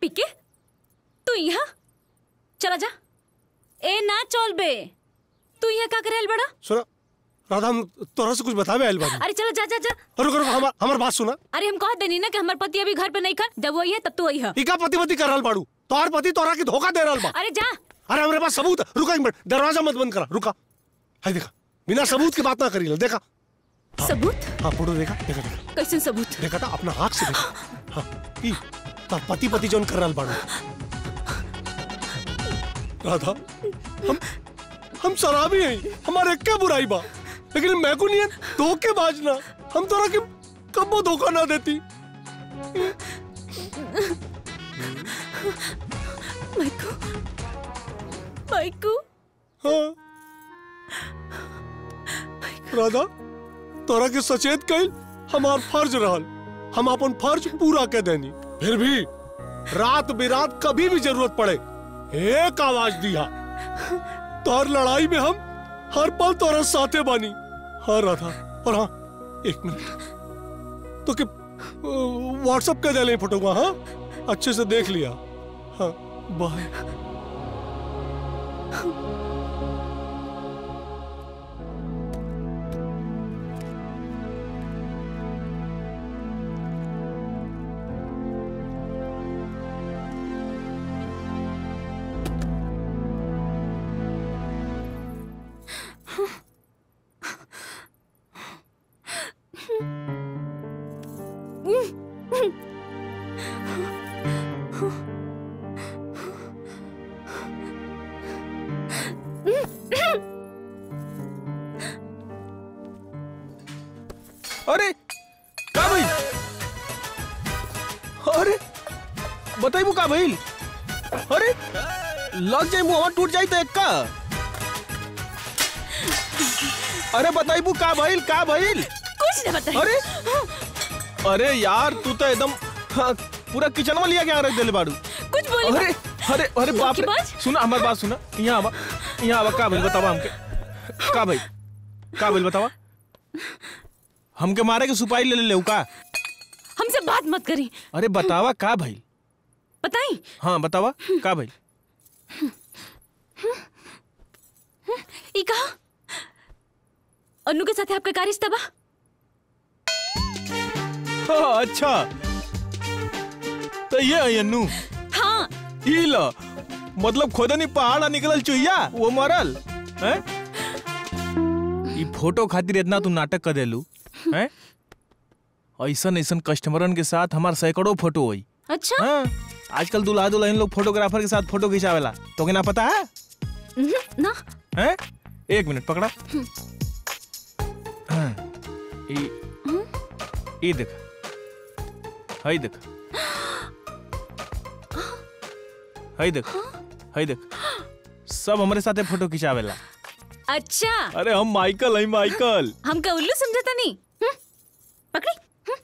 पिके तू यहाँ चला जा ए ना चल बे तू यहाँ का करे बड़ा सुना राधा हम तोरा से कुछ बतावे आइल बानी अरे चलो जा जा जा रुक रुक हमार हमार बात सुना अरे हम कह देनी ना कि हमार पति अभी घर पे नहीं खा जब वो आई है तब तू आई है इका पति पति कर रहल बाड़ू तोहर पति तोरा के धोखा दे रहल बा अरे जा अरे हमारे पास सबूत है रुका एक मिनट दरवाजा मत बंद करा रुका हाय देखा बिना सबूत की बात ना करी ले देखा सबूत हाँ फोटो देखा देखा देखा कैसे सबूत देखा था अपना आँख से देखा हाँ ई तोर पति पति जोन कर रहल बाड़ू राधा हम हम शराबी हैं हमारे एक क्या बुराई बा लेकिन मैं को नहीं है धोखेबाज ना हम तोरा के कबो धोखा ना देती माइकू माइकू हाँ राधा तोरा के सचेत कइल हमार फर्ज रहल हम अपन फर्ज पूरा के देनी फिर भी रात बिरात कभी भी जरूरत पड़े एक आवाज दिया तोर लड़ाई में हम हर पल तोरा साथे बानी हाँ राधा और हाँ एक मिनट तो के व्हाट्सएप कर दे फोटो को हाँ अच्छे से देख लिया हाँ बाय अरे का भइल अरे बताइबू का भइल अरे लग जाई मुंह टूट जाई तो एक का अरे बताइबू का भइल का भइल कुछ नहीं बताई अरे अरे यार तू तो एकदम हाँ, पूरा किचन में लिया के आ रख देले बाड़ू कुछ बोली अरे अरे अरे बाप रे धोखेबाज? सुना हमार बात सुना यहाँ आवा यहाँ आवा का भइल बतावा हमके का भइल का भइल बतावा हमके मारे के सुपारी ले ले लेऊ का हमसे बात मत करी अरे बतावा का भइल बताई हाँ बतावा का भइल ई कहा अनु के साथ आपका क्या रिश्ता बा हाँ, अच्छा तो ये है अन्नू हाँ ई लो मतलब खोदनी पहाड़ निकलल चुहिया वो मरल हैं ई फोटो खातिर इतना तू नाटक कर देलू हैं ऐसन ऐसन कस्टमरन के साथ हमार सैकड़ों फोटो हुई अच्छा हाँ आजकल दूल्हा दुल्हन लोग फोटोग्राफर के साथ फोटो खिंचावेला तो ना पता है उहुं, ना हैं एक मिनट पकड़ा हाँ, ई ई देख हई देख हई देख हई देख सब हमारे साथे फोटो खिंचावेला अच्छा अरे हम माइकल हई माइकल हमका उल्लू समझता नहीं हम्म, पकड़ी हम्म।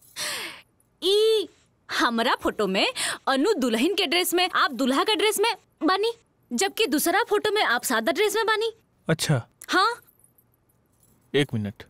ई हमरा फोटो में अनु दुल्हन के ड्रेस में आप दुल्हा का ड्रेस में बानी जबकि दूसरा फोटो में आप सादा ड्रेस में बानी अच्छा हाँ एक मिनट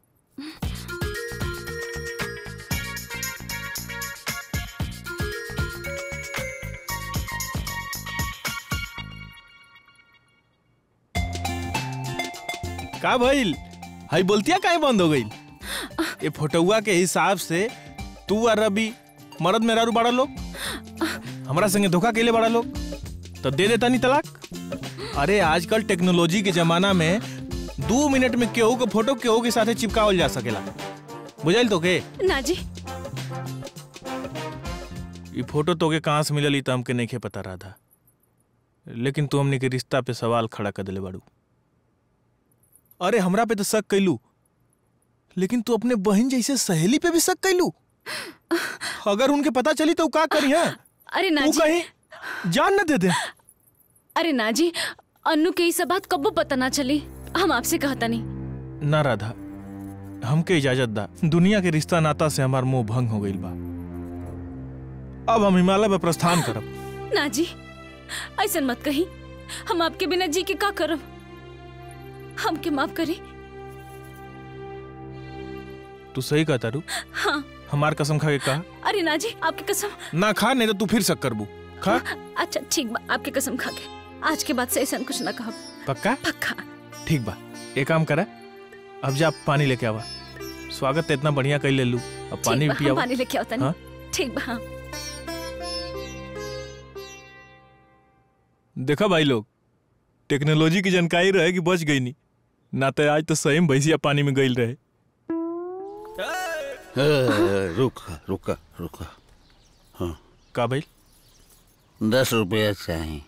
का भइल हई बोलतिया काहे बंद हो गई ये फोटोआ के हिसाब से तू और रवि मर्द मेहरारू बड़ा लोग हमरा संगे धोखा केले बड़ा लोग तो दे देता नहीं तलाक अरे आजकल टेक्नोलॉजी के जमाना में दो मिनट में केहू के फोटो केहू के साथे चिपकावल जा सकेला बुझाइल तो के ना जी ये फोटो तोके कहाँ से मिलल ई तो हमके नहीं पता रहा था लेकिन तू हमने के रिश्ता पे सवाल खड़ा कर दिले बाड़ू अरे हमरा पे तो शक कैलू लेकिन तू अपने बहन जैसे सहेली पे भी शक कैलू अगर उनके पता चली तो उ का करी है अरे ना उ जी कहीं जान न दे दे अरे ना जी अनु के ई सब बात कब्बो पता ना चली हम आपसे कहता नहीं ना राधा हमके इजाजत दा दुनिया के रिश्ता नाता से हमार मुंह भंग हो गईल बा अब हम हिमालय पे प्रस्थान करब ना जी ऐसा मत कही हम आपके बिना जी के का करब हमके माफ करी तू सही कहता रू हाँ हमार कसम खा के कहा अरे ना जी आपकी कसम ना खा नहीं तो तू फिर शक करबू खा अच्छा ठीक बा आपकी कसम खा के आज के बाद से ऐसा कुछ ना कहा पक्का पक्का ठीक बा एक काम करा अब जा पानी लेके आवा स्वागत तो इतना बढ़िया कर ले लू अब पानी ठीक भी बा, हम पियावा पानी लेके आवता हाँ? नहीं ठीक बा हाँ देखा भाई लोग टेक्नोलॉजी की जानकारी रहे कि बच गई नहीं ना तो आज तो सही में भैंसिया पानी में गई रहे रुक रुक रुक हाँ का भाई दस रुपया चाहिए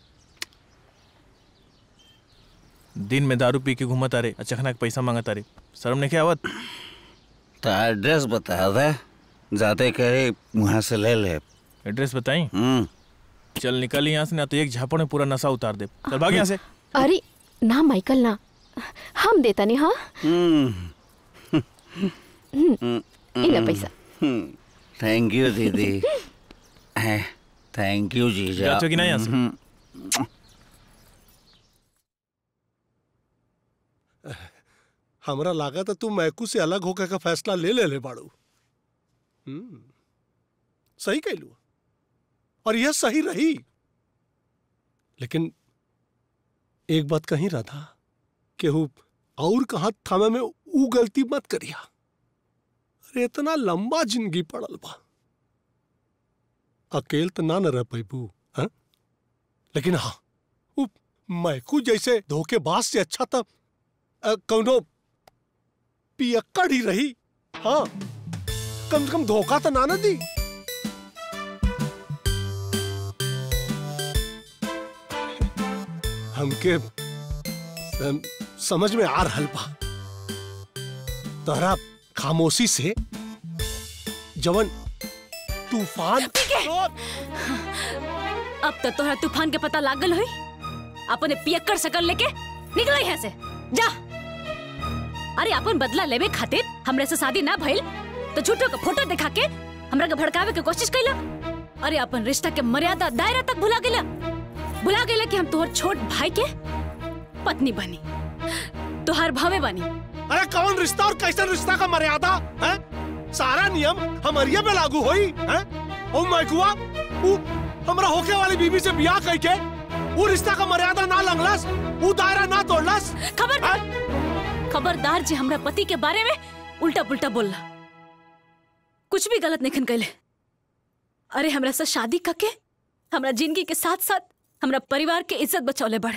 दिन में दारू पी के घूमत आ रे अचखना के पैसा मांगत आ रे शर्म नहीं क्या आवत तो एड्रेस बता दे जाते करे वहाँ से ले ले एड्रेस बताई हम्म चल निकल यहाँ से ना तो एक झापड़ में पूरा नशा उतार दे चल भाग यहाँ से अरे ना माइकल ना हम देता नहीं हाँ हम्म हम्म, इला पैसा थैंक यू दीदी थैंक यू जीजा जाचो कि नहीं यहाँ से? हम्म। हमरा लागत है तू मैकू से अलग होकर का फैसला ले ले ले बाड़ू हम्म, सही कहलू और यह सही रही लेकिन एक बात कहीं राधा केहू और कहा थामे में ऊ गलती मत करिया अरे इतना लंबा जिंदगी पड़ल बा अकेल तो ना न रह पैबू हाँ? लेकिन हाँ वो मैकू जैसे धोखेबाज से अच्छा था अ, कौनो पियक्कड़ ही रही हाँ कम से कम धोखा तो ना न दी हमके सम, समझ में आ रहल बा तोहरा खामोशी से जवन तूफान अब तो तोहरा तूफान के पता लागल होई अपने पियक्कड़ सकल लेके निकल यहाँ से जा अरे अपन बदला लेवे खातिर हमरे से शादी ना भइल तो झूठो के फोटो दिखा के हमरा के भड़कावे के कोशिश कैला अरे अपन रिश्ता के मर्यादा दायरा तक भुला गेला भुला गेला कि हम तोहर छोट भाई के पत्नी बनी तोहार भावे बनी अरे कौन रिश्ता और कैसा रिश्ता का मर्यादा है सारा नियम हमारिया पे लागू होई है ओ मैकुआ ऊ हमरा होके वाली बीबी से बियाह कई के वो रिश्ता का मर्यादा ना लंगलस वो दायरा ना तोड़लस खबरदार खबरदार जी हमरा पति के बारे में उल्टा पुल्टा बोलला कुछ भी गलत नहीं कैले अरे हमरा से शादी करके हमरा जिंदगी के साथ साथ हमरा परिवार के इज्जत बचौले बढ़े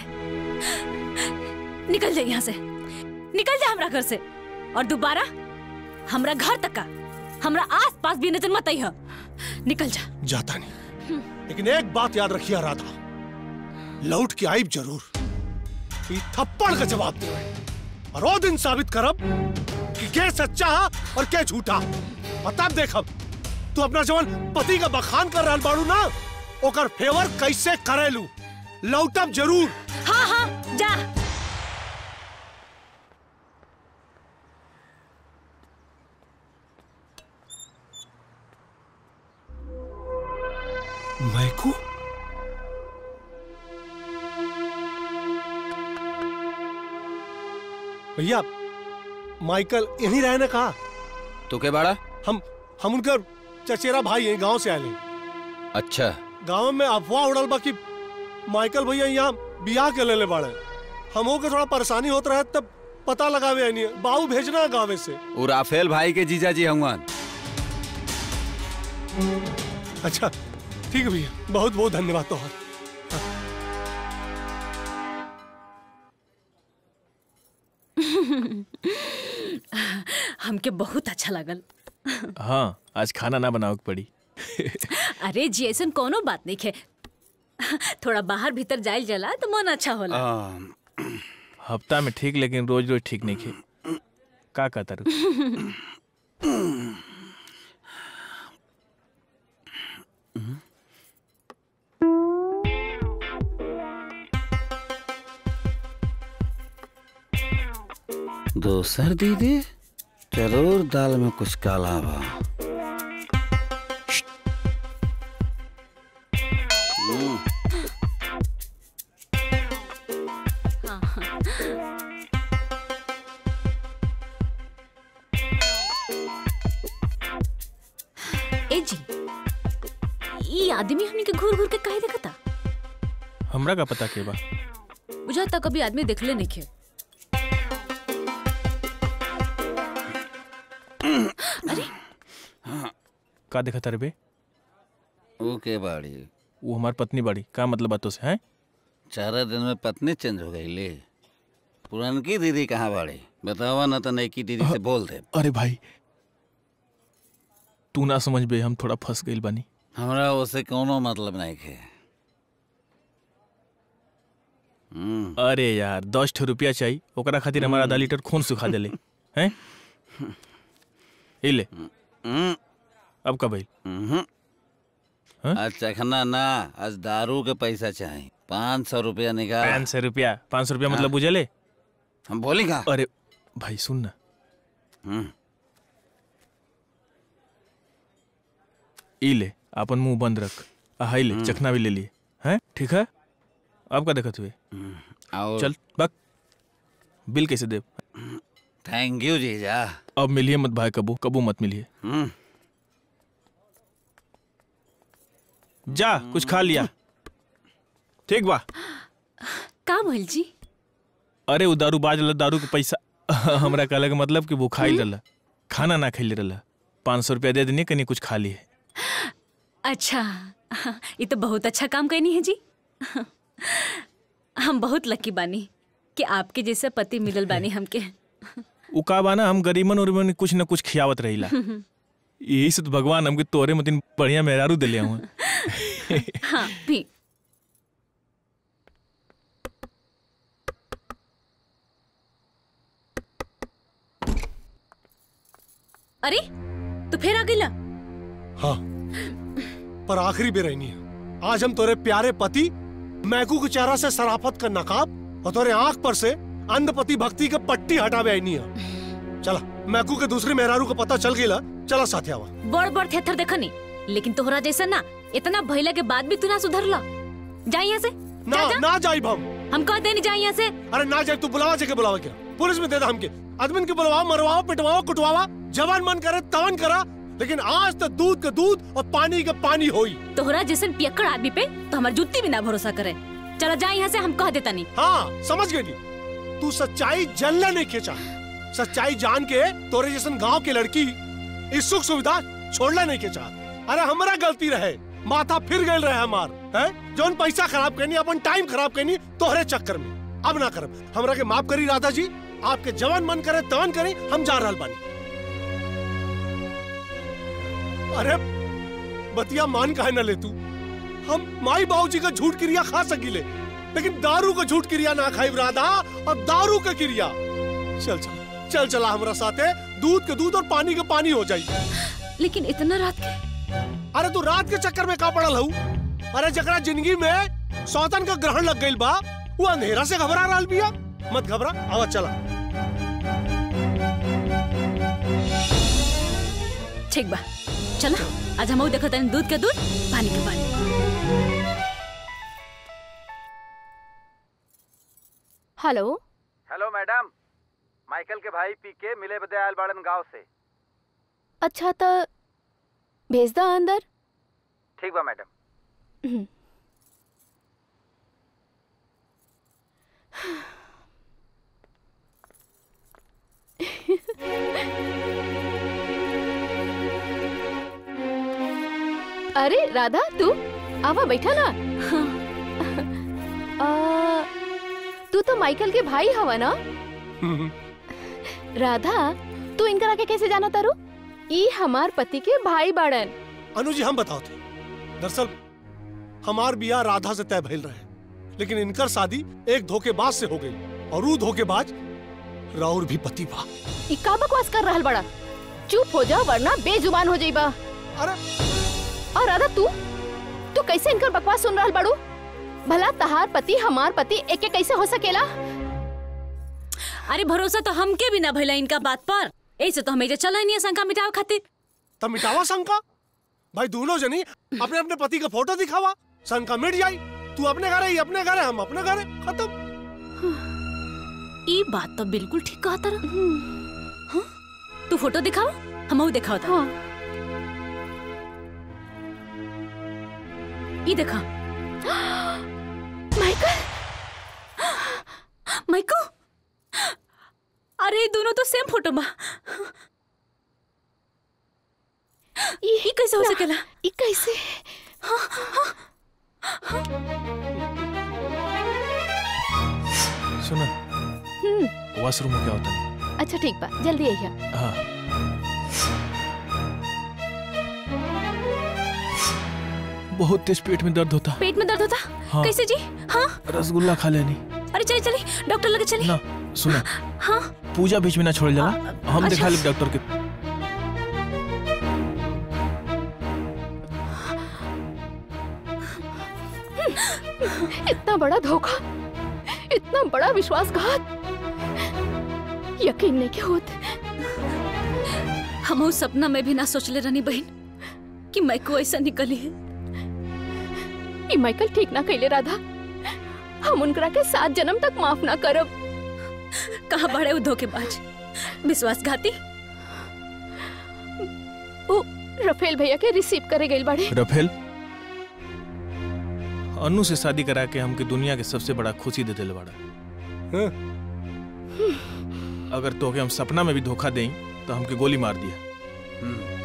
निकल जाए यहाँ से निकल जा हमरा घर से और दोबारा हमरा घर तक का हमरा आस पास भी नजर मत आइह निकल जा जाता नहीं लेकिन एक बात याद रखिए राधा लौट के आइब जरूर ई थप्पड़ का जवाब दे और वो दिन साबित करब कि के सच्चा है और के झूठा और तब देखब तू अपना जवन पति का बखान कर रहल बाड़ू ना ओकर फेवर कैसे करेलू लौटब जरूर हाँ हाँ जा मैकू भैया माइकल यहीं रहने कहा तो के बाड़ा हम हम उनका चचेरा भाई हैं गांव से आए हैं अच्छा गांव में अफवाह उड़ल बा कि माइकल भैया यहाँ बियाह के ले ले बाड़े हमो के थोड़ा परेशानी होत रहे तब पता लगावे नहीं बाबू भेजना है गाँव से वो राफेल भाई के जीजा जी हवन अच्छा ठीक है भैया बहुत बहुत धन्यवाद तो हमके बहुत अच्छा लगल हाँ आज खाना ना बनाओ के पड़ी अरे जी ऐसन कोनो बात नहीं है थोड़ा बाहर भीतर जाइल जला तो मन अच्छा होला हफ्ता में ठीक लेकिन रोज रोज ठीक नहीं खे का कहता रू दोसर दीदी जरूर दाल में कुछ काला बा हम्म, आदमी हमनी के घूर घूर के काहे देखता हमरा का पता के बा बुझाता कभी आदमी देखले नहीं खे अरे का देखा तारे बे वो के बाड़ी वो हमार पत्नी बाड़ी का मतलब बातों से हैं चार दिन में पत्नी चेंज हो गई ले पुरानकी दीदी कहाँ बाड़ी बतावा ना तो नईकी दीदी से बोल दे अरे भाई तू ना समझ बे हम थोड़ा फंस गइल बानी हमरा उससे कोनो मतलब नहीं है हम्म अरे यार दस ठो रुपया चाहिए ओकरा खातिर हमारा आधा लीटर खून सुखा देले हैं ई ले अब का भाई आज चखना ना आज दारू के पैसा चाहिए पाँच सौ रुपया निकाल पाँच सौ रुपया पाँच सौ रुपया मतलब बुझले हम बोली का अरे भाई सुन ना ई ले अपन मुंह बंद रख आ हाई ले चखना भी ले लिए हैं ठीक है अब का देखत हुए और चल बक बिल कैसे दे थैंक यू जीजा अब मिलिए मत भाई कबू कबू मत मिलिए हम्म जा कुछ खा लिया ठीक बा का भइल जी अरे वो दारू बाज रहा दारू के पैसा हमरा कहला के मतलब कि वो खाई रहा खाना ना खैले रहा पाँच सौ रुपया दे देनी कहीं कुछ खा लिए अच्छा ये तो बहुत अच्छा काम करनी है जी हम बहुत लकी बानी कि आपके जैसे पति मिलल बानी हमके उ का बाना हम गरीबन उरीबन के कुछ न कुछ खियावत रहिला यही से तो भगवान हमके तोरे मतिन बढ़िया मेहरारू दिले हुए हाँ भी अरे तो फिर आ गईला हाँ पर आखिरी बेरहनी है आज हम तोरे प्यारे पति मैकू के चेहरा से सराफत का नकाब और तोरे आंख पर से अंधपति भक्ति का पट्टी हटावे आईनी है चला मैकू के दूसरे मेहरारू का पता चल गईला चला साथे आवा बड़ बड़ थेथर देखनी लेकिन तोहरा जैसा ना इतना भइला के बाद भी तू ना सुधरला जा यहाँ से ना जा, जा। ना जाइब हम हम कह देनी जा यहाँ से अरे ना जाए तू बुलावा जगह बुलावा क्या पुलिस में दे दा हमके आदमी के बुलवाओ मरवाओ पिटवाओ कुटवावा जवान मन करे तवन करा लेकिन आज तो दूध का दूध और पानी का पानी होई तोहरा जैसन पियक्कड़ आदमी पे तो हमार जुत्ती भी ना भरोसा करे चलो जा यहाँ से हम कह देता नहीं हाँ समझ गई नी तू सच्चाई जलना नहीं खींचा सच्चाई जान के तोरे जैसन गांव की लड़की इस सुख सुविधा छोड़ना नहीं खींचा अरे हमारा गलती रहे माथा फिर गए रहे हमार है जौन पैसा खराब करनी अपन टाइम खराब करनी तोहरे चक्कर में अब ना करब हमरा के माफ करी राधा जी आपके जवान मन करे तवन करी हम जा रहल बानी अरे बतिया मान काहे न ले तू हम माई बाबूजी का झूठ क्रिया खा सकीले लेकिन दारू का झूठ क्रिया ना खाई राधा और दारू का क्रिया चल चल चल चला हमारा साथे दूध के दूध और पानी के पानी हो जाई लेकिन इतना रात के अरे तू रात के चक्कर में का पड़ल हूँ अरे जकरा जिंदगी में सौतन का ग्रहण लग गई बा वो अंधेरा से घबरा रहा बिया मत घबरा आवा चला ठीक बा चलो आज हम देखो तनी दूध के दूध पानी के पानी हेलो हेलो मैडम माइकल के भाई पी के मिले बदे आयल बाड़न गांव से अच्छा तो भेज दा अंदर ठीक बा मैडम हम्म। अरे राधा तू आवा बैठा ना आ, तू तो माइकल के भाई हवा ना राधा तू इनकरा के कैसे जाना तारू ई हमार पति के भाई बाड़न अनु जी हम बताओ थे दरअसल हमार बिया राधा से तय भइल रहे लेकिन इनकर शादी एक धोखेबाज से हो गई और वो धोखेबाज राउर भी पति बा ई का बकवास कर रहल बड़ा चुप हो जा वरना बेजुबान हो जाइबा अरे और राधा तू तू कैसे इनकर बकवास सुन रहल बड़ू भला तहार पति हमार पति एक कैसे हो सकेला अरे भरोसा तो हमके भी ना भइला इनका बात पर ऐसे तो हमें चला नहीं है शंका मिटावे खातिर तब मिटावा शंका भाई दोनों जनी अपने अपने पति का फोटो दिखावा शंका मिट जाई तू अपने घर है अपने घर है हम अपने घर है खत्म ई बात तो बिल्कुल ठीक कहा तारा हाँ? तू फोटो दिखाओ हम दिखाओ था ई देखा माइकल माइको अरे ये दोनों तो सेम फोटो बा ये कैसे हो सकेला ये कैसे सुना हम्म वॉशरूम में क्या होता है अच्छा ठीक बा जल्दी आइए हाँ बहुत तेज पेट में दर्द होता पेट में दर्द होता हाँ। कैसे जी हाँ रसगुल्ला खा लेनी अरे चलिए चलिए डॉक्टर लगे चलिए ना सुना हाँ पूजा बीच में ना छोड़ जाला हम अच्छा। दिखा ले डॉक्टर के इतना बड़ा धोखा इतना बड़ा विश्वासघात यकीन नहीं के होत हम उस सपना में भी ना सोचले रहनी बहन कि मैं को ऐसा निकली है ई माइकल ठीक ना कैले राधा हम उनकरा के सात जन्म तक माफ ना करब कहाँ बड़े वो धोखेबाज विश्वासघाती ओ रफेल भैया के रिसीव करे गइल बाड़े रफेल अनु से शादी करा के हमके दुनिया के सबसे बड़ा खुशी दे दिल बाड़ा अगर तोके हम सपना में भी धोखा दें तो हमके गोली मार दिया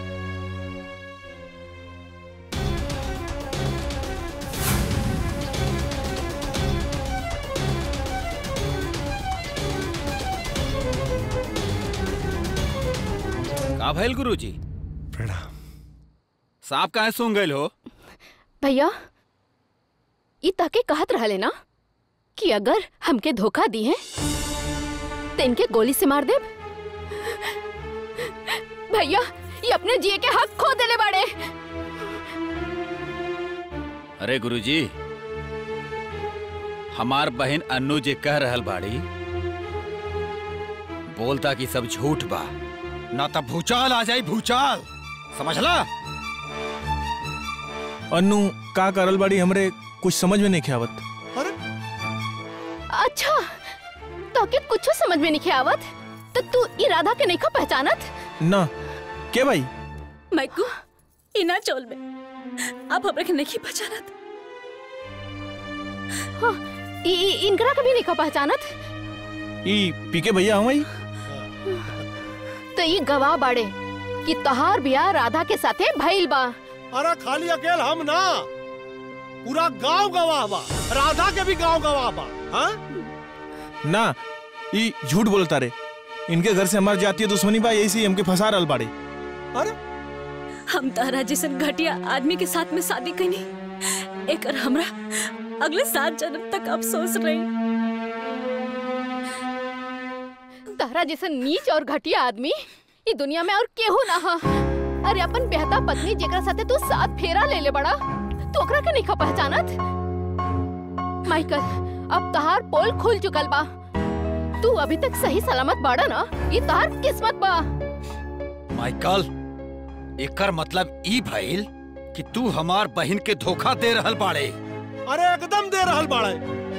का भइल गुरुजी प्रणाम सांप काहे सूंघ गइल हो भैया ई ताके कहत रहले ना कि अगर हमके धोखा दी है तो इनके गोली से मार देब भैया ये अपने जिए के हक खो देले बाड़े अरे गुरुजी हमार बहन अन्नू जे कह रहल बाड़ी बोलता कि सब झूठ बा ना तब भूचाल आ जाई भूचाल समझला अन्नू का करल बाड़ी हमरे कुछ समझ में नहीं ख्यावत अच्छा तो के कुछ समझ में नहीं आवत तो तू ई राधा के नहीं पहचानत ना के भाई माइको इना चोल में आप हमरा के नहीं पहचानत हाँ, ई ई- इनकरा कभी नहीं पहचानत ई पीके भैया हमारी तो ये गवाह बाड़े कि तहार बियाह राधा के साथे भइल बा अरे खाली अकेल हम ना पूरा गांव गवाह बा राधा के भी गांव गवाह बा हाँ? ना ई झूठ बोलता रे इनके घर से हमार जातीय दुश्मनी बा यही से हमके फंसा रहल बाड़े अरे हम तारा जैसन घटिया आदमी के साथ में शादी कनी एकर हमरा अगले सात जन्म तक अफसोस रही तारा जैसा नीच और घटिया आदमी ई दुनिया में और केहू ना हा अरे अपन बेहता पत्नी जेकरा साथे तू साथ फेरा ले ले बड़ा तू ओकरा के नहीं पहचानत माइकल अब तहार पोल खुल चुकल बा तू अभी तक सही सलामत बाड़ा ना ये तहार किस्मत बा माइकल एकर मतलब ई भइल कि तू हमार बहन के धोखा दे रहल बाड़े अरे एकदम दे रहल बाड़े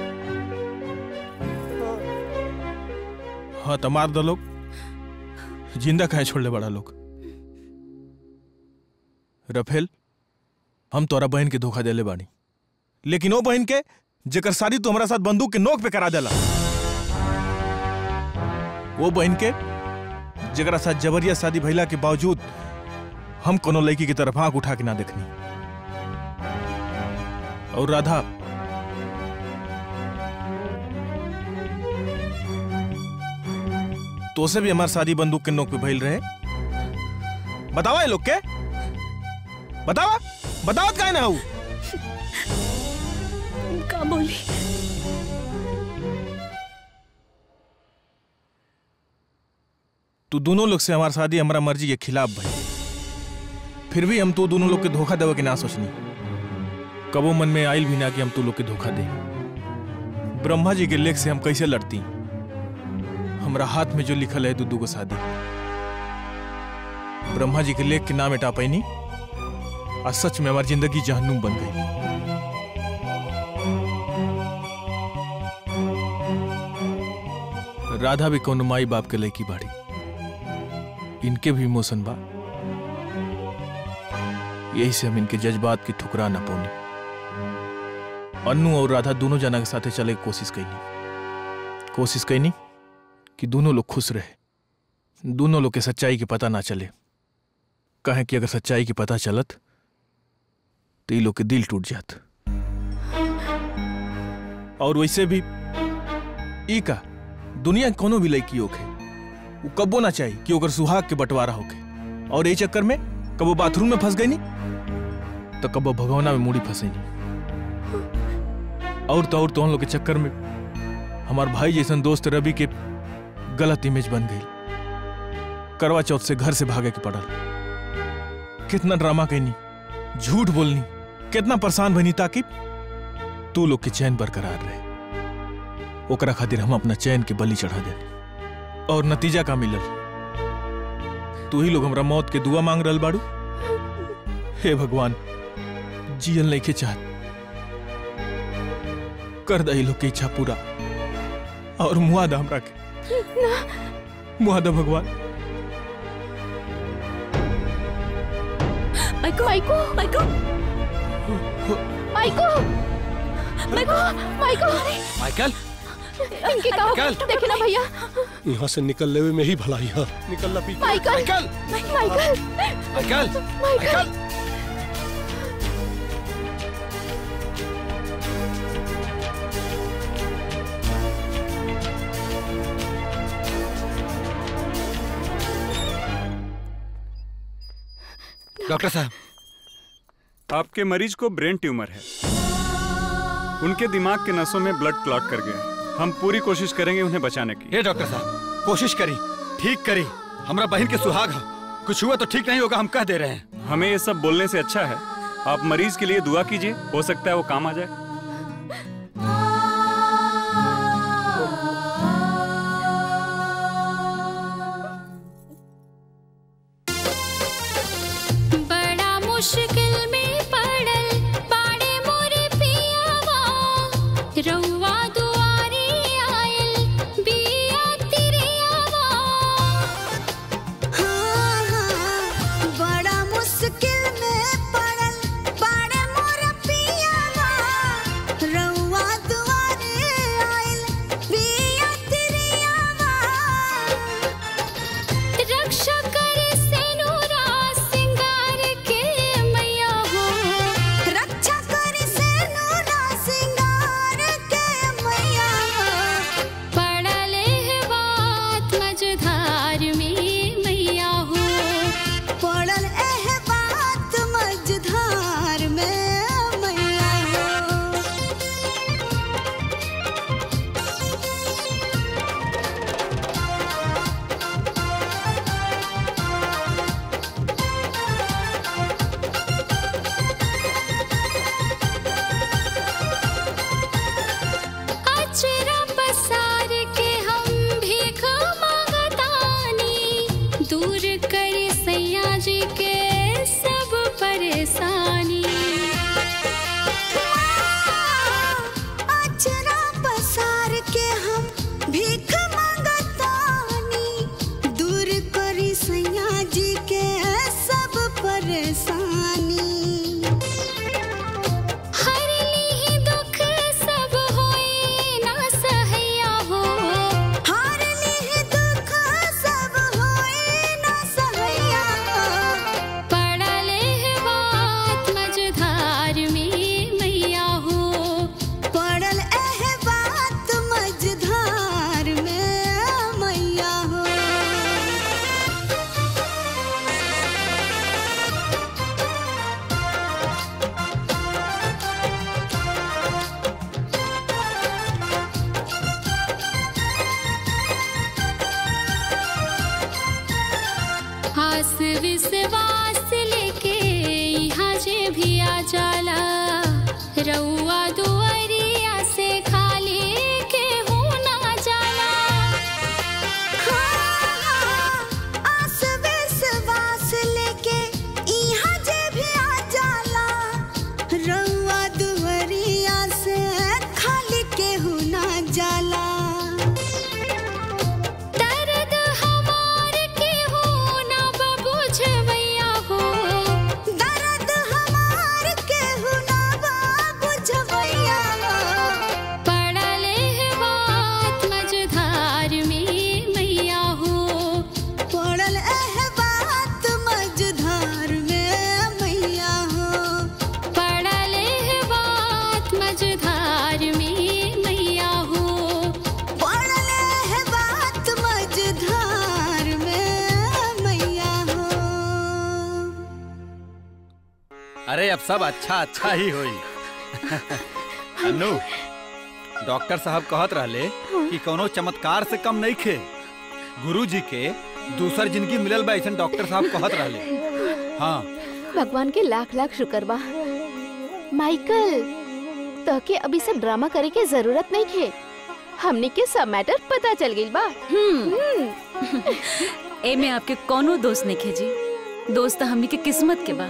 हाँ तो मार दो लोग जिंदा कहे छोड़ ले बड़ा लोग रफेल हम तोरा बहन के धोखा देले बानी लेकिन वो बहन के जेकर शादी तू हमारा साथ बंदूक के नोक पे करा देला वो बहन के जेकरा साथ जबरिया शादी भइला के बावजूद हम कोनो लड़की की तरफ आंख उठा के ना देखनी और राधा तो से भी हमारी शादी बंदूक के नोक पे भइल रहे बतावा ये लोग के बतावा बतावत काहे ना हूँ का बोली तू दोनों लोग से हमारी शादी हमारा मर्जी के खिलाफ भई फिर भी हम तू दोनों लोग के धोखा देवे के ना सोचनी कबो मन में आइल भी ना कि हम तू लोग के धोखा दे ब्रह्मा जी के लेख से हम कैसे लड़ती हमरा हाथ में जो लिखल है दुदू को शादी ब्रह्मा जी के लेख के नाम मिटा पैनी आज सच में हमारी जिंदगी जहन्नुम बन गई राधा भी कौन माई बाप के लड़की बाड़ी इनके भी इमोशन बा यही से हम इनके जज्बात की ठुकरा ना पौनी अन्नू और राधा दोनों जना के साथे चले के कोशिश कैनी कोशिश कैनी कि दोनों लोग खुश रहे दोनों लोग के सच्चाई के पता ना चले कहे कि अगर सच्चाई के पता चलत तो ये लोग के दिल टूट जात और वैसे भी ई का दुनिया के कोनो भी लड़की होके वो कब्बो ना चाहिए कि ओकर सुहाग के बंटवारा होके और ये चक्कर में कबो बाथरूम में फंस गई नहीं तो कबो भगवना में मुड़ी फंसे नहीं और तो और तो हम लोग के चक्कर में हमार भाई जैसन दोस्त रवि के गलत इमेज बन गई करवा चौथ से घर से भागे के पड़ल कितना ड्रामा कहनी झूठ बोलनी कितना परेशान बनी ताकि तू लोग के चैन बरकरार रहे ओकरा खातिर हम अपना चैन के बलि चढ़ा देनी और नतीजा का मिलल तू ही लोग हमरा मौत के दुआ मांग रहल बाड़ू हे भगवान जियल नहीं के चाहत कर दही लोग की इच्छा पूरा और मुआदा हमरा के मुआदा भगवान माइको माइको माइको माइको माइको माइको माइकल इनके का माइकल! देखे ना भैया यहाँ से निकल लेवे में ही भलाई है निकल ला पी के। Michael Michael Michael Michael doctor साहब आपके मरीज को ब्रेन ट्यूमर है उनके दिमाग के नसों में ब्लड क्लॉट कर गया है हम पूरी कोशिश करेंगे उन्हें बचाने की ये डॉक्टर साहब कोशिश करी ठीक करी हमरा बहन के सुहाग है कुछ हुआ तो ठीक नहीं होगा हम कह दे रहे हैं हमें ये सब बोलने से अच्छा है आप मरीज के लिए दुआ कीजिए हो सकता है वो काम आ जाए बड़ा मुश्किल में पड़ल पाड़े मोरे पियावा रउआ दुआरे आयल बिया तिरियावा हाँ, हाँ, बड़ा मुश्किल में पड़ल पाड़े मोर पियावा रउआ दुआरे आइल बिया तिरियावा रक्षा करे सेनुरा सिंगार के मैया हो रक्षा करे सेनुरा सिंगार के मैया पड़ल है बात मझधार में मैया हो पड़ल एह बात मझधार में मैया हो अचरा पसार के हम भीख मांगतानी दूर करे सैया जी के सब परेशानी अचरा पसार के हम भीख मांगतानी दूर करी सैया जी के सब परेशानी हर ली दुख सब होए ना सहैया हो हर ली दुख सब होए ना सहैया पड़ल है बात मझधार में मैया हो पड़ल एह बात मझधार में मैया हो आस विश्वास लेके यहाँ जे भी आ जाला रउआ दुआरिया से खाली के हो ना जाला आस विश्वास लेके इहाँ जे भी आ जाला रउआ दुवरिया से खाली केहू ना जाला दर्द हमार के हो ना बबूझ मैया अरे अब सब अच्छा अच्छा ही होई अन्नू डॉक्टर साहब कहत रहले कि कोनो चमत्कार से कम नहीं खे गुरु जी के दूसर जिंदगी मिलल बा ऐसा डॉक्टर साहब कहत रहले हाँ भगवान के लाख लाख शुक्र बा माइकल तहके अभी सब ड्रामा करे के जरूरत नहीं खे हमने के सब मैटर पता चल गई बा हम्म। ए में आपके कोनो दोस्त नहीं खेजी दोस्त हमनी के किस्मत के बा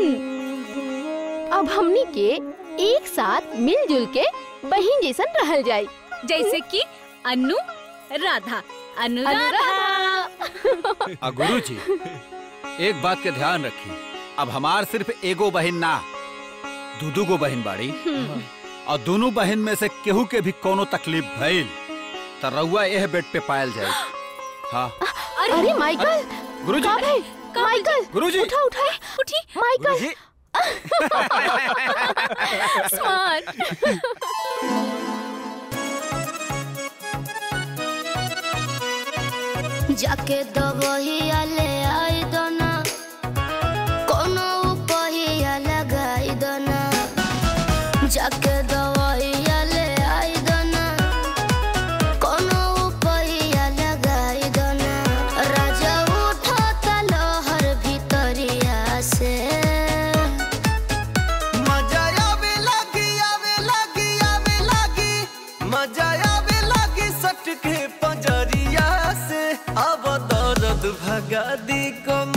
अब हमनी के एक साथ मिलजुल के बहन जैसन रहल जाई जैसे कि अन्नू राधा अनुराधा आ गुरु जी एक बात के ध्यान रखी अब हमार सिर्फ एगो बहन ना दू दू गो बहन बाड़ी और दोनों बहन में से केहू के भी कोनो तकलीफ भइल त रउआ एह बेड पे पायल जाए हाँ अरे माइकल गुरुजी। का भाई माइकल गुरुजी। उठा उठा उठी माइकल गुरुजी। स्मार्ट जाके दबहिया ले आई दोना कोनो उपहिया लगाई दोना जाके दबहिया ले आई दोना कोनो उपहिया लगाई दोना राजा उठो तलहर भीतरिया से मजा आवे लगी आवे लगी आवे लगी मजा आवे लगी सटके पंजरिया से अब दर्द भगा दी कम